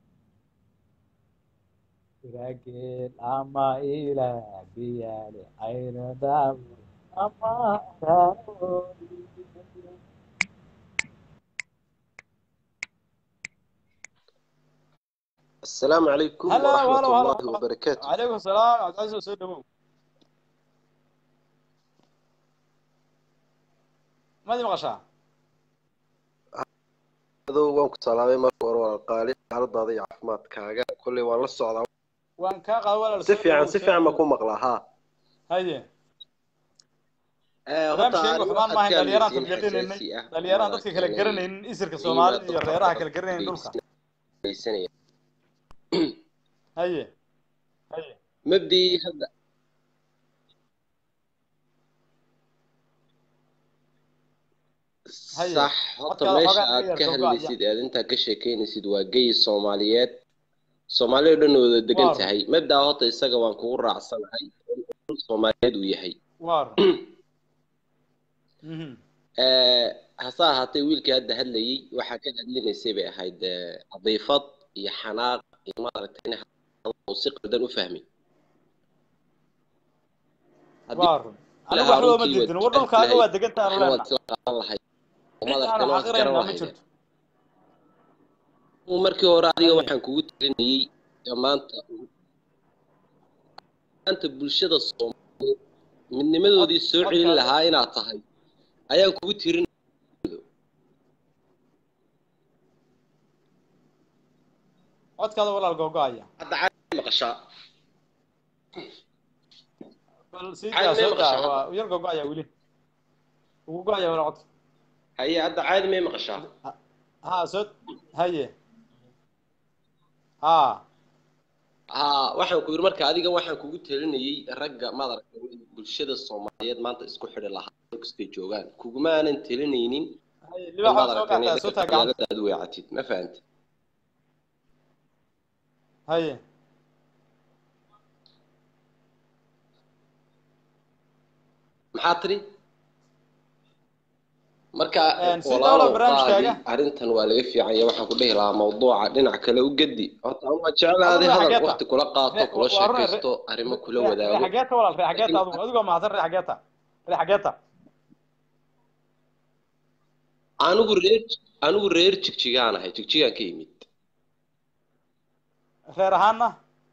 irageel ama ila biyaale ayna daaw ama السلام عليكم هلا ورحمة هلا هلا الله وبركاته calaykum salaam cabdicasiis soo dhawow madi maqashaa adoo waan ku salaamay marka hore waa qaali xaaladaada iyo caafimaadkaaga kolley waan la socdaa waan kaa qaada walaal si soo fiican dhawow, si soo fiican ma dhawow. ku maqlaa haa haye Eh, horta barnaamijkaygu ani xumaan waxaad maahayn ka dhalinyaraan hadlaysiin tadgardinaynay xasaasi ah dhalinyaraan dadka kala maaragtay garanaynin isirka qiimaha soomaalida iyo dadka reeraha dadka kala garanaynin dhulka dhegeysanaya. haye haye mabdii hadda Haye, sax horta codkaada meesha xoogaa aad iga ka yar soo hadlaysid aad intaa ka sheekeynaysid waa gey soomaaliyeed soomaaliya oo dhan wada degan Waar. tahay mabdaa horta isaga waan kugu raacsanahay in soomaaliyeed uu yahay waar Mhm. Eh, hase ahaatee wiilkii hadda hadlayey waxaa ka hadlinaysay bay ahayd eh, cadiifad iyo xanaaq iyo maaragtay in uu si qaldan u fahmay haddii waar anigu waxba uma diidin war dhulkaaga waa degantaa aanu waxna waad leenahay isla qaban lahayd cid madarkan aanu waad garan xaqiraynaa ma lahayd jirto markii hore adiga Haye. waxaan kugu talinayey ee maanta maanta bulshada soomaaliyeed midnimadoodii soo celin Codkaaga- lahaa inaad tahay ayaan kugu tirin codkaada walaal googo-aya hadda caadi maqashaa bal sii Caadi daa may soo daa maqashaa waa yar googo-aya weli ugu go-aya walaal codka haye hadda caadi may maqashaa ha soo haye ha haa waxaan ku yidhi marka adiga waxaan kugu talinayey ragga madaragtay bulshada soomaaliyeed maanta isku xidhi lahaa meel kastay joogaan kuguma aanan talinaynin haye in libaxa soo madaragtay gaataa soo taa gacanta magaaladaadu weecatid ma fahanta haye maxaa tiri marka Een, sii walaalow dawla barnaamijkaaga. qaadi arrintan waa laga fiican yahay waxaan ku dhihi lahaa mawduuca dhinac kale u gedi horta anu waa jeclaaday Adigu hadal xageeta? waqti kula qaato Re- kula waa run- re- sheekaysto arrimo kula Re- wadaago ree xageeta walaal ree xageeta Laakiin- adigu adigoo mahadsan ree xageeta ree xageeta anigu reer anigu reer jigjigaan ahay jigjigaan ka yimid reer ahaana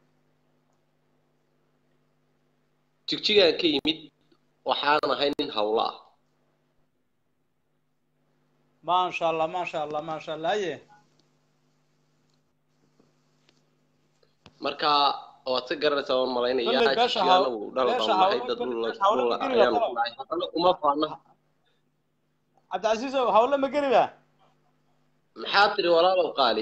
jigjigaan ka yimid waxaan ahay nin hawlo ah maasha allah maasha allah maasha allah haye marka waad ka garanaysaa waan malaynayaa Kolley beesha jigjigaana haw- wuu dhala beesha baan nahay hawlo- dad kolley dhul beesha hawlo dhul ma geli ayaanu kartaa. ku nahay haddana kuma faana cabdicasiis ow hawle ma geli ba maxaa tiri walaalow qaali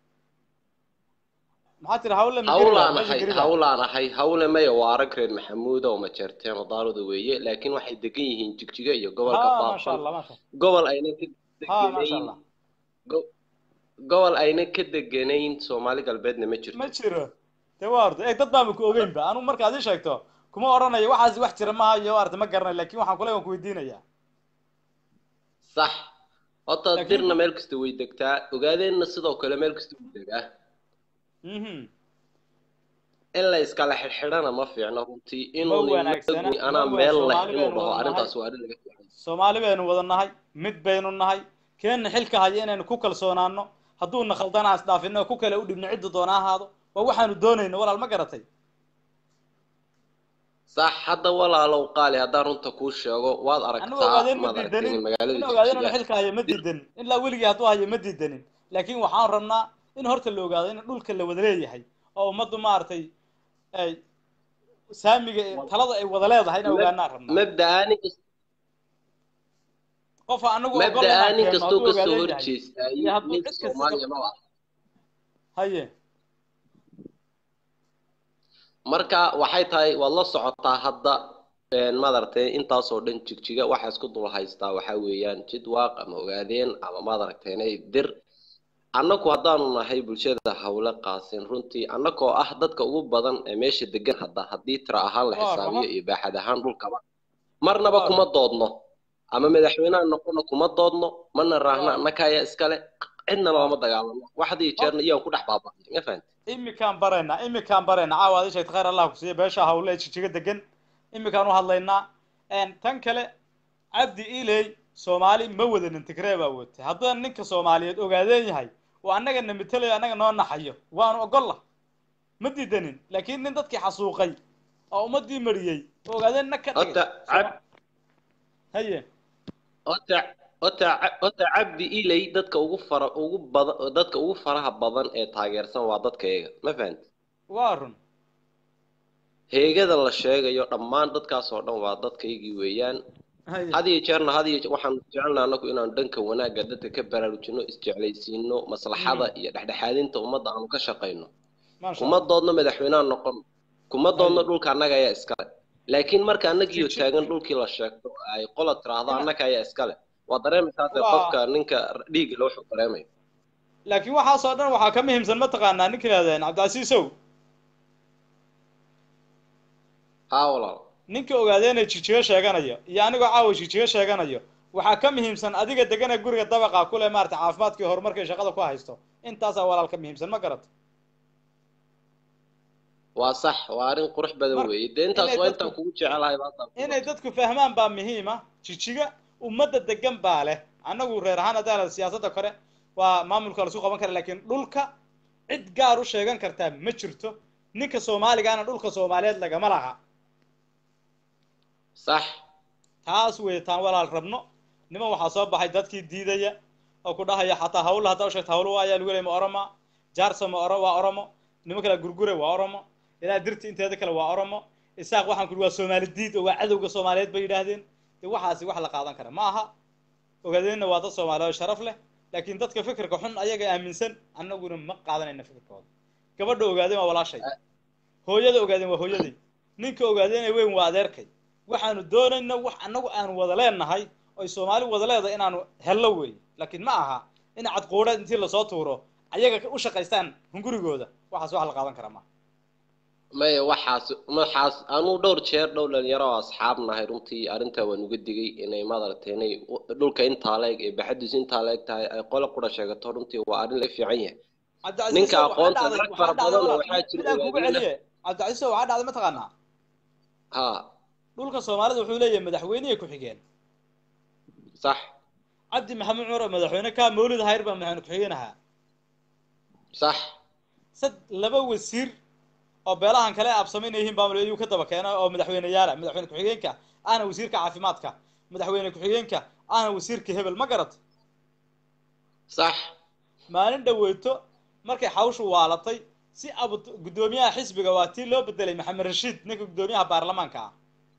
maxaa tiri hawle ma geli ba hawlaan meesha ahay geli ba hawlaan ahay hawle maya waa arag reer maxamuuda oo majeerteen oo daalada weeye laakiin waxay degan yihiin jigjiga iyo gobolka ha maasha baafan allah maasha gobol ayna ka ha maasha deganayn allah go- gobol ayna ka deganayn soomaali galbeedna ma jirto ma jiro de waa orda eeg dad baama ku ogeyn ba anigu markaad ii sheegto kuma odhanayo waxaas wax jira maaha iyo arta ma garanayo lakin waxaan kule waan kuweydiinaya sax horta Laakiin- dirna meel kasta way degtaa ogaadeenna sidoo kale meel kasta way degaa mhm in la iskala xidhxidhana ma fiicno runtii ma inuu wanaagsana ninagi ma anaa wa- meel leh soomaali inuu baynu dhaho wada nahay arrintaas waa arrin laga fiican soomaali baynu wada nahay mid baynu nahay keenna xilka haya inaynu ku kalsoonaano hadduuna khaldana isdhaafino ku kale u dhibno cidda doona ahaado waa waxaanu doonayno walaal ma garatay sax hadda walaalow qaali haddaan runta kuu sheego waad anigu aragtaa ogaadeen ma maad aragtay diidanin in magaalada in ogaadeen inuu jigjiga xilka haya ma diidanin ilaa weligii hadduu hayo ma diidanin laakiin waxaan rabnaa in horta la ogaado in dhulka la wada leeyahay oo ummaddu maaragtay ay saamiga ee- talada ay wada leedahay in ogaanaan rabnaa mabda'a nin kasta qofa anagu ogol mabda'a inaan nin keenno kastoo hadduu kasoo ogaadeen yahay horjeestaayo iyo hadduu mid cid kasta soomaaliya ma ah haye marka waxay tahay waad la socotaa hadda een, maaragtay intaasoo dhan jigjiga waxa isku dul haystaa waxaa weeyaan jidwaaq ama ogaadeen ama maaragtay inay dir annagu haddaanu nahay bulshada hawle qaasin runtii annagoo ah dadka ugu badan ee meesha degan hadda haddii tira ahaan la Waa xisaabiyo run. iyo baaxad ahaan dhulkaba marnaba Waa kuma doodno ama madaxweynaha noqono kuma doodno mana raahna Waa. annaka ayaa iskale cidnana lama dagaalamo waxdii jeerna iyaan ku dhex baaba'nay ma fahanti imikaan baraynaa imikaan baraynaa caawa ad sheegta khayr allah ku siiya beesha hawle ee jijiga degan imikaan u hadlaynaa Een, tan kale cabdi iley soomaali ma wadanin tigree baa watay haddana ninka soomaaliyeed ogaadeen yahay oo annaga na matelayo annaga noo naxayo waanu ogolla ma diidanin laakiin nin dadkii xasuuqay oo ummadii mariyey oo ogaadeen na ka dhigay Horta, cab- haye ota ota ota cabdi ilay dadka ugu fara ugu badan dadka ugu faraha badan ee taageersan waa dadka iyaga ma fahanti waa run heegada la sheegayo dhammaan dadkaas oo dhan waa dadkaygii weeyaan haye had iyo jeerna had iyo waxaan jecelnaa anagu inaan dhanka wanaagga dadka ka baraarujino isjeclaysiino maslaxada iyo dhexdhexaadinta ummadda aanu ka shaqayno maasha kuma allah doodno madaxweynaha noqon kuma doodno Haye. dhulka annaga ayaa iskale laakiin marka annagiyo Jiji- taagan dhulkii la sheegto ay qola tiraahdo Ina- annaga ayaa iskale waa dareemaysaa dee Waa- qofka ninka dhiigga loo wuxuu dareemayo laakiin waxaasoo dhan waxaa ka muhiimsan ma taqaanaa ninka yidhahdeen cabdicasiisow haa walaal ninka ogaadeenee jijigo sheeganayo iyo anigoo caawa jijigo sheeganayo waxaa ka muhiimsan adiga deganee guriga dabaqa kule maarata caafimaadkii horumarkii shaqada ku haysto intaasaa walaal ka muhiimsan ma garata waa sax waa arrin qurux badan Mar- weeye dee intaas inay waa dadku- intaan kugu jecelahay baatan inay dadku fahmaan baa muhiima jijiga ummadda degan baa leh annagu reer ahaan haddaan siyaasadda kore waa maamulka lasu qaban kara laakiin dhulka cid gaar u sheegan kartaa ma jirto ninka soomaaligaana dhulka soomaaliyeed lagama laha sax taas wey taan walaal rabno niman waxaa soo baxay dadkii diidaya oo ku dhahaya xataa hawla haddaa u sheegta hawlo ayaa lagu leeyay ma oroma jaarsa ma oro waa oromo niman kale gurgure waa oromo ilaa dirti inteeda kale waa oromo isaaq waxaan ku waa soomaali diid oo waa cadowga soomaaliyeed bay yidhaahdeen de waxaasi wax la qaadan kara ma aha ogaadeenna waa dad soomaaliyeed oo sharaf leh laakiin dadka fikirka xun ayaga aaminsan annaguna ma qaadanayna fikirkooda gabadha ogaadeen waa walaashay hooyada ogaadeen waa hooyaday ninka ogaadeen ee weyn waa adeerkay waxaanu doonayna wax annagu aanu wada leenahay oy soomaali wada leedahay inaanu hello wey laakiin ma aha in cadquudheed intii lasoo tuuro ayaga u shaqaystaan hungurigooda waxaas wax la qaadan kara ma maya waxaas waxaas anuu dhowr jeer dhowr dhalinyaro oo asxaab nahay runtii arrintaa waan uga digay inay maaragtay inay u- dhulka intaa leeg ee baxadiisu intaa leeg tahay ay qole qura sheegato runtii waa arrin laga fiican yahay cabdicasiis Ninka waxaa aqoonta dhacday- rag waxaa fara dhacday badan oo walaal, waxaa jira mid aan kugu ogaadeen. celiye cabdicasiis waxaa dhacday mataqaanaa ha dhulka soomaalida wuxuu leeyahay madaxweynihii ku-xigeen sax cabdi maxamed cumar oo madaxweyne ka mawlid hayr baa madaxweyne ku-xigeen ahaa sax sad laba wasiir oo beelahan kale absamayn yihiin baa ayuu ka daba keena oo madaxweyneyaala madaxweyne ku-xigeenka ahna wasiirka caafimaadka madaxweyne ku-xigeenka ahna wasiirka hebel ma garat sax maalin dhaweyto markay xawshu waalatay si abu guddoomiyaha xisbiga waa tii loo bedelay maxamed rashiid ninka guddoomiyaha baarlamaanka ah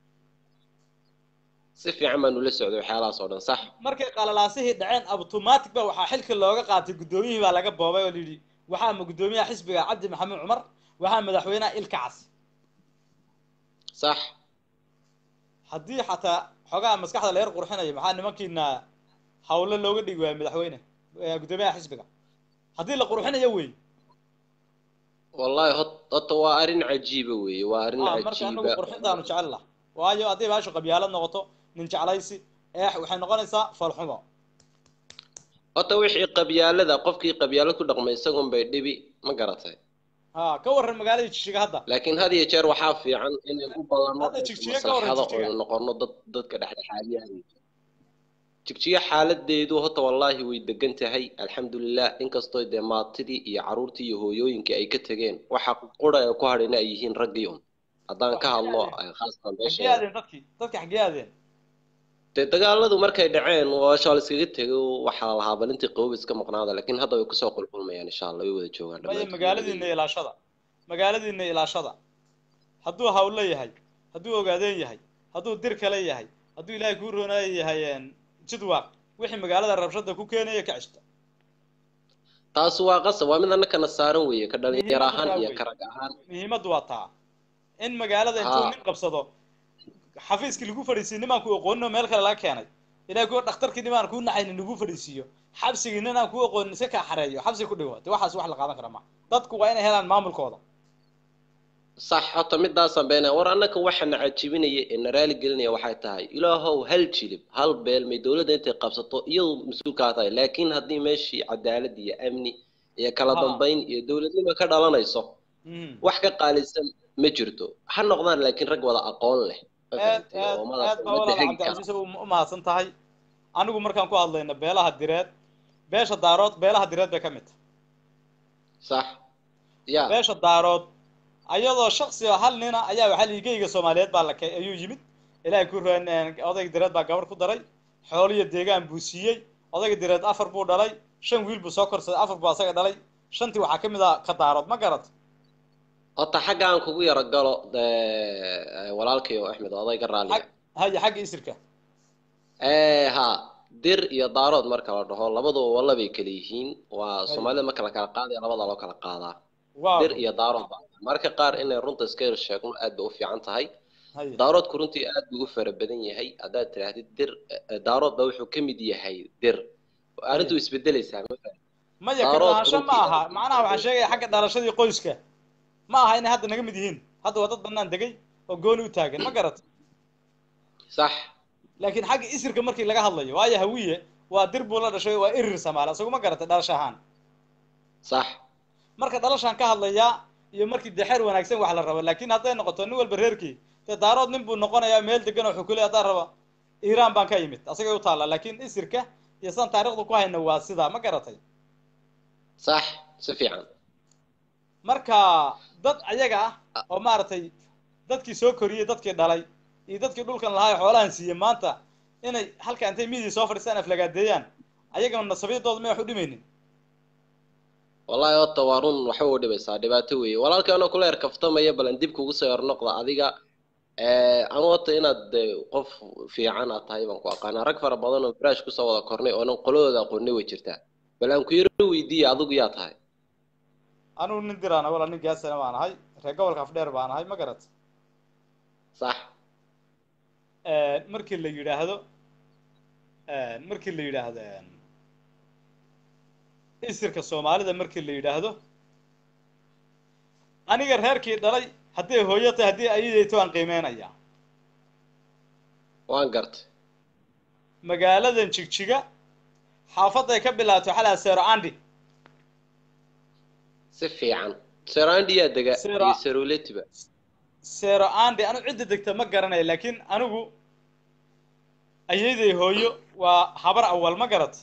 si fiican baan ula socday waxyaalahaas oo dhan sax markay qalalaasihii dhaceen automatic ba waxaa xilka looga qaatay guddoomiyihii baa laga boobay oo layidhi waxaa ma guddoomiyaha xisbiga cabdi maxamed cumar waxaa madaxweynaha ilka cas sax haddii xataa xogaha maskaxda la yar qurxinayo maxaa nimankiina hawle looga dhigi waayo madaxweyne eh, guddoomiyaha xisbiga haddii la qurxinayo wey wallahi hot- horta waa arrin cajiiba weeye waa arrin ah marka anagu cajiiba qurxintaanu jecel lah waayo haddii baashu qabyaalad noqoto nin jeclaysi eex waxay noqonaysaa falxumo horta wixii qabyaalada qofkii qabyaalad ku dhaqmay isagun bay dhibi ma garatay ha ka warran magaalada jigjiga hadda laakiin had iyo jeer waxaa fiican inay u badanno Hadda jigjiga ka warran maslaxada jigjiga. oo noqono dad dadka dhexdhexaadiyaha jigjiga xaaladeedu horta wallaahi way degan tahay alxamdulilah inkastoo dee maatidii iyo caruurtii iyo hooyooyinkii ay ka tegeen waxa qura ee ku hadhayna ay yihiin raggii un haddaan ka hadlo eh, khaasatan xaggee meesha aadeen dadkii dadki xaggee aadeen dee dagaaladu markay dhaceen waa shaal iskaga tego waxaa la lahaa balintii qabow iska maqnaada laakiin hadda way kusoo qulqulmayaan insha allah way wada joogaan maya dhammaantood. magaaladiina ilaashada magaaladiina ilaashada hadduu hawlo yahay hadduu ogaadeen yahay hadduu dir kale yahay hadduu ilaahay kuu roonaayo yahay een, jidwaaq wixii magaalada rabshada ku keenaya ka ceshta taas waa qasab waa mid annakana saaran weeye ka dhalinyaro Muhiimadda ahaan waa iyo wey. ka rag ahaan muhiimaddu waa taa in magaalada intuu Haa. nin qabsado xafiiskii lagu fadhiisiyo nimaan ku aqoonin oo meel kale laga keenay ilaahay kuwa dhakhtarkii nimaan kuu naxaynin lagu fadhiisiiyo xabsigii ninaan kuu aqoonin iska kaa xareeyo xabsi ku dhigo de waxaas wax la qaadan kara ma dadku waa inay helaan maamulkooda sax hota midaasaan beenaya war annaka waxana cajibinaya ee na raali gelinaya waxay tahay ilaahow hal jilib hal beel may dowladda intay qabsato iyadu mas-uulkaa tahay laakiin haddii meeshii cadaalad iyo amni iyo kala Haa. dambayn iyo dowladnimo ka dhalanayso Mm. wax ka qaalisan ma jirto ha noqdaan laakiin rag wada aqoon leh ma aad fahamtay? aad oo madax aad baa ummadda walaal hegi kara cabdicasiis u u mahadsan tahay anigu markaan ku hadlayno beelaha direed beesha daarood beelaha direed bay ka mid tahay sax ya beesha daarood ayadoo shaksi oo hal nina ayaa waxaa liigeyga soomaaliyeed baa la ke ayuu yimid ilaahay ku roon odayga direed baa gabar ku daray xooliyo deegaan buu siiyey odayga direed afar buu dhalay shan wiil buu soo korsaday afar buu asaga dhalay shantii waxaa ka mid ah ka daarood ma garat hota xagga aan kugu yaro galo eh, walaalkay oo axmed oo odayga raaliga xag haya xagga isirka Eh, ha dir iyo daarood marka la dhaho labaduba walla bay kala yihiin waa soomaalida marka la kala qaadaya labada loo kala qaadaa waaw dir iyo daarood ba marka qaar inay runta iska yar sheegno aad bay u fiican tahay haya daaroodku runtii aad buu u fara badan yahay haddaad tidhaahdid dir eh, daarood ba wuxuu ka mid yahay dir arrintu isbedelaysaa ma fahamtid? maya ka daarood lahaansho ma runtii- aha macnaha waxaan sheegaya xagga dhalashadii qoyska ma aha inay hadda naga mid yihiin hadda waa dad banaan degay oo gooni u taagan ma garat sax laakiin xagga isirka markii laga hadlayo waayo hawiye waa dir buu la dhashay waa irir samaale isagu ma garatay dhalasho ahaan sax marka dhalashaan ka hadlayaa iyo markii dexeer wanaagsan wax la rabo laakiin hadday noqoto nin walba reerkii dee daarood nin buu noqonayaa meel degan oo xukule haddaan raba iiraan baan ka yimid asagay u taalla laakiin isirka iyo sidaan taariikhda ku hayna waa sidaa ma garatay sax si fiican marka dad ayaga ah oo maaragtay dadkii soo koriyey dadkii dhalay iyo dadkii dhulkan lahaa ee xoolahan siiyey maanta inay halka intay midii soo fadhiistaan aflagaadeeyaan ayagana nasabiyaddooda may wax u dhimaynin wallahi horta waa run waxba u dhibaysaa dhibaato weeye walaalkii anoo kula yar kaftamaya balan dib kugu soo yar noqda adiga anu horta inaad dee qof fiican aad tahay baan ku aqaanaa rag fara badan oo firaash kusoo wada kornay oonan qoladooda aqoonay way jirtaa bal aan ku yaro weydiiya adigu yaa tahay anugu nin diraan wala nin gaasana baan ahay reer gobolka afdheer baan ahay ma garat sax markii la yidhaahdo markii la yidhaahdo isirka soomaalida markii la yidhaahdo aniga reerkii dhalay hadday hooyo tahay haddii ayadayto aan qiimeynayaa waan gartay magaaladan jigjiga xaafaday ka bilaato xalaa sero andi si fiican serandi yaa dega Sera- iyo seroletiba sero andi anu cidda degta ma garanayo laakiin anigu ayaday hooyo waa habar awal ma garat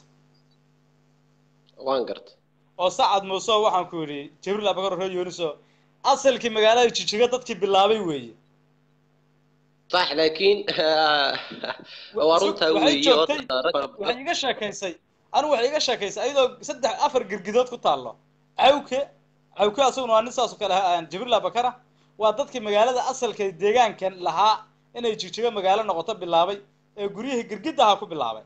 waan gartay oo sacad muuse waxaan ku yidhi jibriil abakar ree yuuniso asalkii magaalada jijiga dadkii bilaabay weeye sax laakiin waa runtaa waxay weeye joogtay horta rag fara badan waxay iga sheekaysay anigu waxay iga sheekaysay ayadoo saddex afar girgidood ku taallo cawke cawke asaguna waa nin saas oo kale ah, jibriil abakara waa dadkii magaalada asalka deegaankan lahaa inay jijiga magaalo noqoto bilaabay ee guryihii girgidaha ku bilaabay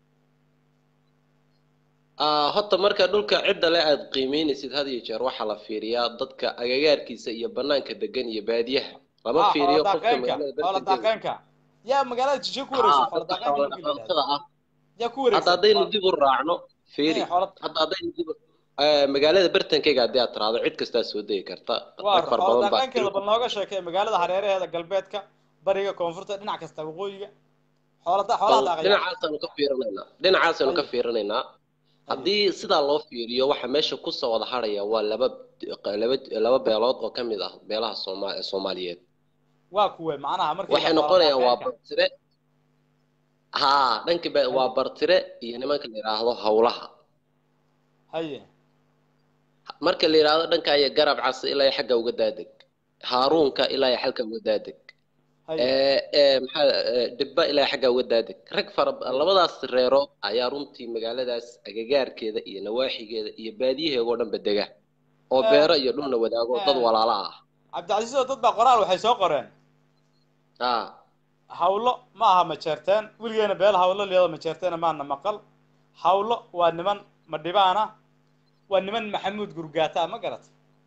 Ah, horta marka dhulka cidda le aad qiimeynaysid had iyo jeer waxaa la fiiriyaa dadka agagaarkiisa iyo banaanka degan iyo baadiyaha lama Ah, fiiriyo xoola qofka daaqeynka magaalada xoola dadka jooga. daaqeynka yaa magaalada jijiga ku wareegsan Ah, xoola dadka daaqeynka xoola markii la yidhahdo dhaqatada ah yaa ku hadda wareegsan haddaynu dib u raacno fiiri Eh, xoola hadda haddaynu dib u- eh, magaalada bartankeyga haddii aad tiraahdo cid kastaa soo degi karta waa rag fara xoola badan baa daaqeynkeeda bal nooga sheekee magaalada hareeraheeda galbeedka bariga koonfurta dhinac kasta waqooyiga xoola da- xoolaha daaqaya dhinacaasaanu ka fiirinaynaa dhinacaasaanu ka Ay. fiirinaynaa haddii sidaa loo fiiriyo waxa meesha kusoo wada haraya waa laba laba laba beelood oo ka mid ah beelaha sooma soomaaliyeed waa kuwe macnaha markii waxay la noqonayaan waa falanqeynka. bartire haa dhanka be- waa bartire iyo nimanka la yidhaahdo hawlaha haye marka la yidhaahdo dhanka iyo garab cas ilaa iyo xagga uga daadeg haaruunka ilaa iyo xalka uga daadeg haye ee ee maxaa ee, dhibba ilaa iyo xagga uga daadeg rag fara labadaas reerood ayaa runtii magaaladaas agagaarkeeda iyo nawaaxigeeda iyo baadiyaheega oo dhanba dega oo Eh, beero iyo dhulna wadaago dad eh. walaala ah cabdicasiis oo dad baa qoraal waxay soo qoreen ah hawlo ma aha majeerteen weligeena beel hawlo liyada majeerteena maana maqal hawlo waa niman madhibaana waa niman maxamuud gurgaata ma garat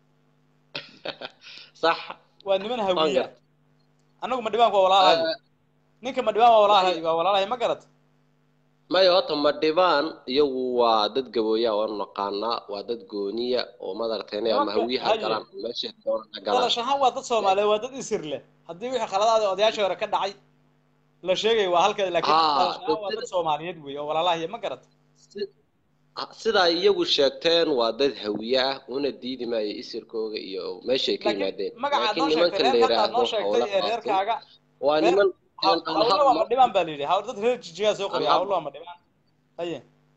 sax waa niman waan hawiya gartay anagu madhibaanku waa walaalahay Eh, ninka madhibaan waa walaalahay waa walaalahay ma garat maya horta madhibaan iyagu waa dad gabooya waan naqaanaa waa dad gooniya oo madaragtay ama Nimanka- hawiyaha haye. galaan meesha doonana galaan dalash ahaan waa dad soomaaliyeed waa dad isir leh haddii wixii khaladaada odayaashii hore ka dhacay la sheegay waa halkeeda laakiin Ah, dalash ahaan waa sida- dad soomaaliyeed wey oo walaalahay ma garat Si- ah, sidaa iyagu sheegteen waa dad hawiye ah una diidi maayo isirkooga iyo meeshay ka laakiin yimaadeen magacaad laakiin noo sheegtay nimankan la reerka haddaad yidhaahdo noo sheegtay howla ee qaatay reerkaaga waa reer- niman haw- aan hawlo waa hadlo madhibaan baa la yidhi haw dad reer jijigaa soo qoriya Aan hawlo waa madhibaan haye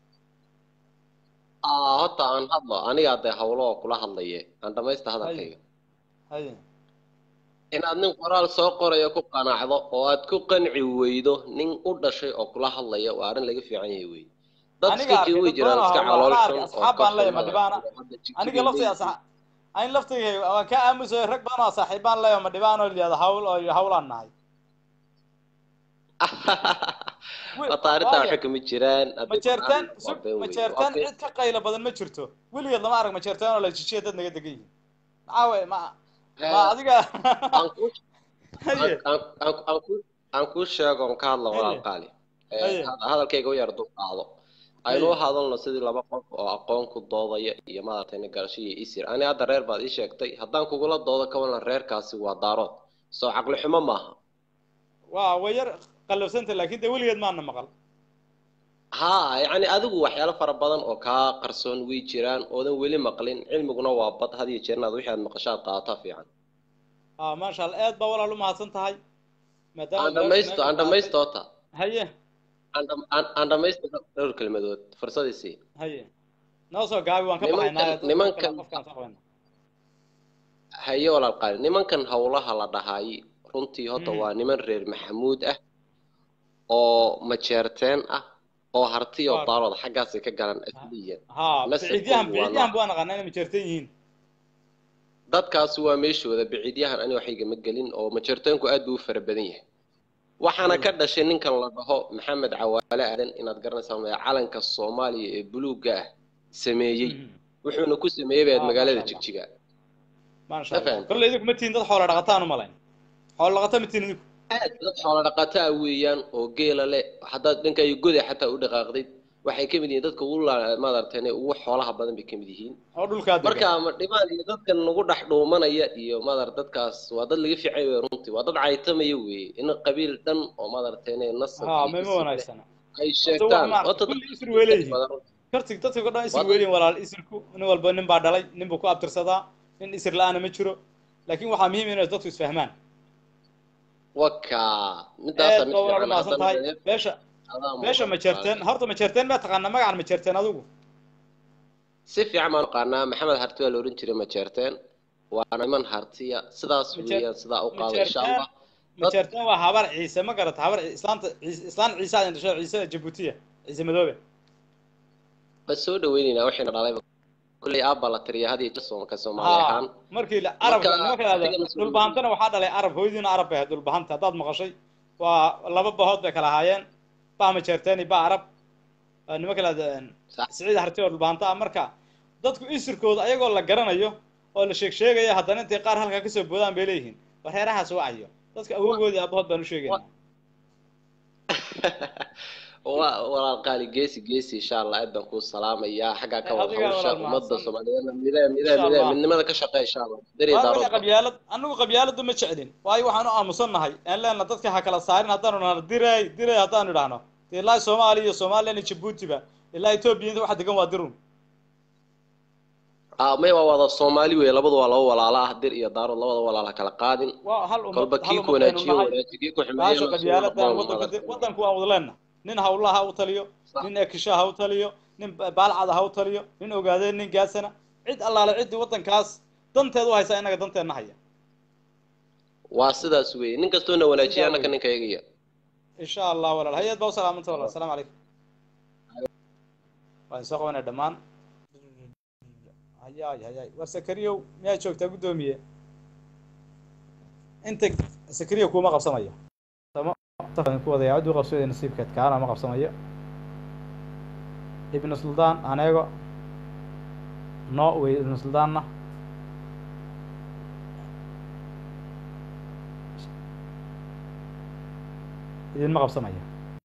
ah horta aan hadlo anigaa dee hawlo oo kula hadlaye aan dhamaysta hadalkayga haye inaad nin qoraal soo qorayo ku qanacdo oo aad ku qanci weydo nin u dhashay oo kula hadlaya waa arrin laga fiican yahay wey dad Aniga iska arkay, joogi dad jiraan badan iska oo calool waxaan xun arkay, oo asxaab ka baan leeyahay, xumada madhibaana. oo hadda jigjiga aniga laftay leeyihiin. anin laftigay waan ka aamusayo rag badan oo saaxiibaan leeyo madhibaan oo liyada hawl oo hawlaan nahay Wi- Horta arrintaa waayo, waxa kama jiraan ma haddii jeertaan qoraan sug waa been ma wey. jeertaan Okay. cid ka qaylo badan ma jirto weligeed lama arag ma jeertaan oo la jijiya dad naga degan yihiin maxaa wey ma ma Eh, adiga aan ku haye aan aan- aan ku aan ku sheego on ka hadlo Haye. walaal qaali Eh, Haye. had- hadalkayga u yar dul qaado aynu u hadalno sidii laba qof oo aqoon ku doodaya iyo maaragtay nin garasho iyo isir ani hadda reer baad ii sheegtay haddaan kugula doodo ka walan reerkaasi waa daarood soo caqli xumo maaha waa way yar qallafsanta laakiin de weligeed maana maqal haa yacni adigu waxyaalo fara badan oo kaa qarsoon way jiraan oodan weli maqlin cilmiguna waa bad had iyo jeer inaad wixii aad maqashaad qaadataa fiican ah maasha allah aad baa walaal u mahadsan tahay maadaama aan dhamaysto aan dhamaysto ota haye aan dham- aan- aan dhamaysto dhowr kelmadood fursadii haye noo soo gaabi waan ka Nimankan- baxaynaa dadka nimankan- qofkaan soo qabanaa haye walaal qaali nimankan howlaha la dhahaay runtii horta Mhm. waa niman reer maxamuud ah oo majeerteen ah oo harti oo Waar. daarood xaggaasay ka galaan asliyan haa Nasabkoodu biciidyahan waa biciidyahan nooc. buu naqaanaa inay majeertan yihiin dadkaasi waa meeshooda biciidyahan ani waxayga ma gelin oo majeerteenku aad buu u fara badan yahay waxaana Mm. ka dhashay ninkan la dhaho maxamed cawaale aadan inaad garanaysaa ma calanka soomaaliya ee buluugga ah sameeyey Mhm. wuxuuna ku sameeyey baad Ah, magaalada masha Allah. jigjiga maasha Ma allah fahamtay? kolley idinku ma tihin dad xoola dhaqataan u malayn xoola dhaqata ma tihin idinku aad dad xoola dhaqataa weeyaan oo geela leh haddaad dhankayo goday xataa u dhaqaaqdid waxay ka mid yihiin dadka ugu la- maaragtay ugu xoolaha badan bay ka mid yihiin oo dhulkaa degan marka ma dhibaan iyo dadkan nagu dhex dhuumanaya iyo maadar dadkaas waa dad laga fiicay wey runtii waa dad caytamaya weeye in qabiil dhan oo maaragtay nasab haa iyo ma ma isir leh wanaagsana ay wax sheegtaan maaragtay, horta kulli dadka isir way leeyihiin. badan runtii. kartig dadka o dhan isir Wad- weeliin walaal isirku nin walba nin baa dhalay nin buu ku abtirsadaa nin isir la-aana ma jiro laakiin waxaa muhiim inay dadku isfahmaan waka midaasa aad mid baa walaal u fiican mahadsan tahay haddana beesha adaa beesha mudan. majeerteen horta majeerteen baa taqaanaa magacan majeerteen adigu si fiican baan aqaanaa maxamed harti waa la ohan jiray majeerteen waana niman hartiya sidaas Majeer- weeyaan sidaa u qaada insha majeerteen allah majeerteen waa habar ciise ma garata habar islaanta ciise islaan ciise aad dhashay ciise jabuutiya ciise madoobe bas soo dhaweyneynaa waxayna dhalayba kulley aabba la tiriya had iyo jeer soomka soomaali haa ahaan markii la- arabka Marka, nimanka lahahdo adigana soo dhulbahantana waxaa dhalay arab hooyadiina arab bay ahayd dhulbahanta haddaad maqashay waa laba bahood bay kala ahaayeen bah majeerteen iyo bah arab Waa nimanka lahahdo Sax. siciid harti oo dhulbahanta ah marka dadku isirkooda ayagoo la garanayo oo la sheeg sheegaya haddana intay qaar halkaa kasoo boodaan bay leeyihiin war reerahaas wacayo dadka awogoodii aabahood baan u sheegaynaa waa walaal qaali geesi geesi insha allah aad baan kuu salaamayaa xaggaa ka Eh, wada adigaa hawsha walaal ummadda mahadsan. soomaaliyeedna midaa midaa Insha midaa Allah. midnimada ka shaqeey insha allah dari waa daarood wixii qabyaalad anagu qabyaalada ma jeclin waayo waxaan u aamusannahay aan leenna dadka ha kala saarin haddaanu nahno diray diray haddaanu idhaahno dee ilaa soomaaliya iyo somalilan iyo jabuutiba ilaa etoobiya inta waxa degan waa dirun ah may waa wada soomaali wey labadu waa laba walaala ah dir iyo daarood labada walaala kala qaadin waa hal ummad kolba hal kii ku ummad aynu wanaajiyo nahay wanaaji kii ku baasha xumeeyana qabyaaladan wadanka wadanku waan wada leenna nin hawlaha ha u taliyo Sax. nin ekisha ha u taliyo nin ba- baalcada ha u taliyo nin ogaadeen nin gaasana cid allaale ciddii wadankaas danteed u haysa inaga danteenna haya waa sidaas wey nin kastoona wanaajiya Sidaa annaka wey. ninka eegaya insha allah walaal hay-ad baa u salaamanta walaal asalaamu calaykum waan soo qabanay dhammaan hayaay hayaay war sakariyow miyaa joogtaa guddoomiye inta sakariyo kuuma qabsamayo samo tafan ku wadaya cid u qabsooday nasiibkeed kaana ma qabsamayo ibnu suldaan aneego no wey ibnu suldaanna idinma qabsamayo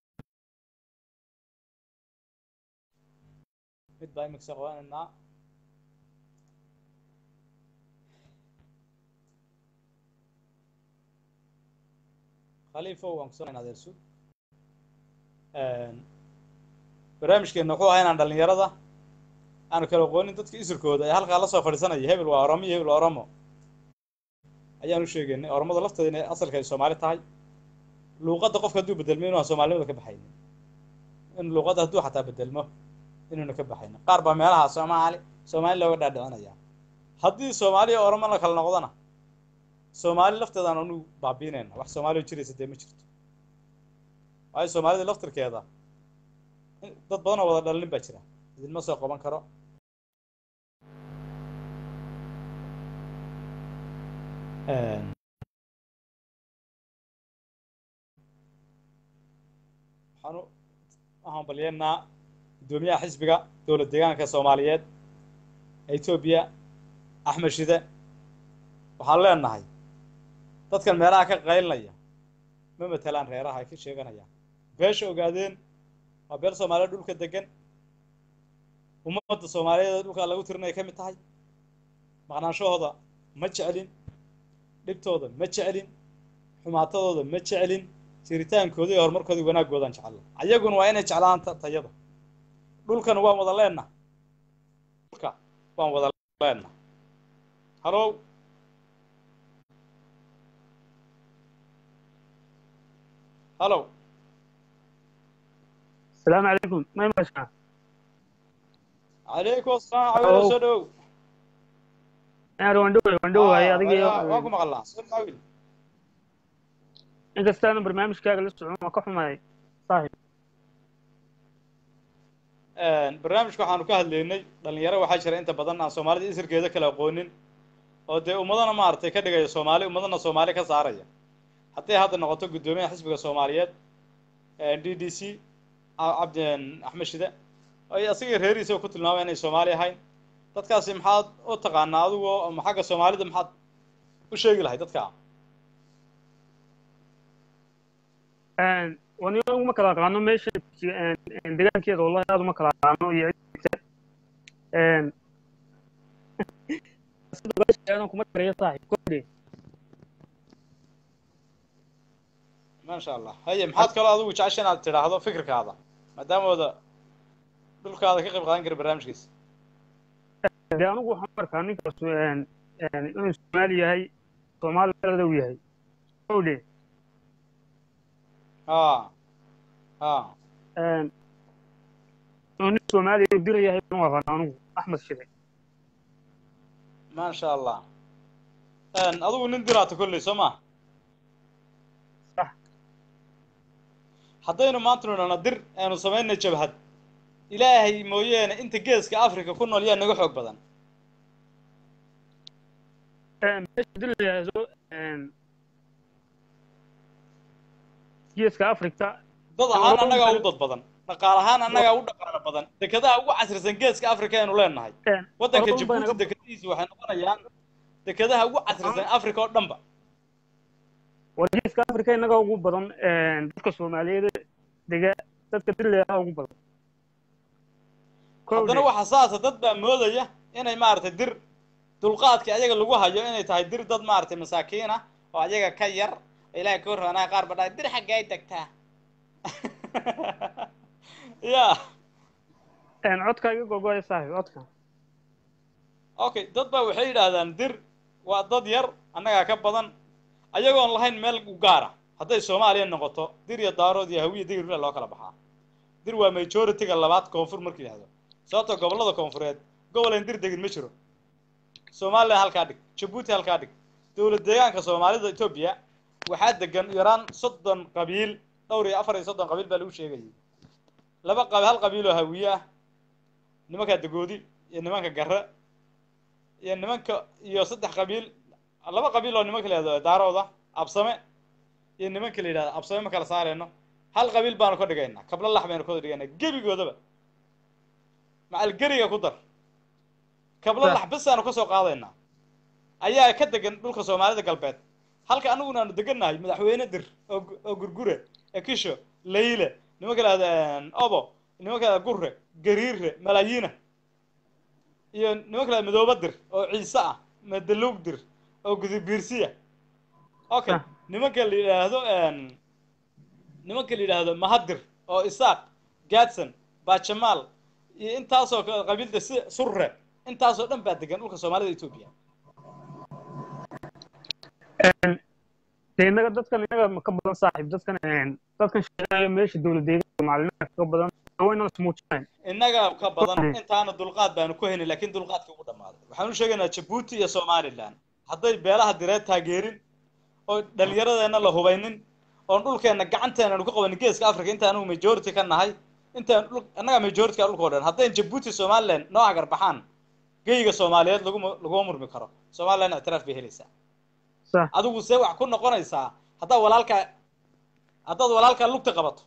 mid baa imika soo qabanaynaa khaliifo waan kusonayn adeersu barnaamijkeena wuxuu ahaa inaan dhalinyarada aanu kala aqoonin dadka isurkooda ee halkaa lasoo fadhiisanaya hebel waa oromo iyo hebel waa oromo ayaan u sheegaynay oromada lafteeda inay asalka ay soomaali tahay luuqadda qofka hadduu bedelmo inuu aan soomaalinimada ka baxaynin in luuqadda hadduu xataa bedelmo inuuna ka baxaynin qaar baa meelaha soomaali soomaali looga dhaadhicinaya haddii soomaali iyo oromo la kala noqdona soomaali lafteedaan anu baabiinayna wax soomaali oo jiraysa dee ma jirto waayo soomaalida laftirkeeda in- dad badan oo wada dhalin baa jira idinma soo qaban karo waxaan u waxaan balyeennaa guddoomiyaha xisbiga dowlad deegaanka soomaaliyeed ee etoobiya axmed shide waxaan leenahay dadkan meelaha ka qaylinaya ma matelaan reeraha ay ka sheeganayaan beesha ogaadeen waa beel soomaaliyeed dhulka degan ummadda soomaaliyeed ee dhulka lagu tirinaya ka mid tahay maqnaanshahooda ma jeclin dhibtooda ma jeclin xumaatadooda ma jeclin jiritaankooda iyo horumarkooda iyo wanaaggoodaan jecella ayaguna waa inay jeclaan ta- tayada dhulkan waan wada leenna dhulka waan wada leenna halow halow السلام عليكم ما يمشى calaykum asalaam cawil soo dhowow انا وندوي وندوي هي waa waa ku adiga maqalnaa soo cawil انت استاذ برنامج كاغ لسه ما كحماي صاحب barnaamijka waxaanu ka hadlaynay dhalinyaro waxaa jira inta badan aan soomaalida isirkeeda kala aqoonin oo dee ummadana maaragtay ka dhigaya soomaali ummadana soomaali ka saaraya hadday hadda noqoto guddoomiyaha xisbiga soomaaliyeed d d c cabdi axmed shide ay asaga reeriisa ku tilmaamaya inay soomaali ahayn dadkaasi maxaad u taqaanaa adigoo ama xagga soomaalida maxaad u sheegi lahay dadka ان وني ما كلا قانو ماشي ان دغان كيدا والله هذا ما كلا قانو يعيد ان انا كما تري صاحب كودي maasha allah haye maxaad kaloo adigu jecesha inaad tidhaahdo fikirkaada maadaamooda dhulkaada ka qayb qaadan kara barnaamijkiisa dee anigu waxaan u arkaa ninkaas een een inuu soomaali yahay soomaalida uu yahay owdhe ha ha een inuu nin soomaaliya uu dira yahay baan u aqaan anigu axmed shide maasha allah adigu nin diraata kolley soo ma sax haddaynu maanta nidhahno dir aynu samaynay jabhad ilaahay mooyeene inta geeska africa ku nool yaa naga xoog badan een meesha dira yahay soo een geeska afrika dad ahaan annagaa u dad badan dhaqaal ahaan annagaa u dhaqaalo badan dekadaha ugu casrisan geeska africa aynu leenahay een waddanka Oromo baa jabuuti naga- dekadihiisa waxay noqonayaan dekadaha ugu casrisan africa oo dhanba war geeska afrika inaga ugu badan een dadka soomaaliyeed dega dadka dirilayaha ugu badan haddana waxa saasa dad baa moodaya inay maaragtay dir dulqaadkii ayaga lagu hayo inay tahay dir dad maaragtay masaakiin ah oo ayaga ka yar oo ilaahay ka warrabanaya qaar ba dhahay dir xaggay degtaa ya een codka iga gogoya saaxib codka okay dad baa waxay yidhaahdaan dir waa dad yar annagaa ka badan ayagoon lahayn meel u gaara hadday soomaaliya noqoto dir iyo daarood iyo hawiya digir meel loo kala baxaa dir waa majority-ga labaad koonfur marka yidhahdo sababtoo gobollada koonfureed gobol aan dir degin ma jiro somalilan halkaa dhig jabuuti halkaa dhig dowlad deegaanka soomaalida etoobiya waxaa degan yaraan soddon qabiil dhowr iyo afar iyo soddon qabiil baa lagu sheegayay laba qabi hal qabiil oo hawiye ah nimanka dagoodi iyo nimanka garre iyo nimanka iyo saddex qabiil laba qabiil oo nimanka la yihahdo daarooda absame iyo nimanka la yidhahdo absame ma kala saareyno hal qabiil baanu ka dhigaynaa kabla lax baynu ka dhigaynaa gebigoodaba macalgeriga ku dar kabla lax bisaanu kasoo qaadaynaa ayaa ka degan dhulka soomaalida galbeed halka anaguna aanu degannahay madaxweyne dir oo gu- oo gurgure ekisho layle nimanka la yihahdo obo nimanka la yihahdo gurre gariire malaayiina iyo nimanka la yihahdo madooba dir oo ciise ah madaluug dir oo gudubiirsiya okay Ah. nimanka la yidhaahdo nimanka la yidhaahdo mahadir oo isaaq gaadson baajamaal iyo intaasoo kale qabiilda si surre intaasoo dhan baa degan dhulka soomaalida etoobiya dee innaga dadkan innaga ma ka badan saaxiib dadkan dadkan sheegaya meesha dowlad deegaanka macalimiinta ka badan wayna ismuujinayn innaga ka badan Mm. intaana dulqaad baanu ku haynay laakiin dulqaadkii ugu dhammaaday waxaan u sheegaynaa jabuuti iyo somalilan hadday beelaha direed taageerin oo dhallinyaradeenna la hubaynin oon dhulkeenna gacanteena aanu ka qabanin geeska africa inta anugu majority ka nahay intaan dhul annagaa majority-ka dhulka oo dhan haddayn jabuuti somaliland noo agar baxaan geyga soomaaliyeed laguma laguma murmi karo somaliland ictiraaf bay helaysaa sax adigu see wax ku noqonaysaa haddaad walaalkaa haddaad walaalkaa lugta qabato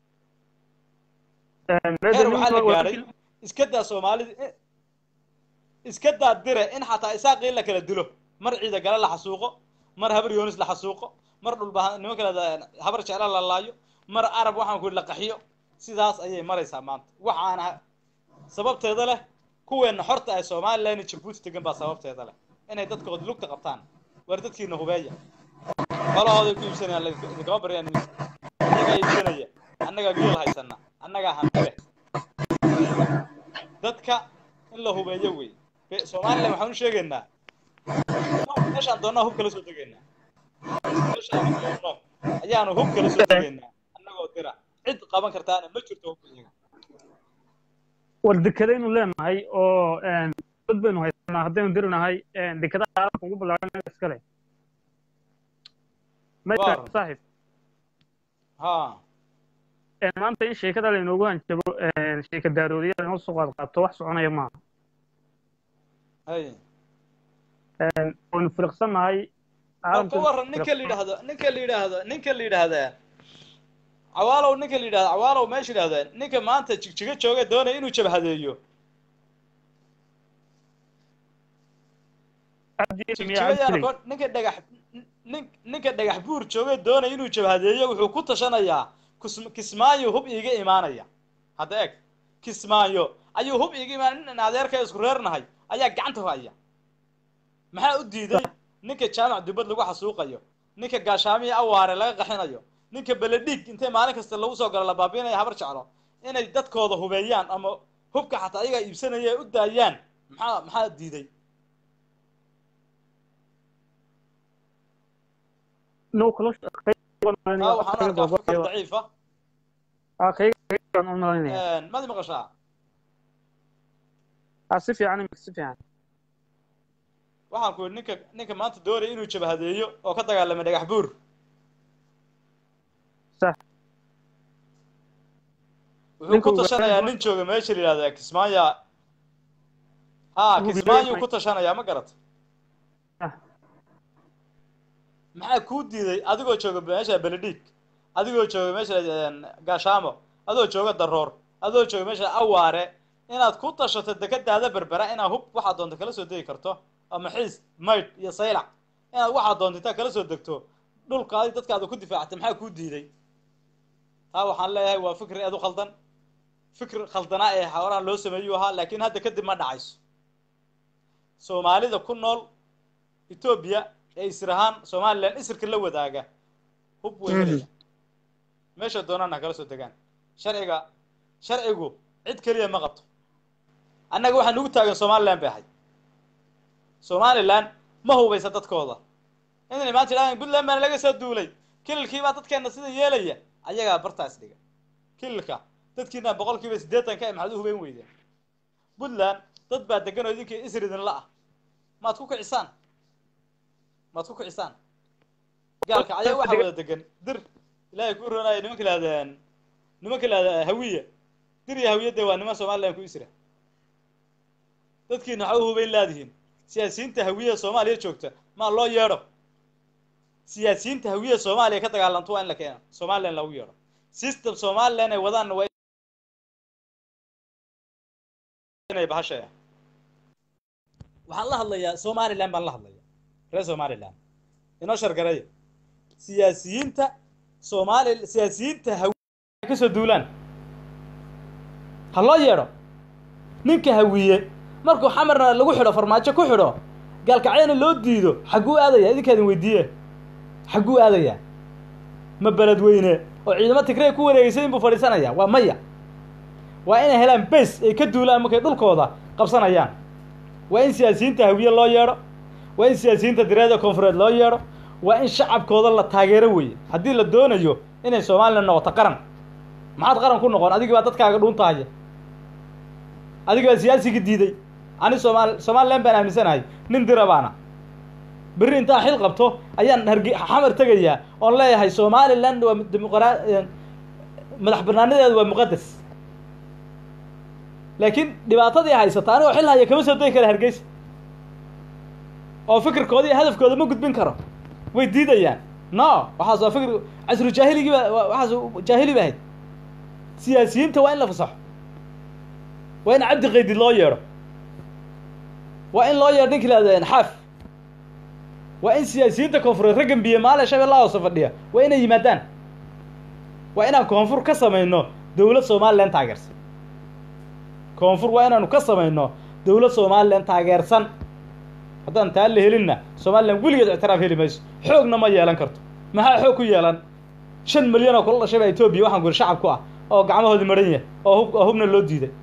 heer waxaa la gaadhay iska daa soomaalida eh, iska daa dire in xataa isaaqii la kala dilo mar ciida gale la xasuuqo mar habar yoonis la xasuuqo mar dhulba nimanka la habar jecla la laayo mar arab waxaan ku la qaxiyo sidaas ayay maraysaa maanta waxaana sababteeda leh kuweenna xorta ay somalilan iyo jabuuti degan baa sababteeda leh inay dadkooda lugta qabtaan war dadkiina hubeeya qolahooday ku iibsanayaan la- idinkama baryaan annagaa iibsanaya annagaa geel haysana annagaa hantile dadka in la hubeeyo wey Be- somalilan waxaan u sheegaynaa meeshaan doonnaa hub kala soo degaynaa meeshaan doonno ayaanu hub kala soo degaynaa annagoo dira cid qaban kartaana ma jirto hubka iyaga war dekedaynu leenahay oo dad baynu haysanaa haddaynu dirinahay dekadaha caalamka ugu ballaaran iskale mayta Waar. saaxiib ha maanta in sheekada laynoogu hanjabo sheeka daaroodiyaal inoo soo qaad qaato wax soconaya maaha hay waynu filiqsannahay bal ka waran ninka la yidhaahdo ninka la yidhaahdo ninka la yidhaahdaa cawaalow ninka la yidhahdo cawaalow meesha yidhahda ninka maanta jigjiga jooga doonaya inuu jabhadeeyo jigjigayaan ko ninka dhagax nin ninka dhagax buur jooga doonaya inuu jabhadeeyo wuxuu ku tashanayaa kus- kismaayo hub iiga imaanaya hadda eeg kismaayo ayuu hub iiga imaanaya nin adeerka isku reernahay ayaa gacanta haya maxaa u diiday ninka jaamac dubad lagu xasuuqayo ninka gaashaamiya awaare laga qaxinayo ninka beledhig intay maalin kasta lagu soo galo la baabiinaya habar jeclo inay dadkooda hubeeyaan ama hubka xataa ayagaa iibsanaya ay u daayaan maxaa maxaa diiday no kala taa waxaan u arkaa fikir daciif ah madi maqashaa si fiican imika si fiican waxaan ku yidhi ninka ninka maanta doonaya inuu jabhadeeyo oo ka dagaalamay dhagax buur sax wuxuu Ninka ku uu tashanayaa gacan- nin jooga meesha la yidhahda kismaayo ha Uu kismaayo bidayay- ku tashanayaa ma garat Ah. maxaa kuu diiday adigoo jooga meesha beledhig adigoo jooga meesha la- gaashaamo adoo jooga daroor adoo jooga meesha awaare inaad ku tashato dekadaada berbera inaad hub waxaad doonto kala soo degi karto ama xiis maydh iyo saylac inaad waxaad doonto intaad kala soo degto dhulkaadi dadkaada ku difaactay maxaa kuu diiday taa waxaan leeyahay waa fikri aad u khaldan fikir khaldanaa ee xawaraan loo sameeyuu ahaa laakiin hadda kadib ma dhacayso soomaalida ku nool etoobiya ee israhaan somalilan isirka la wadaaga hub way helaya meesha doonaan ha kala soo degaan sharciga sharcigu cid keliya ma qabto annaga waxaa nugu taagan somalilan bay ahay somaliland ma hubaysa dadkooda inay maanta idhahdaan puntland baana laga soo duulay kililkii baa dadkeena sida yeelaya ayagaa bartaas dhiga kililka dadkiina boqolkiiba siddeetan ka maxaad u hubayn weydeen puntland dad baa degan oo idinkii isridin la ah maad ku kicisaan maad ku kicisaan gaalka ayaa waxa wada degan dir ilaahay kuu roonaya nimanka lahdeen nimanka lahda hawiya dir iyo hawiya dee waa niman somaliland ku isra dadkiina waxa u hubayn laadihiin siyaasiyiinta hawiya soomaaliya joogta maa loo yeedho siyaasiyiinta hawiya soomaaliya ka dagaalanto waa in la keena somaliland lagu yeedho system somaliland ay wadaanna waa inay bahashaya waxaan la hadlayaa somaliland baan la hadlaya reer somaliland inoo shargareeya siyaasiyiinta soomaali siyaasiyiinta hawiye ka soo duulaan ha loo yeedho ninka hawiye markuu xamarna lagu xidho farmaajo ku xidho gaalkacyana loo diido xagguu aadaya idinkaadin weydiiye xagguu aadaya ma beledweyne oo ciidamo tigrey ku wareegeysay inbuu fadhiisanaya waa maya waa inay helaan base ay ka duulaan markay dhulkooda qabsanayaan waa in siyaasiyiinta hawiye loo yeedho waa in siyaasiyiinta direeda koonfureed loo yeedho waa in shacabkooda la taageero weeye haddii la doonayo inay somalilan noqoto qaran maxaad qaran ku noqon adigii baa dadkaaga dhuuntahaya adigii baa siyaasigii diiday ani somaal somalilan baan aaminsanahay nin dira baana berri intaa xil qabto ayaan harge xamar tegayaa oon leeyahay somaliland waa dimuqra madax banaanadeedu waa muqadas laakiin dhibaatadii haysata anigoo xil haya kama soo degi kara hargeysa oo fikirkooda iyo hadafkooda ma gudbin karo way diidayaan no waxaas waa fikir casru jaahiligii ba waxaas jaahili ba ahayd siyaasiyiinta waa in la fasaxo waa in cabdi qaydid loo yeedho waa in loo yeedho ninki lahado xaaf waa in siyaasiyiinta koonfureed raggan biyo maale shabeellaha hoose fadhiya waa inay yimaadaan waa inaan koonfur ka samayno dowlad somalilan taageersan koonfur waa inaanu ka samayno dowlad somalilan taageersan haddaan taa la helinna somalilan weligeed ictiraaf heli mayso xoogna ma yeelan karto maxaa xoog ku yeelan shan milyan oo kula dhashay baa etoobiya waxaan guri shacab ku ah oo gacmahoodii maran yahay oo hub oo hubna loo diiday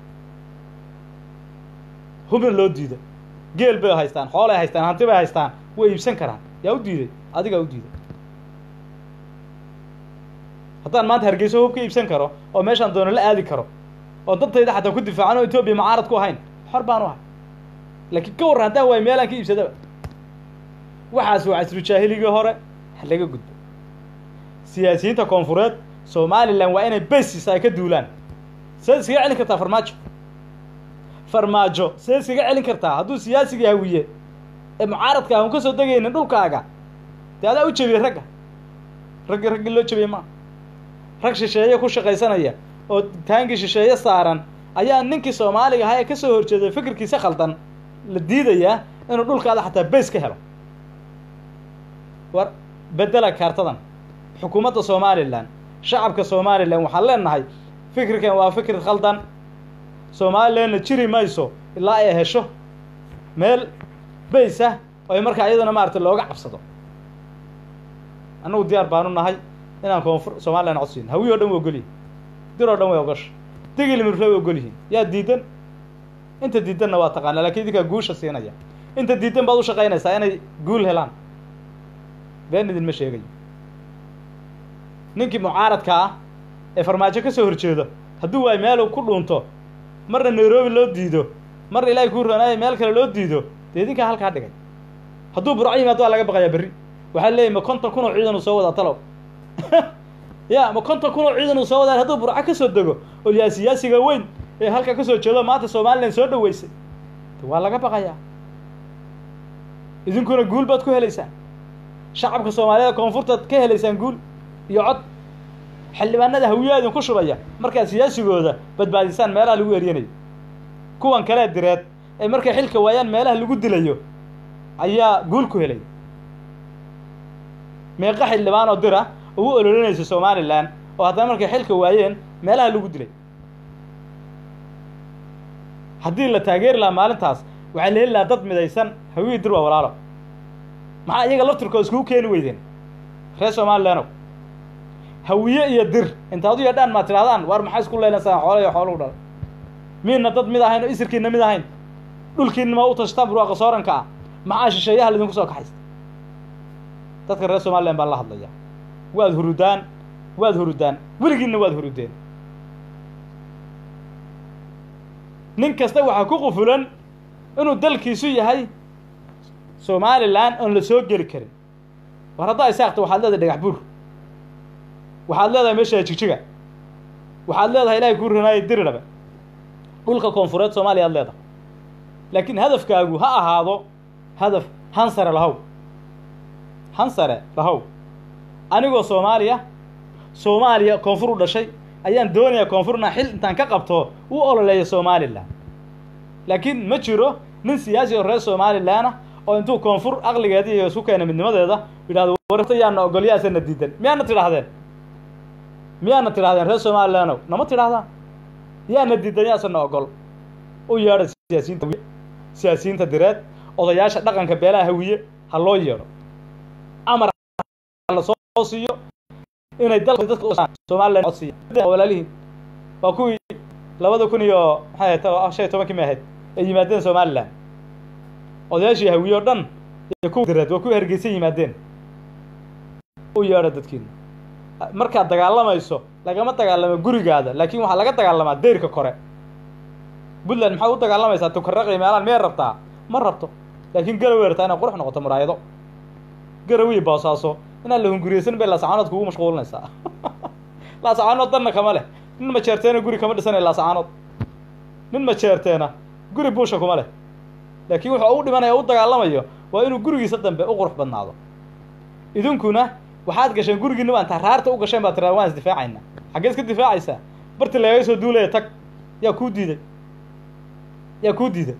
hubna loo diiday geel bay haystaan xoolay haystaan hanti bay haystaan way iibsan karaan yaa u diiday adigaa u diiday haddaan maanta hargeyso hub ka iibsan karo oo meeshaan doono la aadi karo oo dadtayda xataa ku difaacan oo etoobiya mucaarad ku ahayn xor baan u ahay laakiin ka warran haddaan waay meelaan ka iibsadaba waxaas waa casru jaahiligii hore ha laga gudbo siyaasiyiinta koonfureed somalilan waa inay basis ay ka duulaan seed iskaga celin kartaa farmaajo farmaajo seed iskaga celin kartaa hadduu siyaasigii hawiye ee mucaaradka ah un ka soo degaynin dhulkaaga dee adaa u jebiyey ragga raggi raggii loo jebiyey maa rag shisheeye ku shaqaysanaya oo taangii shisheeye saaran ayaa ninkii soomaaliga ahaa ee ka soo horjeeday fikirkiisa khaldan la diidayaa inuu dhulkaada xataa bays ka helo war bedela kaartadan xukuumadda somalilan shacabka somalilan waxaan leenahay fikirkan waa fikir khaldan somalilanna jiri mayso ilaa ay hesho meel bays ah oo ay markaa iyadana maaragtay looga cabsado annagu diyaar baanu nahay inaan koonfur somalilan codsiin hawiy o dhan way ogolyihin dir oo dhan way ogosha digil mirre way ogolyihiin yaa diidan inta diidanna waa taqaanaa lakiin idinkaa guusha siinaya inta diidan baad u shaqaynaysaa inay guul helaan been idinma sheegayo ninkii mucaaradka ah ee farmaajo ka soo horjeedo hadduu waay meel ku dhuunto marna nairobi loo diido marna ilaahay kuu roonaayo meel kale loo diido dee idinkaa halkaa dhigay hadduu burco yimaado waa laga baqayaa berri waxaa leeyahy ma konton kun oo ciidan uu soo wadaa talow ya ma konton kun oo ciidan uu soo wadaa hadduu burco ka soo dego oo yaa siyaasiga weyn ee halkaa ka soo jeedo maanta somalilan soo dhaweysay waa laga baqayaa idinkuna guul baad ku helaysaan shacabka soomaaliyada koonfurtaad ka helaysaan guul iyo cod xildhibaanada hawiyaa idinku shubaya markaad siyaasigooda badbaadisaan meelaha lagu eryanayo kuwan kalee direed ee markay xilka waayaan meelaha lagu dilayo ayaa guul ku helaya meeqa xildhibaan oo dira ugu ololinaysa somalilan oo haddana markay xilka waayeen meelaha lagu dilay haddii la taageeri lahaa maalintaas waxaa la heli lahaa dad midaysan hawiyii dir waa walaalo maxaa iyaga laftirkooda iskugu keeni weydeen reer somalilandow hawiye iyo dir intaad u yadhaan maad tidhahdaan waar maxaa isku leynaysaan xoolo iyo xoolugu dhalay miidna dad mid ahayn oo isirkiina mid ahayn dhulkiina ma u tashtaan burwaaqa sooranka ah maxaa shisheeyaha laydinku soo kaxaysta dadka reer somalilan baan la hadlaya waad hurudaan waad hurudaan weligiinna waad hurudeen nin kasta waxaa ku qufulan inuu dalkiisu yahay somalilan oon la soo geli karin war haddaa isaaqta waxaad leedahay dhagax buur waxaad leedahay meesha jigjiga waxaad leedahay ilahay kuu ranaayo diriraba dhulka koonfureed soomaaliya ad leedahay laakiin hadafkaagu ha ahaado hadaf hansare lahow hansare lahow anigoo soomaaliya soomaaliya koonfur u dhashay ayaan doonayaa koonfurna xil intaan ka qabto u ololeeya somalilan laakiin ma jiro nin siyaasi oo reer somalilanah oo intuu koonfur aqligeeda iyo isku keena midnimadeeda yidhahdo warta yaana ogol yaasana diidan miyaana tidhahdeen miyaana tidhahdeen reer somalilaanow nama tidhahdaan yaana diidan yaasana ogol u yeedha siyaasiyiinta hawiye siyaasiyiinta direed odayaasha dhaqanka beelaha hawiye ha loo yeedho amar lasoo siiyo inay dalka dadka somalilan codsiiya walaalihiin waa kuwii labada kun iyo maxay ahayd shan iyo tobankii may ahayd ay yimaadeen somalilan odayaashii hawiye o dhan iyo kuwa direed waa kuwii hargeysa yimaadeen u yeedha dadkiina markaad dagaalamayso lagama dagaalamo gurigaada laakiin waxaa laga dagaalamaa deyrka kore puntland maxaa u dagaalamaysaa tukaraqi meelaan miyay rabtaa ma rabto laakiin garaway rabtaa inay qurux noqoto muraayado garawii boosaaso inaan la hunguriyeysan bay laasacaanood kugu mashquulinaysaa laasacaanood danna kama leh nin majeerteena guri kama dhisanay laasacaanood nin majeerteena guri buusha kuma leh laakiin wuxuu u dhimanaya u dagaalamayo waa inuu gurigiisa dambe u qurux badnaado idinkuna waxaad gasheen gurigiina baa intaa raarta u gasheen baa tiraa waan isdifaacayna xaggee iska difaacaysaa barti lagaga soo duulaya tag yaa kuu diiday yaa kuu diiday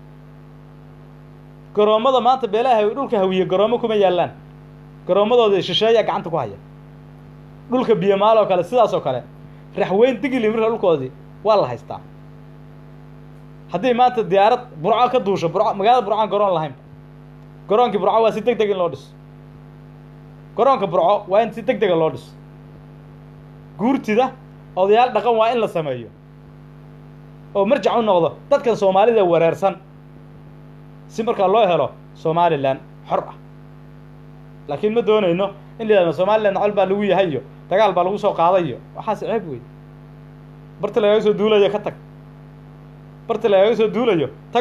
garoommada maanta beelaha dhulka hawiye garoommo kuma yaallaan garoommadooda shisheeyaa gacanta ku haya dhulka biyamaal oo kale sidaas oo kale raxweyn digili marka dhulkoodii waa la haystaa haddii maanta diyaarad burco ka duusho burco magaalada burcoan garoon lahayn garoonkii burco waa si deg deg in loo dhiso garoonka burco waa in si deg dega loo dhiso guurtida odayaal dhaqan waa in la sameeyo oo marjac u noqdo dadkan soomaalida wareersan si markaa loo helo somalilan xor ah laakiin ma doonayno in la yidhahdo somalilan col baa lagu yahay iyo dagaal baa lagu soo qaaday iyo waxaas ceeb wey barti lagaga soo duulayo ka tag barti lagaga soo duulayo tag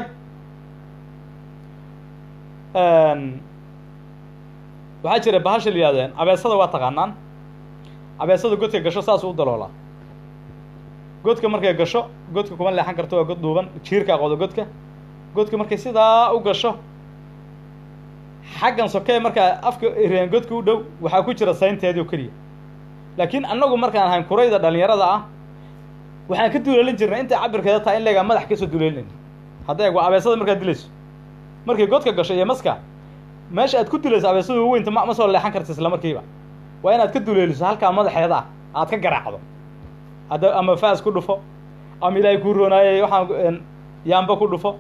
waxaa jira bahasha la yihahdeen abeesada waa taqaanaan abeesada godka gasho saasuu u daloolaa godka markay gasho godka kuma leexan karto waa god dhuuban jiirkaa qodo godka godka markay sidaa u gasho xaggan sokee markaa afka reen godka u dhow waxaa ku jira saynteedii oo keliya laakiin annagu markaan ahayn kurayda dhalinyarada ah waxaan ka duleelin jirnay intay cabirkeeda tahay in leegaa madax kasoo duleelinayna hadda eeg waa abeesada markaad dilayso markay godka gasho iyo maska meesha aad ku dulayso abeesada waweynta ma ma soo leexan karta isla markiiba waa inaad ka duleeliso halkaa madaxeeda ah aad ka garaacdo hadda ama faas ku dhufo ama ilaahay kuu roonaayay waxaan yaamba ku dhufo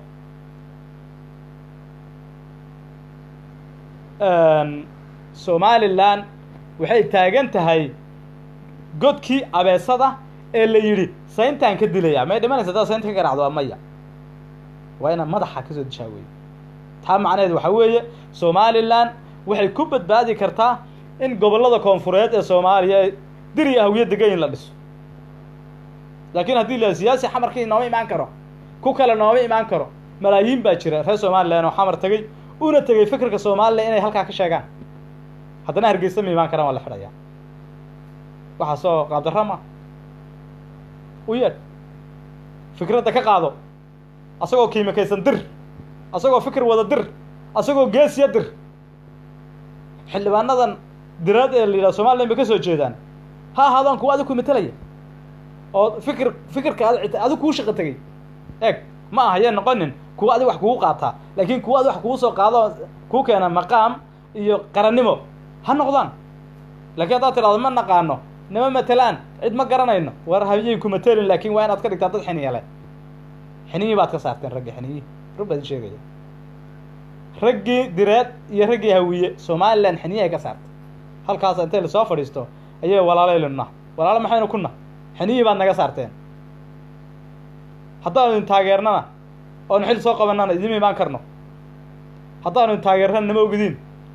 somalilan waxay taagan tahay godkii abeesada ee la yidhi sayntaan ka dilaya may dhimanaysa haddaad saynta ka garacdo waa maya waa inaad madaxa kasoo dishaa weeye taa macnaheed waxaa weeye somalilan waxay ku badbaadi kartaa in gobollada koonfureed ee soomaaliya diri ahwiye degayin la dhiso laakiin haddii la siyaasi xamarkii nooma imaan karo ku kale nooma imaan karo malaayiin baa jira reer somalilan oo xamar tegey una tegey fikirka somalilan inay halkaa ka sheegaan haddana hargeysa ma imaan karaan waa la xidhayaa waxaa soo qaabdarama u yeedh fikradda ka qaado asagoo kiimikaysan dir asagoo fikir wada dir asagoo geesiya dir xildhibaanadan diraad ee la yidhaha somalilan bay ka soo jeedaan ha ahaadaan kuwa adig ku matelaya oo fikir fikirka ad adig kuu shaqo tegey eeg ma aha yee noqonin kuwa adig wax kugu qaataa laakiin kuwa adig wax kugu soo qaado kuu keena maqaam iyo qarannimo ha noqdaan laakiin haddaad tidhahdo ma naqaano nima matelaan cid ma garanayno war hayayn ku matelin laakiin waa inaad ka dhigtaa dad xiniya leh xiniyii baad ka saarteen raggii xiniyii rug baad sheegaya raggii direed iyo raggii hawiye somalilan xiniyahay ka saartay halkaas intay lasoo fadhiisto ayay walaalaylinna walaalo maxaynu kuna xiniyii baad naga saarteen haddaanu idin taageernana oonu xil soo qabanana idima imaan karno haddaanu taageerana nama ogdiin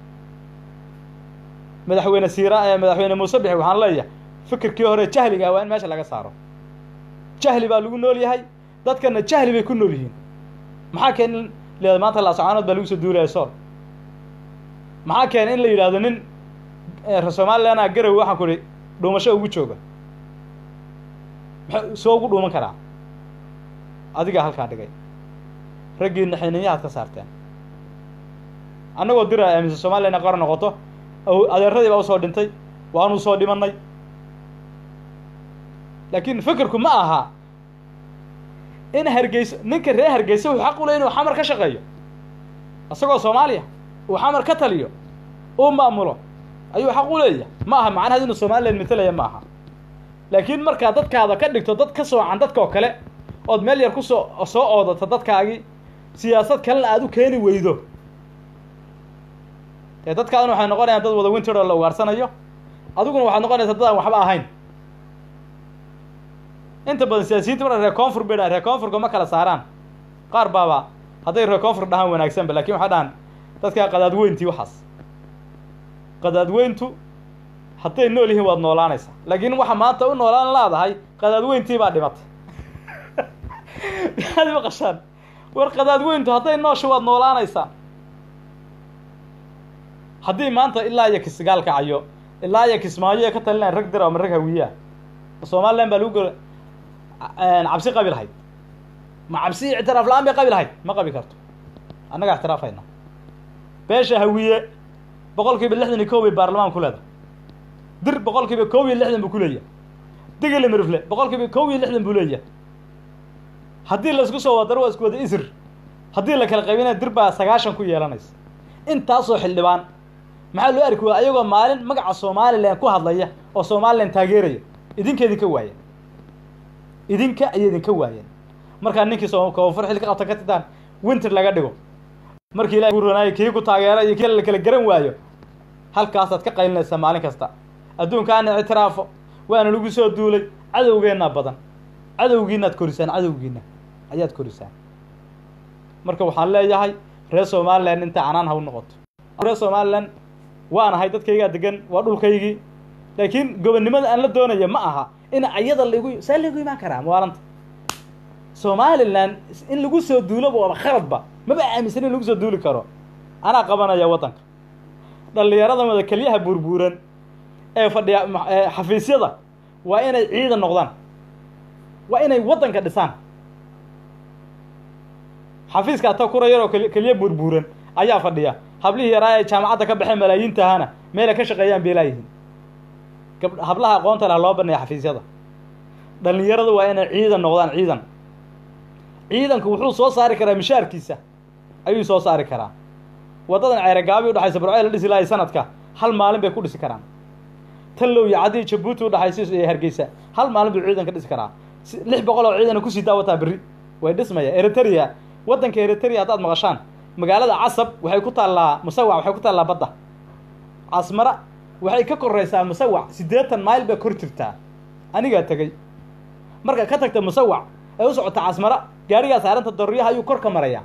madaxweyne siira ee madaxweyne muuse bixi waxaan leeyahay fikirkii hore jahliga waa in meesha laga saaro jahli baa lagu nool yahay dadkana jahli bay ku nool yihiin maxaa keen in leeda maanta laasacaanood baa lagu soo duulaya sool maxaa keena in la yidhaahdo nin reer somalilanaa garow waxaan ku ihi dhuumasho ugu jooga maxaa soo ugu dhuuman karaa adigaa halkaa dhigay raggiina xiniinyahaad ka saarteen annagoo dira aaminsan somaliya inay qor noqoto adeeradii baa usoo dhintay waanu soo dhimanay laakiin fikirku ma aha in hargeyso ninka reer hargeysa wuxuu xaq u ley inuu xamar ka shaqeeyo isagoo soomaaliya uu xamar ka taliyo uu maamulo ayuu xaq u leeyahay ma aha macnaheed inuu somalilan matalaya ma aha laakiin markaa dadkaada ka dhigto dad ka soocan dadka oo kale ood meel yar kusoo soo oodato dadkaagii siyaasad kalena aada u keeni weydo dee dadkaaduna waxay noqonayaan dad wada winter oo la ugaarsanayo adiguna waxaad noqonaysaa dad aan waxba ahayn inta badan siyaasiyiinta marka reer koonfur bay dhahan reer koonfurka ma kala saaraan qaar baaba hadday reer koonfur dhahaan wanaagsanba lakin waxay dhahaan dadkaa qadaadweyntii waxaas qadaadweyntu hadday nool yihiin waad noolaanaysaa laakiin waxa maanta u noolaan laadahay qadaadweyntii baa dhimatay maxaad maqashaan war qadaadweyntu hadday noosha waad noolaanaysaa haddii maanta ilaa iyo kisgaal kacayo ilaa iyo kismaayo ee ka talinayan rag dira ama rag hawiyaa somalilan baa lagu gola cabsi qabi lahayd ma cabsi ictiraaf la-aan bay qabi lahayd ma qabi karto annagaa ictiraafayna beesha hawiye boqol kiiba lixdan iyo kow bay baarlamaan ku leedahay dir boqol kiiba kow iyo lixdan buu ku leeyahay digili mirifle boqol kiiba kow iyo lixdan buu leeyahay haddii laisku soo wadaro waa isku wada isir haddii la kala qaybinaya dir baa sagaashan ku yeelanaysa intaasoo xildhibaan maxaa loo arki waaya ayagoo maalin magaca somalilan ku hadlaya oo somalilan taageeraya idinka idinka waayeen idinka ayay idinka waayeen markaa ninkii soo koonfur xil ka qabta ka titaan winter laga dhigo markii ilahay kuranaayo kii ku taageera iyo kii la kala garan waayo halkaasaad ka qaylinaysaa maalin kasta adduunkaana ictiraafo waana lagu soo duulay cadowgeennaa badan cadowgiinaad korisaan cadowgiina ayaad korisaan marka waxaan leeyahay reer somalilan inta canaan ha u noqoto reer somalilan waan ahay dadkaygaa degan waa dhulkaygii laakiin gobonnimada aan la doonaya ma aha in ayada laigu saa laigu imaan karaa maalanta somalilan in lagu soo duuloba waaba khaladba maba aaminsan in lagu soo duuli karo anaa qabanaya waddanka dhallinyarada mada kelyaha buurbuuran ee fadhiya xafiisyada waa inay ciidan noqdaan waa inay waddanka dhisaan xafiiska ata kura yaroo keliya buurbuuran ayaa fadhiya hablihii yaraa ee jaamacadda ka baxeen malaayiintahana meelay ka shaqeeyaan bay laayihiin gab hablaha aqoonta leh loo baneeya xafiisyada dhallinyaradu waa inay ciidan noqdaan ciidan ciidanku wuxuu soo saari karaa mishaarkiisa ayuu soo saari karaa waddadan ceeragaabi udhexaysa burceel la dhisi lahay sanadka hal maalin bay ku dhisi karaan tallow iyo caddii jabuuti udhexaysa iyo hargeysa hal maalin buu ciidan ka dhisi karaa lix boqol oo ciidana kusii daawataa berri way dhismaya eritrea waddanka eritrea haddaad maqashaan magaalada casab waxay ku taallaa musawac waxay ku taallaa badda casmara waxay ka koraysaa musawac siddeetan mayl bay kor jirtaa anigaa tegey marka ka tagta musawac ee u socota casmara gaarigaa saaranta dorriyaha ayuu kor ka marayaa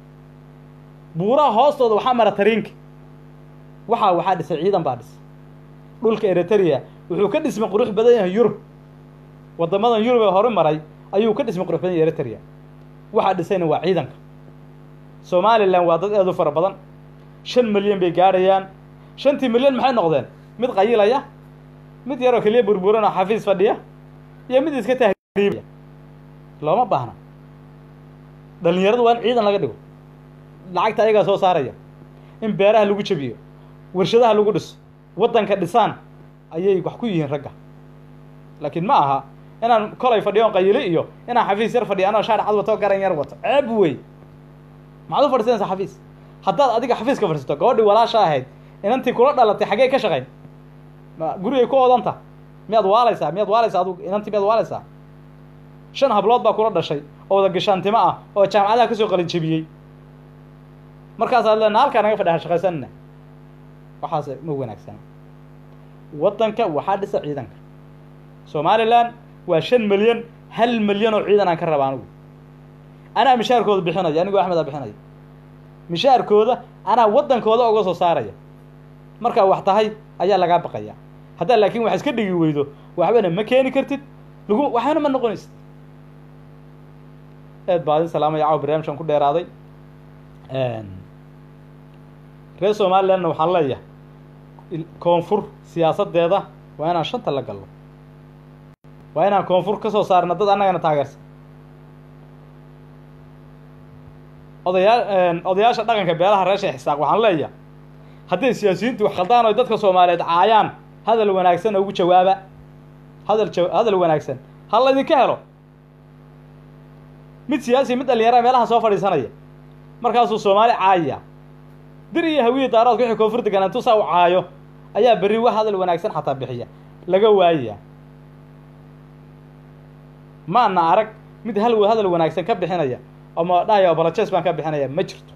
buuraha hoostooda waxaa mara tariinka waxaa waxaa dhisay ciidan baa dhisay dhulka eritrea wuxuu ka dhismay qurux badan yahay yurub waddamadan yurub ee hore maray ayuu ka dhismay qurux badan yahay eritrea waxaa dhisayna waa ciidanka somalilan waa dad aad u fara badan shan milyan bay gaadhayaan shantii milyan maxay noqdeen mid qayilaya mid yaroo keliya burburan oo xafiis fadhiya iyo mid iska tahriibaya looma baahna dhallinyaradu waa in ciidan laga dhigo lacagta ayagaa soo saaraya in beeraha lagu jabiyo warshadaha lagu dhiso waddanka dhisaan ayay wax ku yihiin ragga laakiin ma aha inaan kolay fadhiyoon qayili iyo inaan xafiis yar fadhiyo anoo shaar cad wato garan yar wato ceeb wey maxaad u fadhiisanaysaa xafiis haddaad adiga xafiiska fadhiisato gabadhii walaasha ahayd inantii kula dhalatay xaggee ka shaqayn ma gurigay ku odanta miyaad waalaysaa miyaad waalaysaa adug inantii miyaad waalaysaa shan hablood baa kula dhashay oo wada gashaantimo ah oo jaamacadaha kasoo qalin jebiyey markaasaad leena halkaa naga fadhi ha shaqaysanina waxaas ma wanaagsana waddanka waxaa dhisa ciidanka somalilan waa shan milyan hal milyan oo ciidan aan ka raba anigu anaa mishaarkooda bixinaya anigoo axmed aa bixinaya mishaarkooda anaa waddankooda uga soo saaraya markaa wax tahay ayaa lagaa baqaya haddaa laakiin wax iska dhigi weydo waxbana ma keeni kartid lagu waxbana ma noqonaysid aad baa adin salaamaya caawa barnaamijkan ku dheeraaday reer somalilandna waxaan leeyahay koonfur siyaasadeeda waa inaan shanta la galno waa inaan koonfur ka soo saarna dad annagana taageersan odayaa odayaasha dhaqanka beelaha reer sheekh isaaq waxaan leeyahay hadday siyaasiyiintu wax khaldaan oo dadka soomaaliyeed caayaan hadal wanaagsan ugu jawaaba hadal ja hadal wanaagsan ha laydinka helo mid siyaasi mid dhalinyara meelaha soo fadhiisanaya markaasuu soomaali caayaya dir iyo hawiye daaroodka wixii koonfur degan intuu saa u caayo ayaa berri wax hadal wanaagsan xataa bixiya laga waayaya maana arag mid hal hadal wanaagsan ka bixinaya ama dhahaya obalajes baan ka bixinaya ma jirto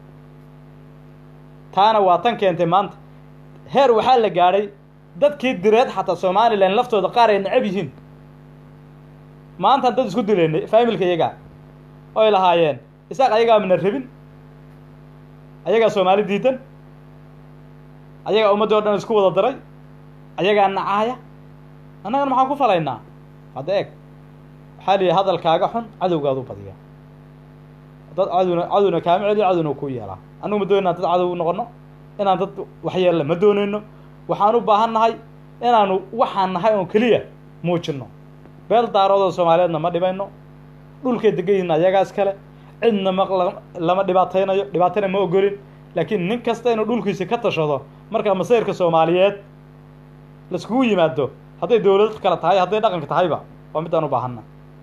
taana waa tan keentay maanta heer waxaa la gaadhay dadkii direed xataa somalilan laftooda qaar ay necab yihiin maantaan dad isku dilaynay faamilka iyagaa oy lahaayeen isaaq ayagaa mana rabin ayagaa soomaali diidan ayagaa ummaddii o dhan isku wada daray ayagaa nacaaya annagana maxaan ku falaynaa hadda eeg waxaa lihi hadalkaaga xun cadowgaadu badiya dad cadowna cadowna kaama celiyo cadowna ku yeelaa annugu ma doonayna dad cadow u noqono inaan dad waxyeella ma doonayno waxaan u baahan nahay inaanu waxaan nahay oo keliya muujinno beel daaroodoo soomaaliyeedna ma dhibayno dhulkay degan yihiin ayagaas kale cidna ma lama dhibaataynayo dhibaatana ma ogolin laakiin nin kasta inuu dhulkiisa ka tashado marka masayrka soomaaliyeed laiskugu yimaado hadday dowlad kale tahay hadday dhaqanka tahayba waa midaan u baahanna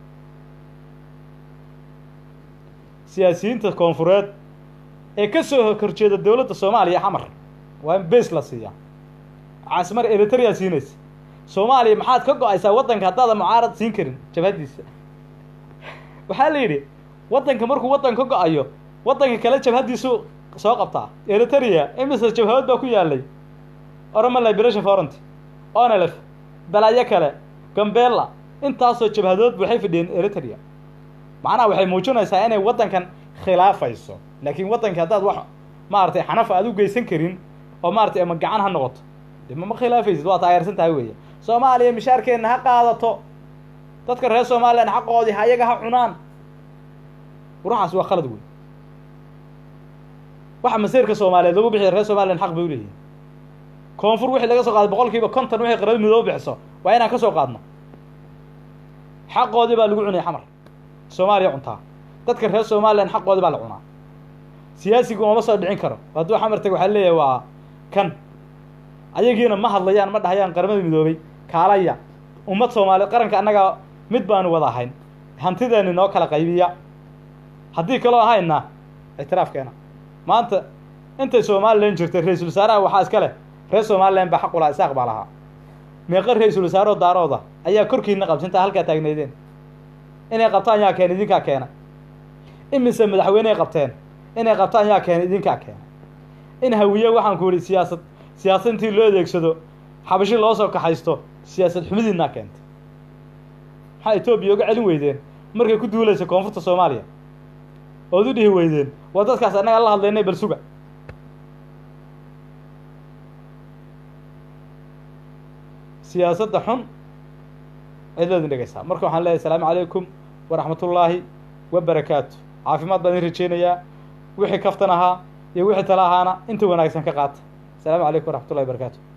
siyaasiyiinta koonfureed ee ka soo horjeeda dowladda soomaaliya xamar waa in base la siiyaa caasimar eritrea siinaysa soomaaliya maxaad ka go-aysaa waddanka haddaadan mucaarad siin karin jabhaddiisa waxaa la yidhi waddanka markuu waddan ka go-ayo waddanka kale jabhaddiisu soo qabtaa eritrea imise jabhadood baa ku yaalay oroma liberation forant onelef balaayo kale gambela intaasoo jabhadood waxay fidhiyeen eritrea macnaha waxay muujinaysaa inay waddankan khilaafayso laakiin waddanka haddaad wax maaragtay xanafa aad u geysan karin oo maaratay ama gacan ha noqoto de mama khilaafaysid waa taageersan tahay weeye soomaaliya mishaarkeenna ha qaadato dadka reer somalilan xaqoodii hayaga ha cunaan ruuxaas waa khalad wey waxa masiirka soomaaliyeed lagu bixiya reer somalilan xaq bay uleeyihin koonfur wixii laga soo qaaday boqol kiiba konton wixii qarada midooba bixiso waa inaan ka soo qaadno xaqoodii baa lagu cunaya xamar soomaaliya cuntaa dadka reer somalilan xaqoodii baa la cunaa siyaasigu uma soo dhicin karo hadduu xamar tag waxaa leeyahay waa kan ayagiina ma hadlayaan ma dhahayaan qaramada midoobay kaalaya ummad soomaaliyeed qaranka annaga mid baanu wada ahayn hantideeni noo kala qaybiya haddii kaloo ahayna ictiraafkeena maanta intay somalilan jirtay ra-iisul wasaaraha waxaa iska leh reer somalilan baa xaq ulaa isaaq baa lahaa meeqa ra-iisul wasaaroo daarooda ayaa korkiina qabsintaa halkaa taagneydeen inay qabtaan yaa keena idinkaa keena imise madaxweyney qabteen inay qabtaan yaa keena idinkaa keena in hawiye waxaan ku yidhi siyaasad siyaasad intii loo adeegsado xabashi loo soo kaxaysto siyaasad xumidiinaa keentay maxaa etoobiya uga celin weydeen markay ku duulaysa koonfurta soomaaliya ood u dhihi weydeen waa dadkaas annaga la hadlaynay bal suga siyaasadda xun cidloodin dhegeysaa marka waxaan leeyahay asalaamu calaykum waraxmatullaahi wabarakaatu caafimaad baan idin rajeynayaa wixii kaftan ahaa iyo wixii tala ahaana inta wanaagsan ka qaata asalaamu calaykum waraxmatullahi wabarakatu